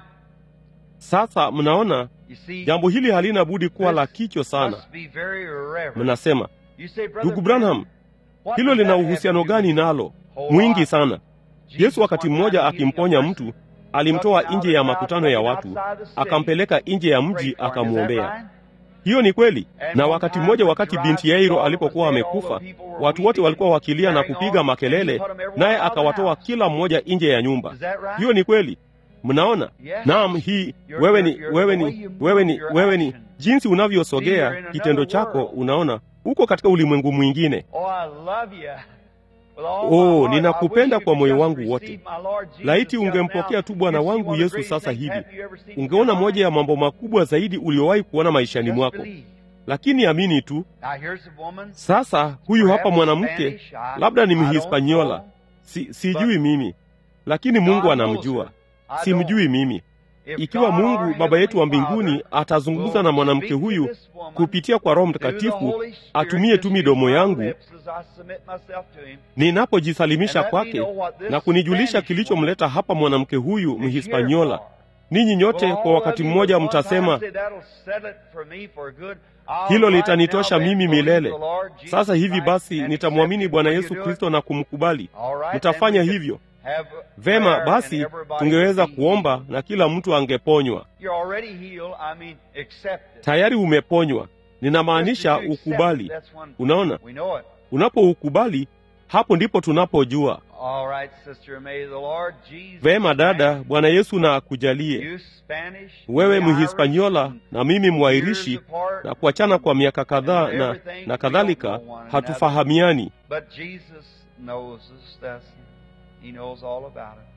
sasa mnaona you see, jambo hili halina budi kuwa la kichwa sana must be very reverent. mnasema You say, Brother ndugu branham what hilo does lina that have uhusiano to do gani with nalo whole mwingi lot? sana yesu wakati mmoja akimponya mtu alimtoa nje ya makutano ya watu akampeleka nje ya mji akamwombea hiyo ni kweli na wakati mmoja wakati binti yairo alipokuwa amekufa watu wote walikuwa wakilia na kupiga makelele naye akawatoa kila mmoja nje ya nyumba hiyo ni kweli mnaona naam hii wewe ni wewe ni wewe ni wewe ni jinsi unavyosogea kitendo chako unaona uko katika ulimwengu mwingine Oh, I love you. With all Oh, my heart. ninakupenda I wish kwa you moyo could wangu just wote. receive my Lord Jesus laiti just ungempokea now. tu bwana You'll see wangu one of the yesu greatest sasa things hivi have you ever seen in ungeona your moja life. ya mambo makubwa zaidi uliowahi kuona maishani Just mwako believe. lakini amini tu Now here's a woman. sasa huyu hapa perhaps mwanamke Spanish, I- labda ni I don't mhispanyola know. si, sijui mimi lakini mungu God knows anamjua her. I simjui don't. mimi If ikiwa God, mungu our baba yetu wa Heavenly mbinguni Father, atazungumza will na mwanamke speak to huyu this woman kupitia kwa roho through the mtakatifu Holy Spirit, atumie just tu use midomo my yangu lips as I submit myself to him. ninapojisalimisha And let me kwake know what this na kunijulisha Spanish kilichomleta hapa mwanamke huyu is here mhispanyola for. ninyi nyote Well, kwa all wakati of you mmoja at one time mtasema say, "That'll settle it for me for good." I'll hilo right litanitosha now then mimi believe milele the Lord Jesus sasa hivi Christ basi and nitamwamini accept him. bwana Will you yesu do it? kristo na kumkubali All right, mtafanya then we could hivyo have vema prayer and basi everybody tungeweza would be kuomba healed. na kila mtu angeponywa You're already healed. I mean, accept it. tayari umeponywa ninamaanisha Just as you accept it, ukubali that's when unaona we know it. unapoukubali hapo ndipo tunapojua All right, sister, may the Lord Jesus vema dada Christ, bwana yesu na akujalie you Spanish, wewe me mhispanyola Irish, na mimi years mwairishi apart, na kuachana kwa miaka kadhaa and na, everything, na we kadhalika don't know one another. hatufahamiani But Jesus knows us. That's, he knows all about it.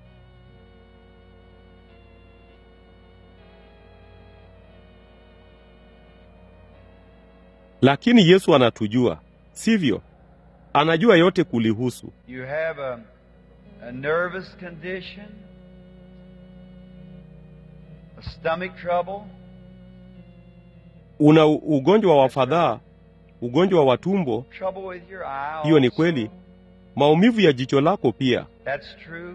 lakini yesu anatujua sivyo anajua yote kulihusu You have a, a nervous condition, a stomach trouble, una u- ugonjwa wa fadhaa ugonjwa wa tumbo, trouble with your eye. hiyo ni also. kweli, maumivu ya jicho lako pia, That's true.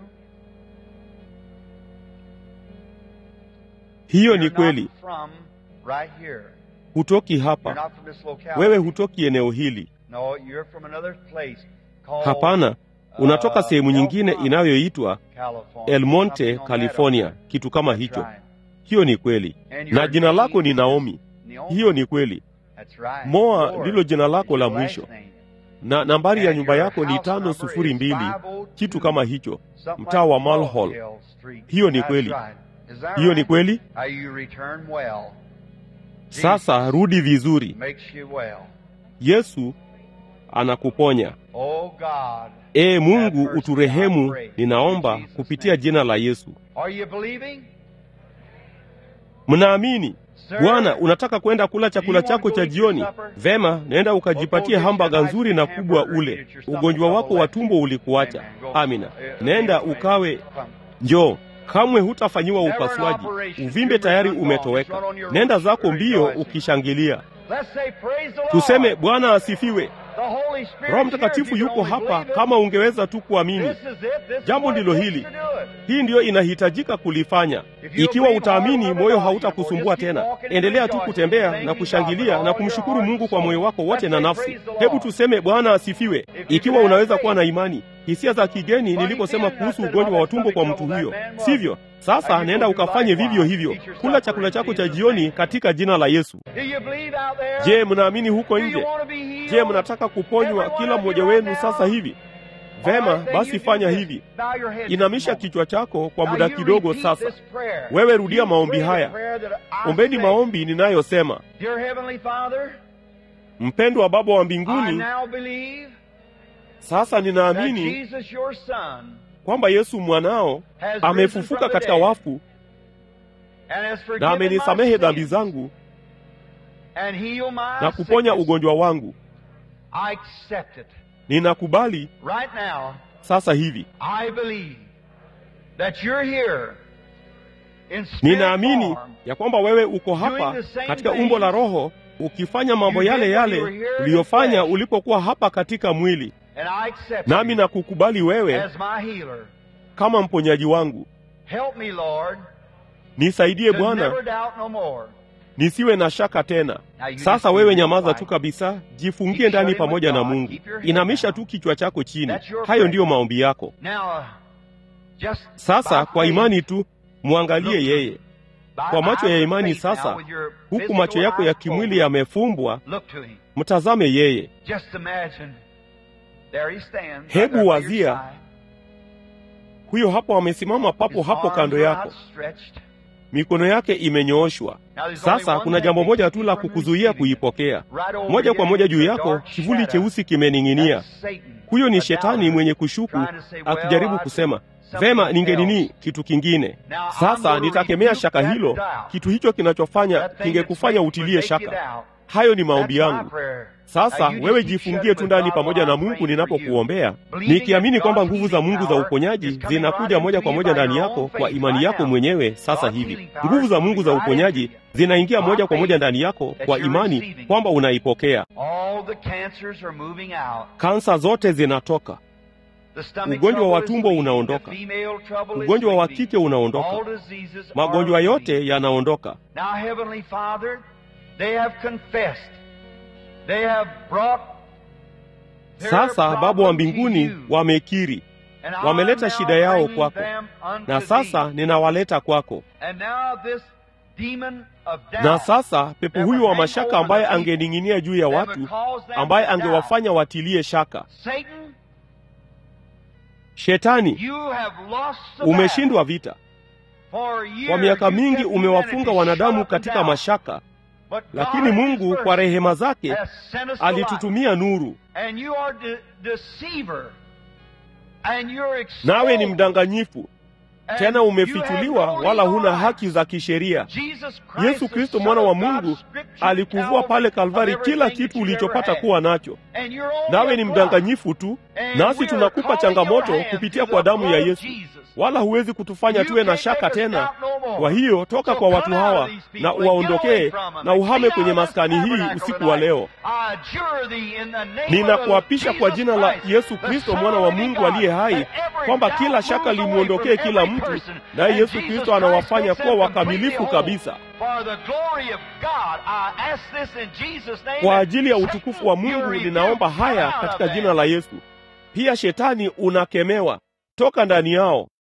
hiyo You're ni kweli. not from right here. Hutoki You're hapa, not from this locality. wewe hutoki eneo hili. No, you're from another place called Hapana, unatoka uh, sehemu El nyingine Monte, inayoitwa California. El Monte, Something on that California, order. kitu kama That's hicho. right. Hiyo ni kweli. And Na your jina name lako ni is Naomi, Naomi. hiyo ni kweli. That's right. Moa Lord ndilo jina lako is la your last mwisho, name. na nambari ya And nyumba your yako ni house tano number sufuri is mbili, 502, kitu kama hicho, something mtaa wa like Mulhall. Hill Street. Hiyo ni That's kweli. right. Is that Hiyo ni right? kweli. How you return well. Sasa Jesus rudi vizuri. makes you well. Yesu anakuponya. Oh God. Ee have Mungu mercy, I uturehemu, pray. ninaomba In Jesus' kupitia name. jina la Yesu. Are you believing? Mnaamini? Sir, Bwana, unataka kwenda kula chakula Do you want chako to cha go eat jioni? your supper? Vema, nenda ukajipatie Or go get hambaga your nice nzuri na kubwa hamburger ule. and get your stomach Ugonjwa wako trouble wa left. tumbo ulikuacha. Amen. Go. Amina. Uh, Nenda anyway, ukawe come. njoo. Kamwe hutafanyiwa Never an upasuaji. operation. Uvimbe tayari Tumor gone. umetoweka. Just run on your Nenda road, zako mbio rejoicing. ukishangilia. Let's say praise the Lord. Tuseme Bwana asifiwe. The Holy Spirit Roho is here. Mtakatifu If you yuko can only hapa believe it. kama ungeweza tu kuamini. This is it. This is Jambo what it ndilo takes hili. to do it. Hii ndiyo inahitajika kulifanya. Ikiwa utaamini, moyo hautakusumbua tena. Endelea tu kutembea na kushangilia na kumshukuru Mungu kwa moyo wako wote na nafsi. Hebu tuseme Bwana asifiwe. Ikiwa unaweza kuwa na imani, hisia za kigeni niliposema kuhusu ugonjwa wa tumbo kwa mtu huyo, sivyo? Sasa nenda ukafanye vivyo hivyo. Kula chakula chako cha jioni katika jina la Yesu. Do you believe out there? Je, mnaamini huko Do you nje? want to be healed? Je, mnataka kuponywa kila mmoja wenu sasa hivi? Vema, basi fanya hivi. Inamisha kichwa chako kwa muda kidogo sasa. Wewe rudia maombi haya. Ombeni maombi ninayosema. Dear Heavenly Father, Mpendwa Baba wa I mbinguni, now believe sasa that ninaamini Jesus, your Son, kwamba Yesu mwanao has risen amefufuka from the katika dead wafu and has na forgiven my amenisamehe dhambi sins zangu and healed my na kuponya sickness. ugonjwa wangu. I accept it. Ninakubali Right now, sasa hivi. I believe that you're here in spirit Ninaamini form. ya kwamba wewe uko hapa katika umbo la Roho ukifanya mambo yale yale uliyofanya ulipokuwa hapa katika mwili, And I accept nami you na kukubali wewe as my healer. kama mponyaji wangu. Help me, Lord, Nisaidie to Bwana, never doubt no more. nisiwe na shaka tena. Now you Sasa just wewe keep nyamaza quiet. tu kabisa, jifungie ndani pamoja na Mungu. Inamisha tu kichwa chako chini. That's your Hayo prayer. ndiyo maombi yako. Now, uh, just Sasa by kwa faith, imani tu mwangalie yeye. by Kwa macho ya eyes of imani faith now, sasa, with your huku physical macho yako ya eyes kimwili closed, yamefumbwa, Look to him. mtazame yeye. Just imagine. There he stands. right Hebu there by your wazia, side. Huyo hapo amesimama papo His hapo arms kando are yako, outstretched. mikono yake imenyooshwa. Now there's only Sasa one kuna thing jambo that moja keeps tu you la from kukuzuia receiving it. kuipokea. Right over Moja your kwa head moja is juu a yako, dark kivuli shadow. cheusi kimening'inia. That's Satan, Huyo ni the shetani doubter, mwenye kushuku trying to say, well, akijaribu I kusema think vema, something ningenini else. kitu kingine. Now, I'm Sasa gonna nitakemea rebuke shaka that hilo, doubt. kitu hicho kinachofanya That thing kingekufanya that utilie would make you shaka. doubt. Hayo ni maombi That's my yangu. prayer. Sasa Now, you wewe just keep jifungie shut tu with ndani God pamoja while na I'm Mungu praying for you. ninapokuombea, Believing nikiamini that kwamba God's nguvu za healing Mungu za power uponyaji is coming zinakuja right moja into kwa you moja by ndani your yako own kwa faith imani right yako now. mwenyewe sasa God's hivi. healing power Nguvu is za coming Mungu za right uponyaji into you. zinaingia By moja kwa moja faith ndani yako that kwa you're imani receiving. kwamba unaipokea. All the cancers are moving out. Kansa zote zinatoka, The stomach Ugonjwa wa trouble is tumbo leaving. unaondoka. The female trouble is ugonjwa wa leaving. kike unaondoka, All diseases are magonjwa leaving. yote yanaondoka. Now, Heavenly Father, they have confessed. They have brought their Sasa Baba wa problem to mbinguni you. wamekiri And I wameleta am now shida yao bringing kwako. them unto na sasa thee. ninawaleta kwako. And now this demon of doubt Na sasa pepo that huyu would wa hang mashaka over ambaye the people, angening'inia juu ya that watu, would cause them ambaye to doubt. angewafanya watilie shaka. Satan, Shetani, you have lost the battle. umeshindwa vita. For years Kwa miaka you mingi kept umewafunga humanity wanadamu shut up in katika doubt. mashaka, But lakini God in Mungu His kwa mercy rehema zake has sent us the light. alitutumia nuru. And you are de- deceiver. And you're Nawe ni exposed. mdanganyifu, tena umefichuliwa, wala huna haki za kisheria. Yesu Kristo mwana wa Mungu alikuvua pale Kalvari kila kitu ulichopata kuwa nacho, nawe ni mdanganyifu tu. Nasi tunakupa changamoto kupitia kwa damu ya Yesu, wala huwezi kutufanya tuwe na shaka tena. Kwa hiyo toka kwa watu hawa na uwaondokee na uhame kwenye maskani hii usiku wa leo. Ninakuapisha kwa jina la Yesu Kristo mwana wa Mungu aliye hai kwamba kila shaka limwondokee kila mtu, naye Yesu Kristo anawafanya kuwa wakamilifu kabisa. Kwa ajili ya utukufu wa Mungu ninaomba haya katika jina la Yesu. Pia shetani unakemewa, toka ndani yao.